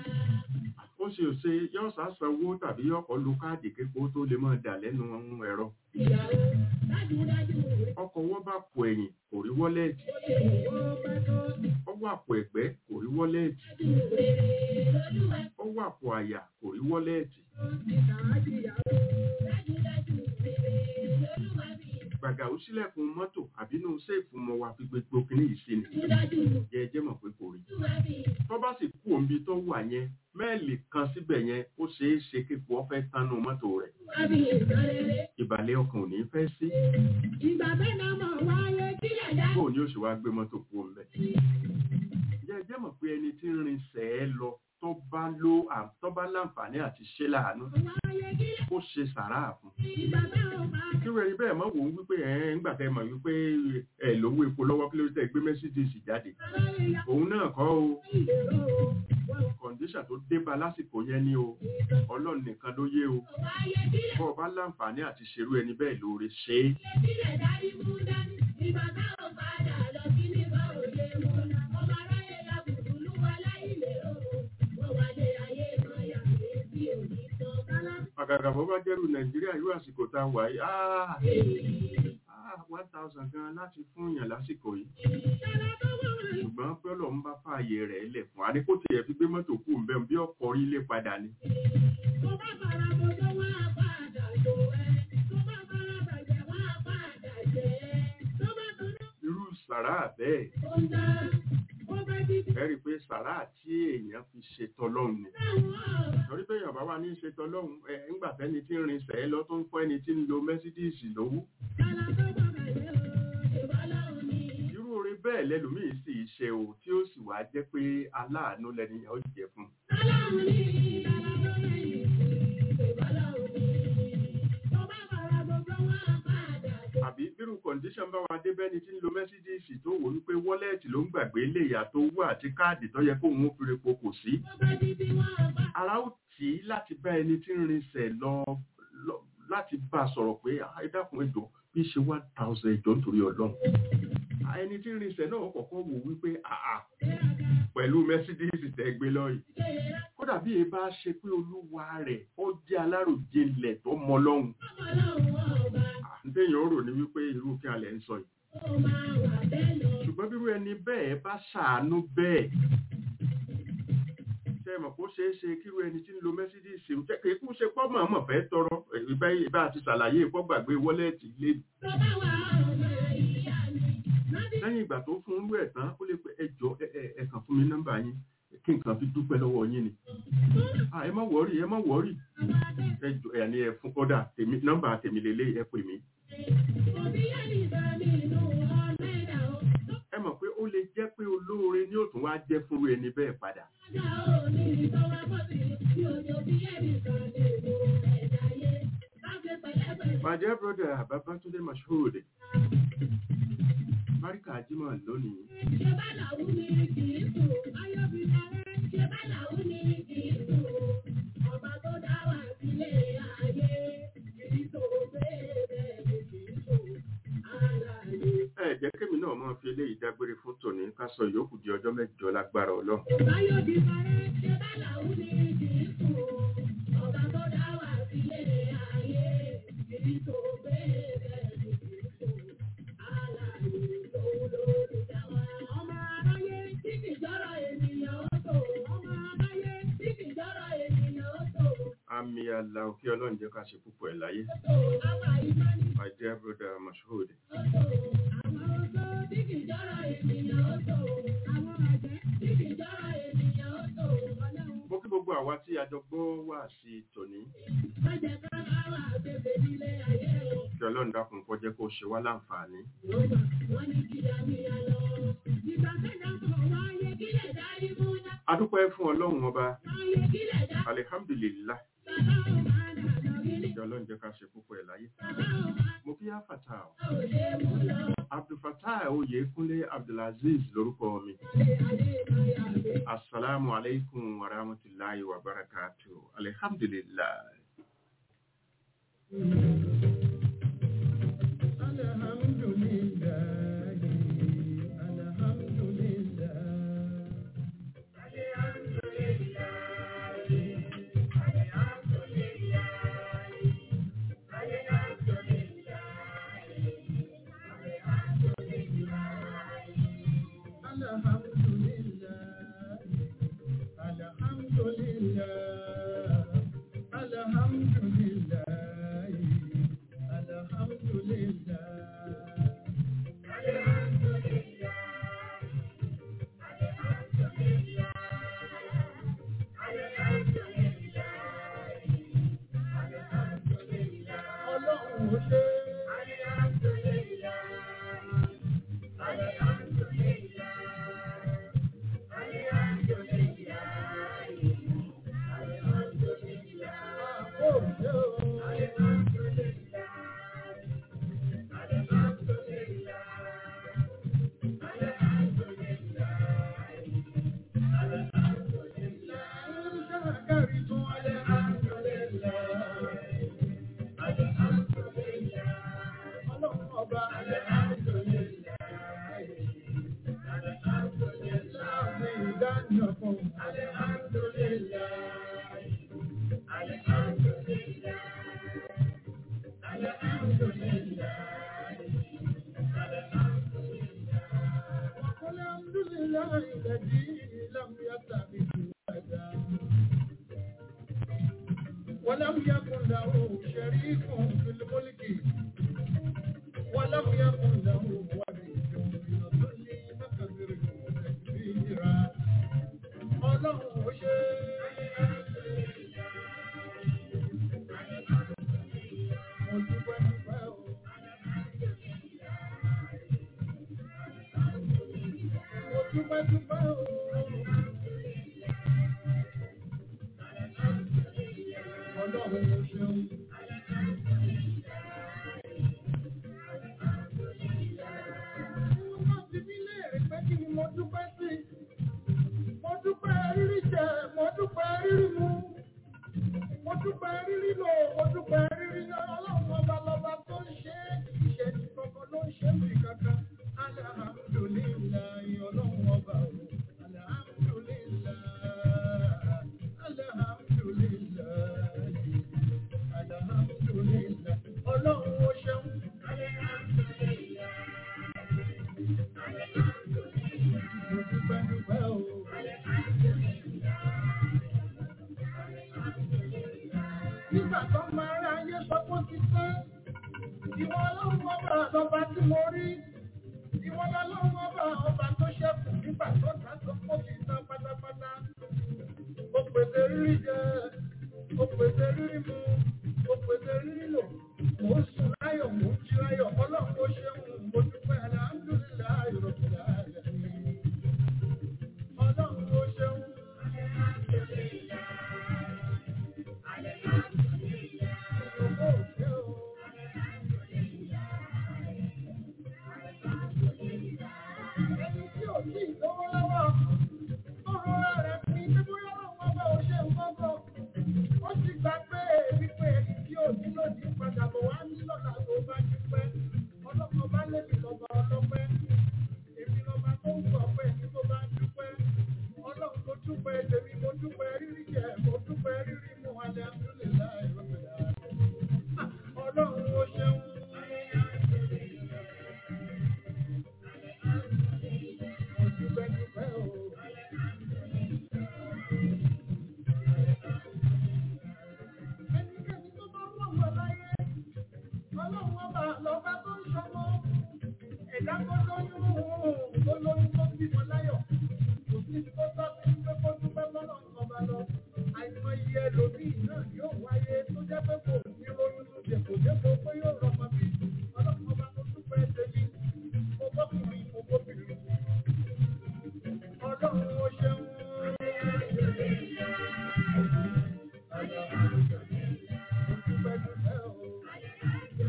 ó ṣe òṣè yóò sá sanwó tàbí ọkọ̀ lu káàdì képo tó lè máa dà lẹ́nu ẹ̀rọ Ìyàwó dájúdájú rere. ọkọ̀ wọ́n bá pò ẹ̀yìn kò rí wọ́lẹ́ẹ̀tì Ìwò pẹ́tọ́ ọwọ́ àpò ẹ̀gbẹ́ kò rí wọ́lẹ́ẹ̀tì ìdájú rere lolúwa ọwọ́ àpò àyà kò rí wọ́lẹ́ẹ̀tì ìkà àjìyà. Dájúdájú rere lolúwa fi ń gbàgà ó sílẹ̀kùn mọ́tò àbínú séèfù mọ́ wa fi gbogbo kíní yìí sí ni Dájúdájú jẹ́ ẹ jẹ́ mọ̀ pé kò rí lolúwa fi ń tó bá sì kú òǹbi tó wà yẹn mẹ́ẹ̀lì kan síbẹ̀ yẹn ó ṣeé ṣe kíkọ ọ̀fẹ́ tánú mọ́tò rẹ̀ Àbí ìsọ̀rẹ́rẹ́. ìbàlẹ̀ ọkàn ò ní fẹ́ sí Ìgbà bẹ́ẹ̀ náà mọ̀ wáyé kílẹ̀ dá. bóun ni ó ṣe wá gbé mọ́tò kú ọ̀nbẹ. jẹ́ jẹ́ mọ̀ pé ẹni tí ń rin sẹ́ẹ̀ lọ tó bá ló à- tó bá láǹfààní àti ṣe láàánú Wáyé kílẹ̀. ó ṣe sàráà fún Ìgbà bẹ́ẹ̀ ò bá kí wẹ́n rí bẹ́ẹ̀ mọ́ wò ó wípé ẹ̀ ń gbà tẹ́ mọ̀ wípé ẹ̀ lówó epo lọ́wọ́ kí ló tẹ́ gbé mẹ́sídìsì jáde aráyé ya òun náà kọ́ o ìlérò o. Wọ́n kọ̀ǹdíṣà tó dé bá lásìkò yẹn ní o ọlọ́run nìkan ló yé o wáyé kílẹ̀. bọ́ ọ bá láǹfààní àti ṣerú ẹni bẹ́ẹ̀ lóore ṣe é Kílẹ̀ dárí mú dání. Ìgbà bẹ́ẹ̀ ò padà lọ sí nípa òye mu. Ọmọ aráyé ya bùbùlù wá láì lérò o. Wọ́n wáyé ayé máa yà mí sí òní tán. Kálá àgàgà bó bá jẹ́rù nàìjíríà irú àsìkò tá a wà yìí áá áá one thousand gan láti fún yàn lásìkò yìí kálá tó wọ̀ wọ̀nyí. ṣùgbọ́n pẹ́lú ń bá fààyè rẹ̀ lẹ̀ fún wa ní kó tiẹ̀ fi gbé mọ́tò kú ń bẹ́ẹ̀ bí ọkọ̀ ilé padà ni Tó bá fara bọ́jọ́ wá padà jò ẹ́. Tó bá fara bàjẹ́ wá padà jẹ́ ẹ́. Tó bá tó náà irú sàrà bẹ́ẹ̀ tó ń dá. Ó bá di ẹ rí i pé sàrà tí èèyàn fi ṣe tọlọ́run ni táwọn ọ̀rọ̀. torí pé èèyàn bá wà ní ṣe tọlọ́run ẹ ńgbà tẹ́ni tí ń rin sẹ́ẹ́ lọ tó ń fọ́ ẹni tí ń lo mẹ́sídíìsì lówó Kálá tó bá bàjẹ́ o. Ìbálòun ni. irú orin bẹ́ẹ̀ lẹ́lòmíì sì ṣe o tí ó sì wá jẹ́ pé aláàánú lẹ́nìyàn ó jẹ fún un Kálá ni. Kálá tó lẹ́yìn sí. Ìbálòun ni. Tó bá fara bọ́jọ́ wá padà jò. àbí bírú kọ̀ǹdíṣàn bá wa dé bẹ́ni tí ń lo mẹ́sídíìsì tó wò wípé wọ́lẹ́ẹ̀tì ló ń gbàgbé léyà tó wú àti káàdì tó yẹ kó òun ó fi repo kò sí Tó bá di bí wọ́n bá. ara ó tì í láti bá ẹni tí ń rinṣẹ̀ lọ lọ- láti bá a sọ̀rọ̀ pé "Ah, ẹ dákun ẹjọ́ bí ṣe one thousand ẹjọ́ nítorí ọlọ́run Ah, ẹni tí ń rinṣẹ̀ náà kọ̀ọ̀kan wò wípé àà pẹ̀lú mẹ́sídíìsì tẹ́ gbé lọ́yìn kódà bí e bá ṣe pé olúwa rẹ̀ ó jẹ́ aláròjinlẹ̀ tó mọ lọ́hùn ǹdẹ́yìn ó rò ní wípé irú kí alẹ́ ń sọ yìí ṣùgbọ́n bírú ẹni bẹ́ẹ̀ bá ṣàánú bẹ́ẹ̀ ṣe mọ̀ kó ṣeé ṣe kírú ẹni tí ń lo mẹ́sídíìsì ń jẹ́ kéékù ṣe pọ́ mọ̀ọ́mọ̀ fẹ́ tọrọ ìbá ìbá àti ṣàlàyé ìpọ́ gbàgbé wọ́lẹ́ẹ̀tì lé lẹ́yìn ìgbà tó fún irú ẹ̀ tán ó lè pe ẹjọ́ ẹ kàn fún mi nọ́mbà yín kí nǹkan fi dúpẹ́ lọ́wọ́ yín ni Ah, ẹ má wọ́ọ̀rì ẹ má wọ́ọ̀rì ẹjọ́ ẹ̀ ní ẹ fún kódà tèmi nọ́mbà tèmi lélẹ́ ẹ pè mí ẹ mọ̀ pé ó lè jẹ́ pé olóore ni ó tún wá jẹ́ fúnru ẹni bẹ́ẹ̀ padà My dear brother Babatunde Mashood Barika Jimoh lónìí ẹ jẹ́ kémi náà máa fi eléyìí dágbére fún tòní ká sọ ìyókù di ọjọ́ mẹ́jọ lágbára ọlọ́run àmì àlà òkè ọlọ́run jẹ́ ká ṣe púpọ̀ ẹ̀ láyé My dear brother Mashood mo kí gbogbo àwa tí a jọ gbọ́ wá sí tòní kí ọlọ́run dákun kó jẹ́ kó ṣe wá láǹfààní adúpẹ́ fún ọlọ́run ọba alihamdulillah kí ọlọ́run jẹ́ ká ṣe púpọ̀ ẹ̀ láyé mo kí á fàtà ọ́ abdulfatah oyèkúnlé abdulaziz lórúkọ mi asalaamu alaikum wa rahmatulahi wa barakatu alihamdulillah. ọlọ́run ó ṣe. Ó ṣe o. الحمد لله الذي لم يتخذ ولدا ولم يكن له شريك في الملك ولم يكن له ولي من الذل فكبره تكبيرا ọlọ́run ó ṣe mo dúpẹ́ dúpẹ́ o. Mo dúpẹ́ dúpẹ́ o. Ọlọ́run ó ṣeun. Wọ́n ti bí léèrè pé kí ni mo dúpẹ́ sí. Mo dúpẹ́ rírí jẹ, mo dúpẹ́ rírí mu. Mo dúpẹ́ rírí lò, mo dúpẹ́ rírí yọ. Ọlọ́run ọba lọba tó ń ṣe é. Ìṣẹ̀lẹ̀ kankan ló ń ṣe mí kankan. Alhamdulillahi ọlọ́run ọba o. Alhamdulillahi. Alhamdulillahi. Alhamdulillahi. Ọlọ́run ó ṣeun. Mo dúpẹ́ dúpẹ́ o. Nígbà tó máa rá ayé sọ pé ó ti tán, ìwọ ọlọ́run ọba lọba tí mo rí. Ìwọ ọlọ́run ọba ọba tó ṣẹ́kù nígbà tó ta tó kó ti tán pátápátá. Ó pèsè rírí jẹ, ó pèsè rírí mu, ó pèsè rírí lò. Mò ń sùn láyọ̀, mò ń jí láyọ̀, ọlọ́run ó ṣeun, mo dúpẹ́ alhamdulillahi rabbil alamin. Ọlọ́run ó ṣeun. Ògo ò ṣe o. Ẹni tí ò tí ì lówó lọ́wọ́, tó rọra rẹ̀ fi ní bóyá ọlọ́run ọba ò ṣe nǹkan kan. Ó sì gbà pé wípé ẹni tí ò ní lòdì padà bọ̀ wá ní lọ́la tó bá dúpẹ́. Ọlọ́kan bá lébi lọ́ba ọlọ́pẹ́. Èmi lọ́ba tó ń sọ pé ẹni tó bá dúpẹ́. Ọlọ́run mo dúpẹ́ tèmi, mo dúpẹ́ rírí jẹ, mo dúpẹ́ rírí mu, alhamdulillahi rabbil alamin. Ọlọ́run ó ṣeun. Mo dúpẹ́ dúpẹ́ o. Ẹnikẹ́ni tó bá wọ̀ wọ̀ láyé, ọlọ́run ọba lọ́ba tó ń ṣọmọ. Ẹ̀dá tó lóyún tó lóyún tó bímọ láyọ̀. Kò sí tó tọ́ sí pé kó dúpẹ́ bọ́lọ̀ ọba lọ. Àìmọye ẹlòmíì náà yóò wáyé tó jẹ́ pé kò ní lóyún tó jẹ kò dépò pé yóò rọmọ bí. Ọlọ́run ọba tó dúpẹ́ tèmi. Mo bọ́kùnrin, mo bóbìnrin. Ọlọ́run ó ṣeun. Dúpẹ́ dúpẹ́ o.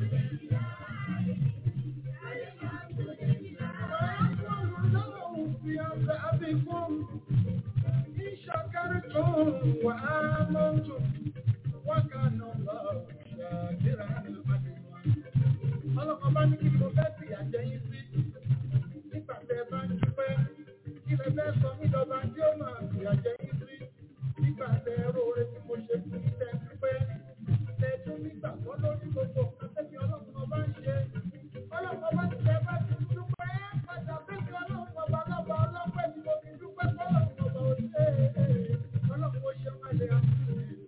Ọlọ́kọ̀ bá ní kí ni mo fẹ́ fi àjẹ́ yín sí. Nígbà tẹ́ ẹ bá ń dúpẹ́, kí lẹ fẹ́ sọ mí lọ́ba tí ó máa fi àjẹ́ yín sí. Nígbà tẹ́ ẹ róore tí mo ṣe fún yín tẹ́ ẹ dúpẹ́. Tẹ́ ẹ tún nígbàgbọ́ lórí gbogbo nǹkan tẹ́mi ọlọ́kọ̀ bá ń ṣe. Ọlọ́kọ̀ bá ti tẹ́ ẹ bá ti dúpẹ́. Padà bẹ́ẹ̀ ọlọ́run ọba lọ́ba ọlọ́pẹ́ ni mo fi dúpẹ́ fọlọ́run ọba òṣèré. Ọlọ́run ó ṣe wálé àmì.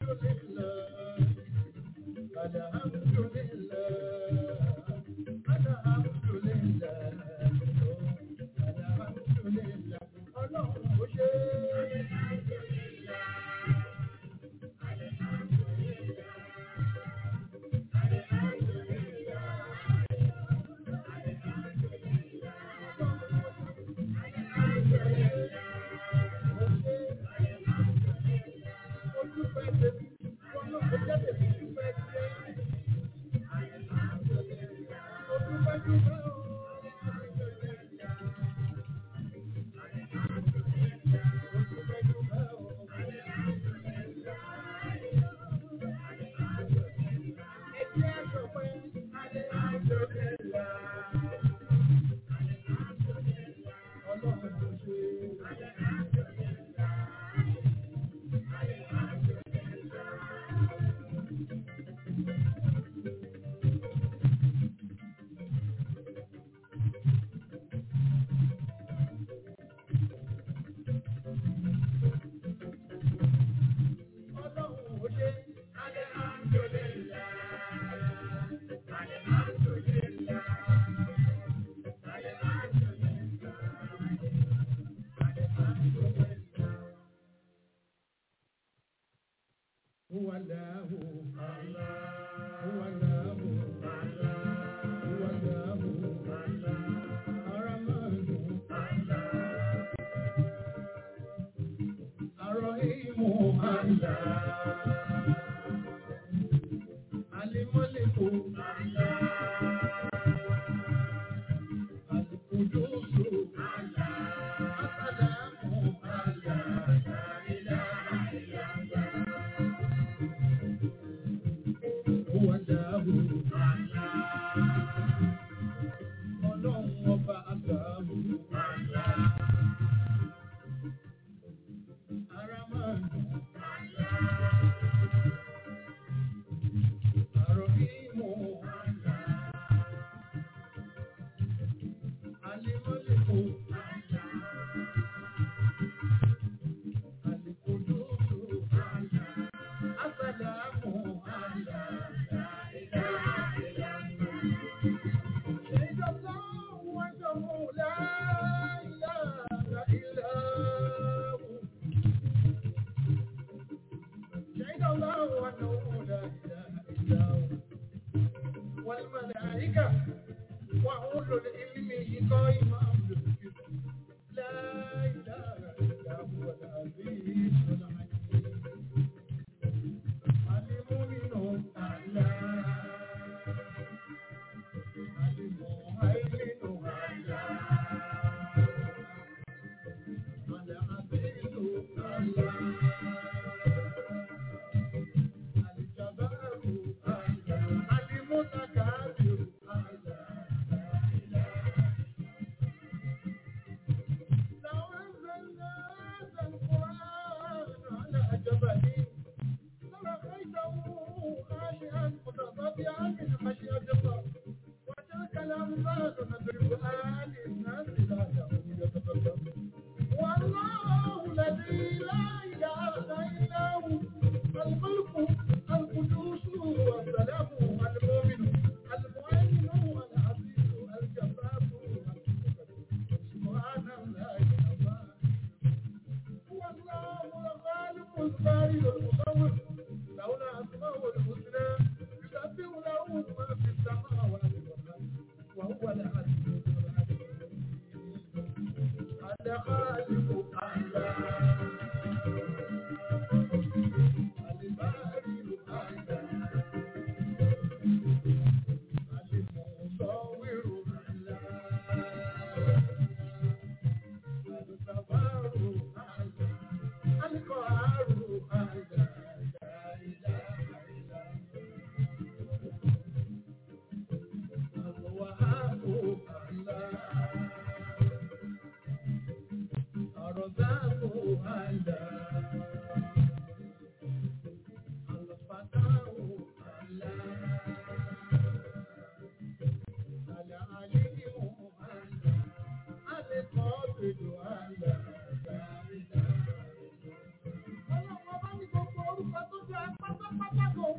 Thank you.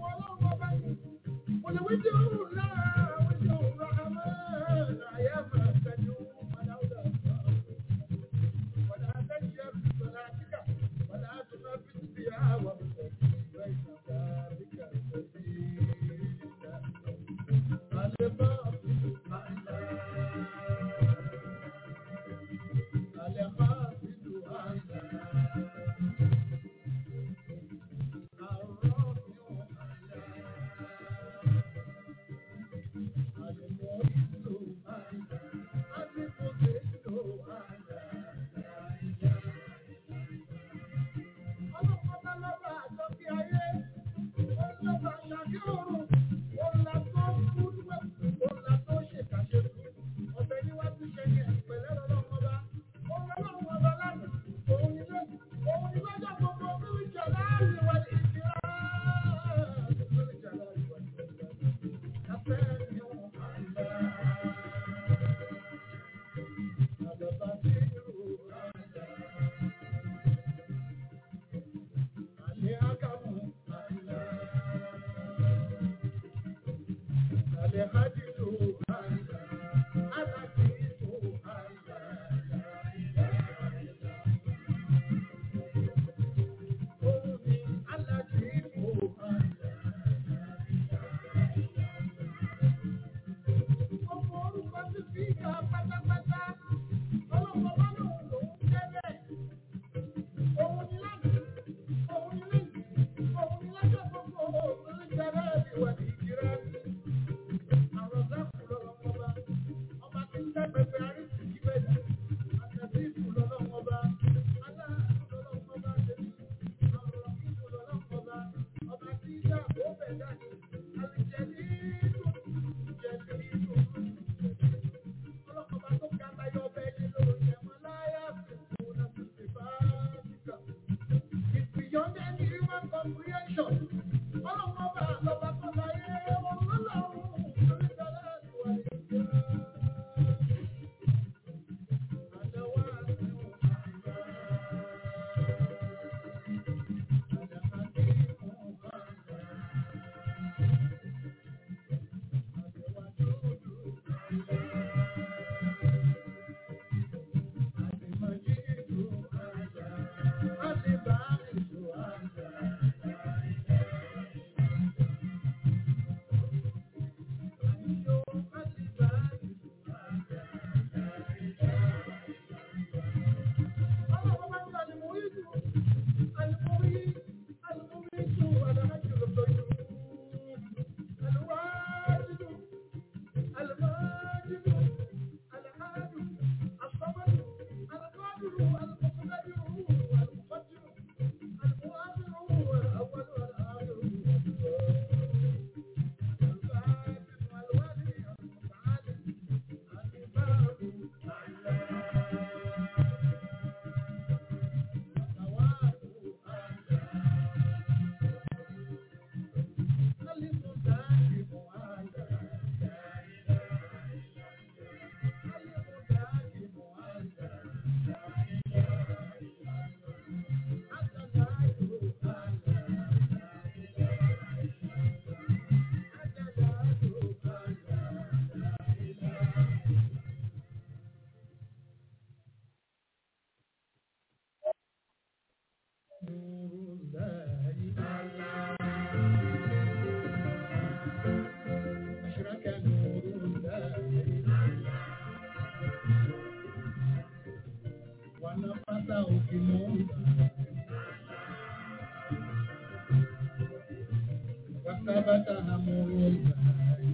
وثبت أمر الله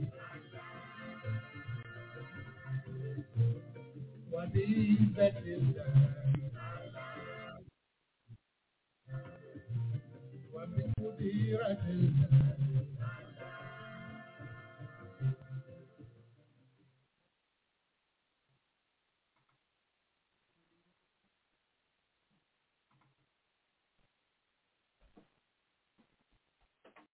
وبعزة الله وبقديرة الله